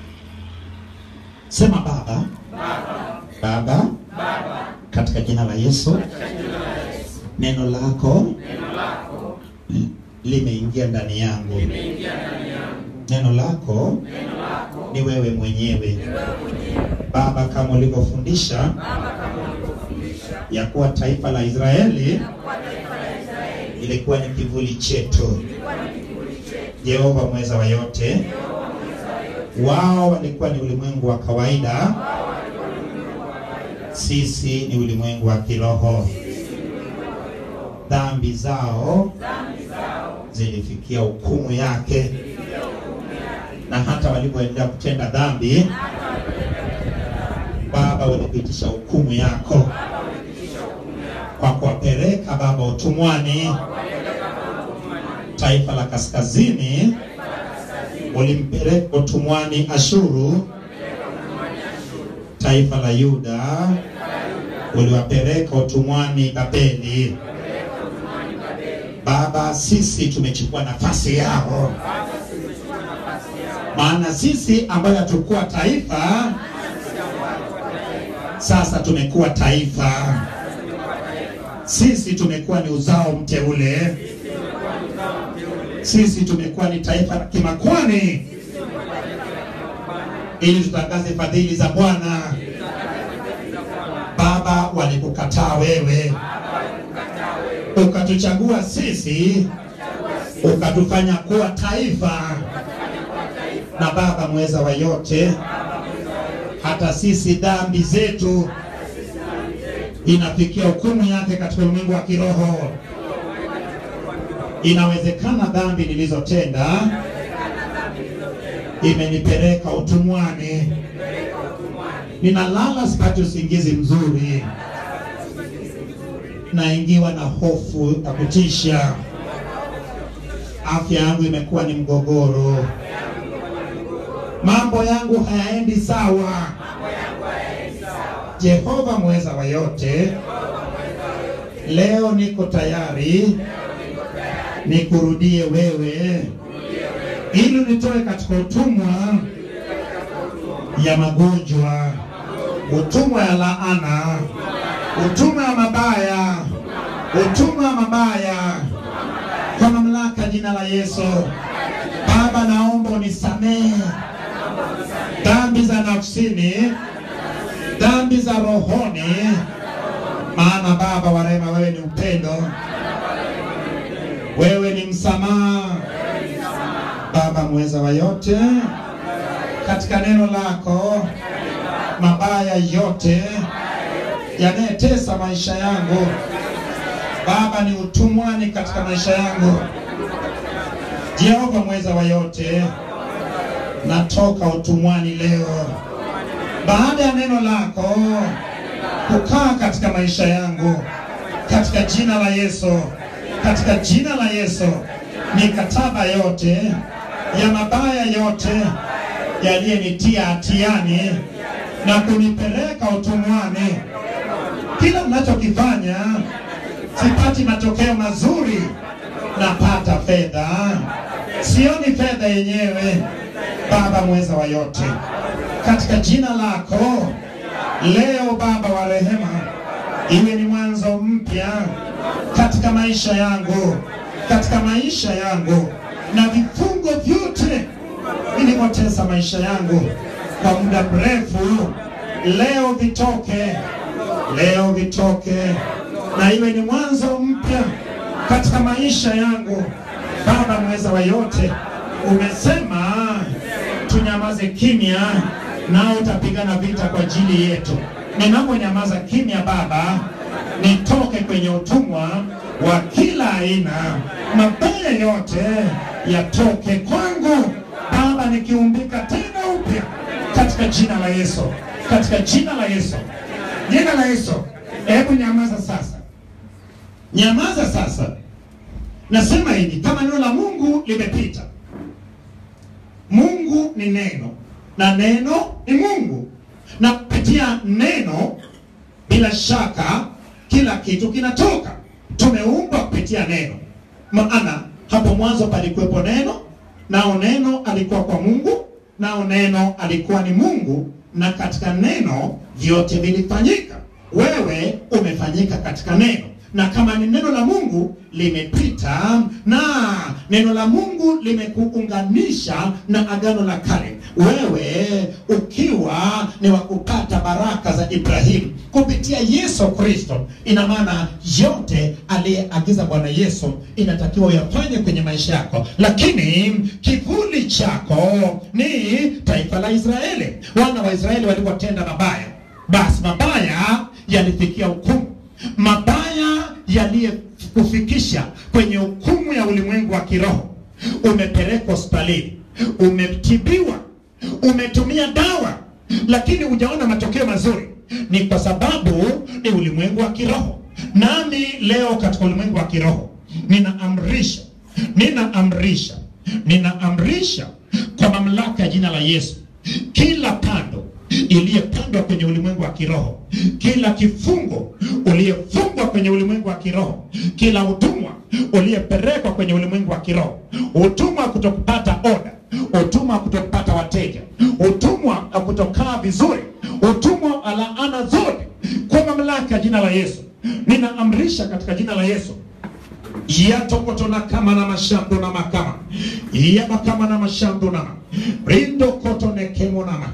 Sema Baba, Baba, katika jina la Yesu, neno lako li- limeingia ndani yangu. neno lako ni wewe mwenyewe Baba, kama ulivyofundisha ya kuwa taifa la Israeli ilikuwa ni kivuli chetu. Jehova mweza wa yote, wao walikuwa ni ulimwengu wa kawaida, sisi ni ulimwengu wa kiroho. Dhambi zao zilifikia hukumu yake, na hata walivyoendelea kutenda dhambi, Baba, walipitisha hukumu yako kwa kuwapeleka Baba utumwani. Taifa la kaskazini ulimpeleka utumwani Ashuru, taifa la Yuda uliwapeleka utumwani Babeli. Baba, sisi tumechukua nafasi yao, maana sisi ambayo hatukuwa taifa sasa tumekuwa taifa. Sisi tumekuwa ni uzao mteule, sisi tumekuwa ni taifa la kimakwani, ili tutangaze fadhili za Bwana. Baba, walikukataa wewe, ukatuchagua sisi, ukatufanya kuwa taifa. Na Baba mweza wa yote, hata sisi dhambi zetu inafikia hukumu yake katika ulimwengu wa kiroho. Inawezekana dhambi nilizotenda imenipeleka utumwani, ninalala sipati usingizi mzuri, naingiwa na hofu ya kutisha, afya yangu imekuwa ni mgogoro, mambo yangu hayaendi sawa. Jehova mweza wa yote, leo niko tayari nikurudie wewe, ili unitoe katika utumwa ya magonjwa, utumwa ya laana, utumwa ya mabaya, utumwa ya mabaya, kwa mamlaka ya jina la Yesu. Baba, naomba unisamehe dhambi za nafsini dhambi za rohoni, maana Baba wa rehema, wewe ni upendo, wewe ni msamaha. Baba mweza wa yote, katika neno lako mabaya yote yanayetesa maisha yangu Baba, ni utumwani katika maisha yangu. Jehova mweza wa yote, natoka utumwani leo baada ya neno lako kukaa katika maisha yangu, katika jina la Yesu, katika jina la Yesu, mikataba yote ya mabaya yote yaliyenitia hatiani na kunipeleka utumwani, kila mnachokifanya sipati matokeo mazuri, napata fedha, sioni fedha yenyewe. Baba mweza wa yote katika jina lako leo, Baba wa rehema, iwe ni mwanzo mpya katika maisha yangu, katika maisha yangu, na vifungo vyote vilivyotesa maisha yangu kwa muda mrefu, leo vitoke, leo vitoke, na iwe ni mwanzo mpya katika maisha yangu. Baba mweza wa yote, umesema tunyamaze kimya nao utapigana vita kwa ajili yetu. Ninaponyamaza kimya, Baba, nitoke kwenye utumwa wa kila aina, mabaya yote yatoke kwangu Baba, nikiumbika tena upya katika jina la Yesu, katika jina la Yesu, jina la Yesu. Hebu nyamaza sasa, nyamaza sasa. Nasema hivi, kama neno la Mungu limepita, Mungu ni neno na neno ni Mungu, na kupitia neno bila shaka kila kitu kinatoka. Tumeumbwa kupitia neno, maana hapo mwanzo palikuwepo neno, nao neno alikuwa kwa Mungu, nao neno alikuwa ni Mungu, na katika neno vyote vilifanyika. Wewe umefanyika katika neno, na kama ni neno la Mungu limepita na neno la Mungu limekuunganisha na agano la kale, wewe ukiwa ni wa kupata baraka za Ibrahimu kupitia Yesu Kristo, ina maana yote aliyeagiza Bwana Yesu inatakiwa uyafanye kwenye maisha yako, lakini kivuli chako ni taifa la Israeli. Wana wa Israeli walipotenda mabaya, basi mabaya yalifikia hukumu mabaya yaliyokufikisha kwenye hukumu ya ulimwengu wa kiroho. Umepelekwa hospitalini, umetibiwa, umetumia dawa, lakini hujaona matokeo mazuri. Ni kwa sababu ni ulimwengu wa kiroho. Nami leo katika ulimwengu wa kiroho ninaamrisha, ninaamrisha, ninaamrisha kwa mamlaka ya jina la Yesu, kila pando iliyepandwa kwenye ulimwengu wa kiroho, kila kifungo uliyefungwa kwenye ulimwengu wa kiroho, kila utumwa uliyepelekwa kwenye ulimwengu wa kiroho, utumwa wa kutokupata oda, utumwa wa kutokupata wateja, utumwa wa kutokaa vizuri, utumwa wa laana zote, kwa mamlaka ya jina la Yesu ninaamrisha katika jina la Yesu yatokotona kama na mashando na makama yabakama na mashando nama rindo kotone kemo nama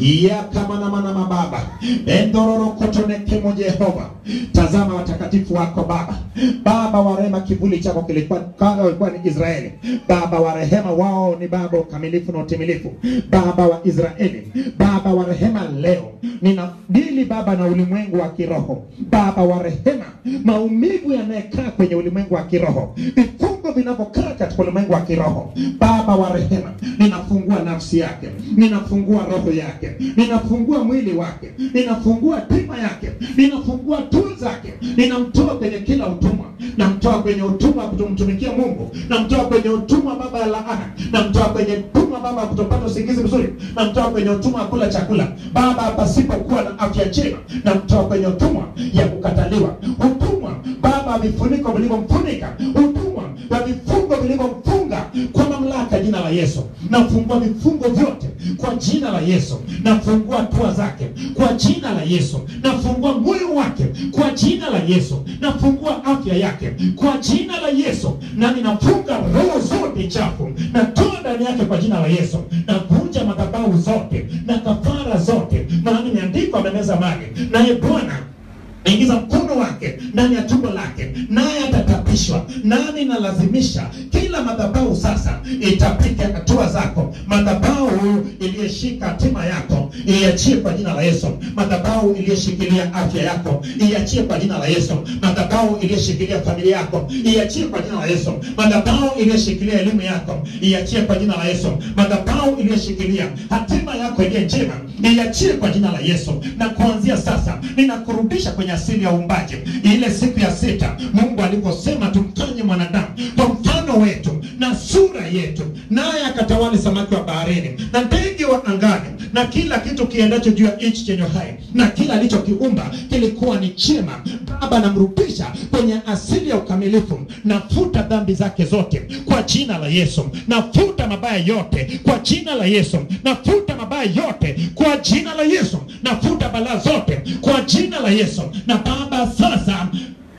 yakama nama na mababa endororo kotone kemo Jehova tazama watakatifu wako Baba Baba wa rehema kivuli chako kilikuwa kama walikuwa ni Israeli Baba wa rehema wao ni Baba ukamilifu na utimilifu Baba wa Israeli Baba wa rehema leo ninadili Baba na ulimwengu wa kiroho Baba wa rehema maumivu yanayekaa kwenye ulimwengu wa kiroho vifungo vinavyokaa katika ulimwengu wa kiroho Baba wa rehema ninafungua nafsi yake ninafungua roho yake ninafungua mwili wake ninafungua tima yake ninafungua tuu zake ninamtoa kwenye kila utumwa namtoa kwenye utumwa wa kutomtumikia Mungu namtoa kwenye utumwa Baba ya laana namtoa kwenye utumwa Baba wa kutopata usingizi mzuri namtoa kwenye utumwa wa kula chakula Baba pasipokuwa na afya njema namtoa kwenye utumwa ya kukataliwa utumwa Baba wa vifuniko vilivyomfunika utumwa wa vifungo vilivyomfunga kwa mamlaka ya jina la Yesu nafungua vifungo vyote kwa jina la Yesu nafungua hatua zake kwa jina la Yesu nafungua moyo wake kwa jina la Yesu nafungua afya yake kwa jina la Yesu na ninafunga roho zote chafu natoa ndani yake kwa jina la Yesu navunja madhabahu zote na kafara zote maana imeandikwa amemeza mali naye Bwana ingiza mkono wake ndani ya tumbo lake naye atatapishwa nami nalazimisha kila madhabahu sasa itapike hatua zako madhabahu iliyeshika hatima yako iachie kwa jina la yesu madhabahu iliyeshikilia afya yako iachie kwa jina la yesu madhabahu iliyeshikilia familia yako iachie kwa jina la yesu madhabahu iliyeshikilia elimu yako iachie kwa jina la yesu madhabahu iliyeshikilia hatima yako iliyo njema iachie kwa jina la yesu na kuanzia sasa ninakurudisha kwenye asili ya uumbaji ile siku ya sita mungu alivyosema tumfanye mwanadamu kwa mfano wetu na sura yetu naye akatawali samaki wa baharini na ndege wa angani na kila kitu kiendacho juu ya nchi chenye hai na kila alichokiumba kilikuwa ni chema baba namrudisha kwenye asili ya ukamilifu nafuta dhambi zake zote kwa jina la yesu nafuta mabaya yote kwa jina la yesu nafuta mabaya yote kwa jina la yesu nafuta balaa zote kwa jina la yesu na baba sasa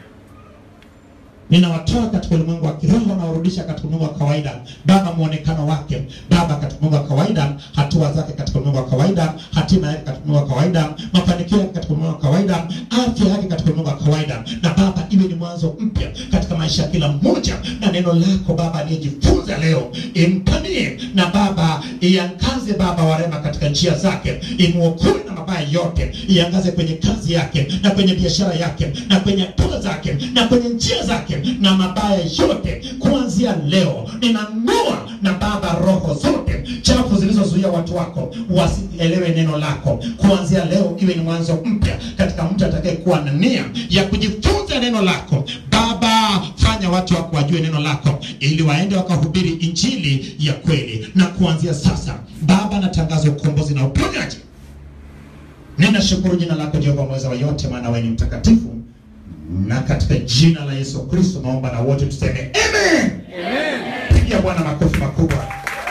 ninawatoa katika ulimwengu wa kiroho na warudisha katika ulimwengu wa kawaida baba mwonekano wake baba katika ulimwengu wa kawaida hatua zake katika ulimwengu wa kawaida hatima yake katika ulimwengu wa kawaida mafanikio yake katika ulimwengu wa kawaida afya yake katika ulimwengu wa kawaida na baba iwe ni mwanzo mpya katika maisha ya kila mmoja na neno lako baba aliyejifunza leo impanie na baba iangaze baba wa rema katika njia zake imwokoe na mabaya yote iangaze kwenye kazi yake na kwenye biashara yake na kwenye hatua zake na kwenye njia zake na mabaya yote kuanzia leo ninang'oa na baba roho zote chafu zilizozuia watu wako wasielewe neno lako kuanzia leo iwe ni mwanzo mpya katika mtu atakayekuwa na nia ya kujifunza neno lako baba fanya watu wako wajue neno lako ili waende wakahubiri injili ya kweli na kuanzia sasa baba natangaza ukombozi na uponyaji ninashukuru jina lako jehova mweza wa yote maana wewe ni mtakatifu na katika jina la yesu kristo naomba na wote tuseme amen pigia bwana makofi makubwa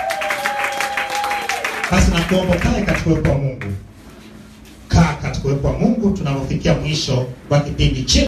basi nakuomba kae katika uwepo wa mungu kaa katika uwepo wa mungu tunapofikia mwisho wa kipindi chetu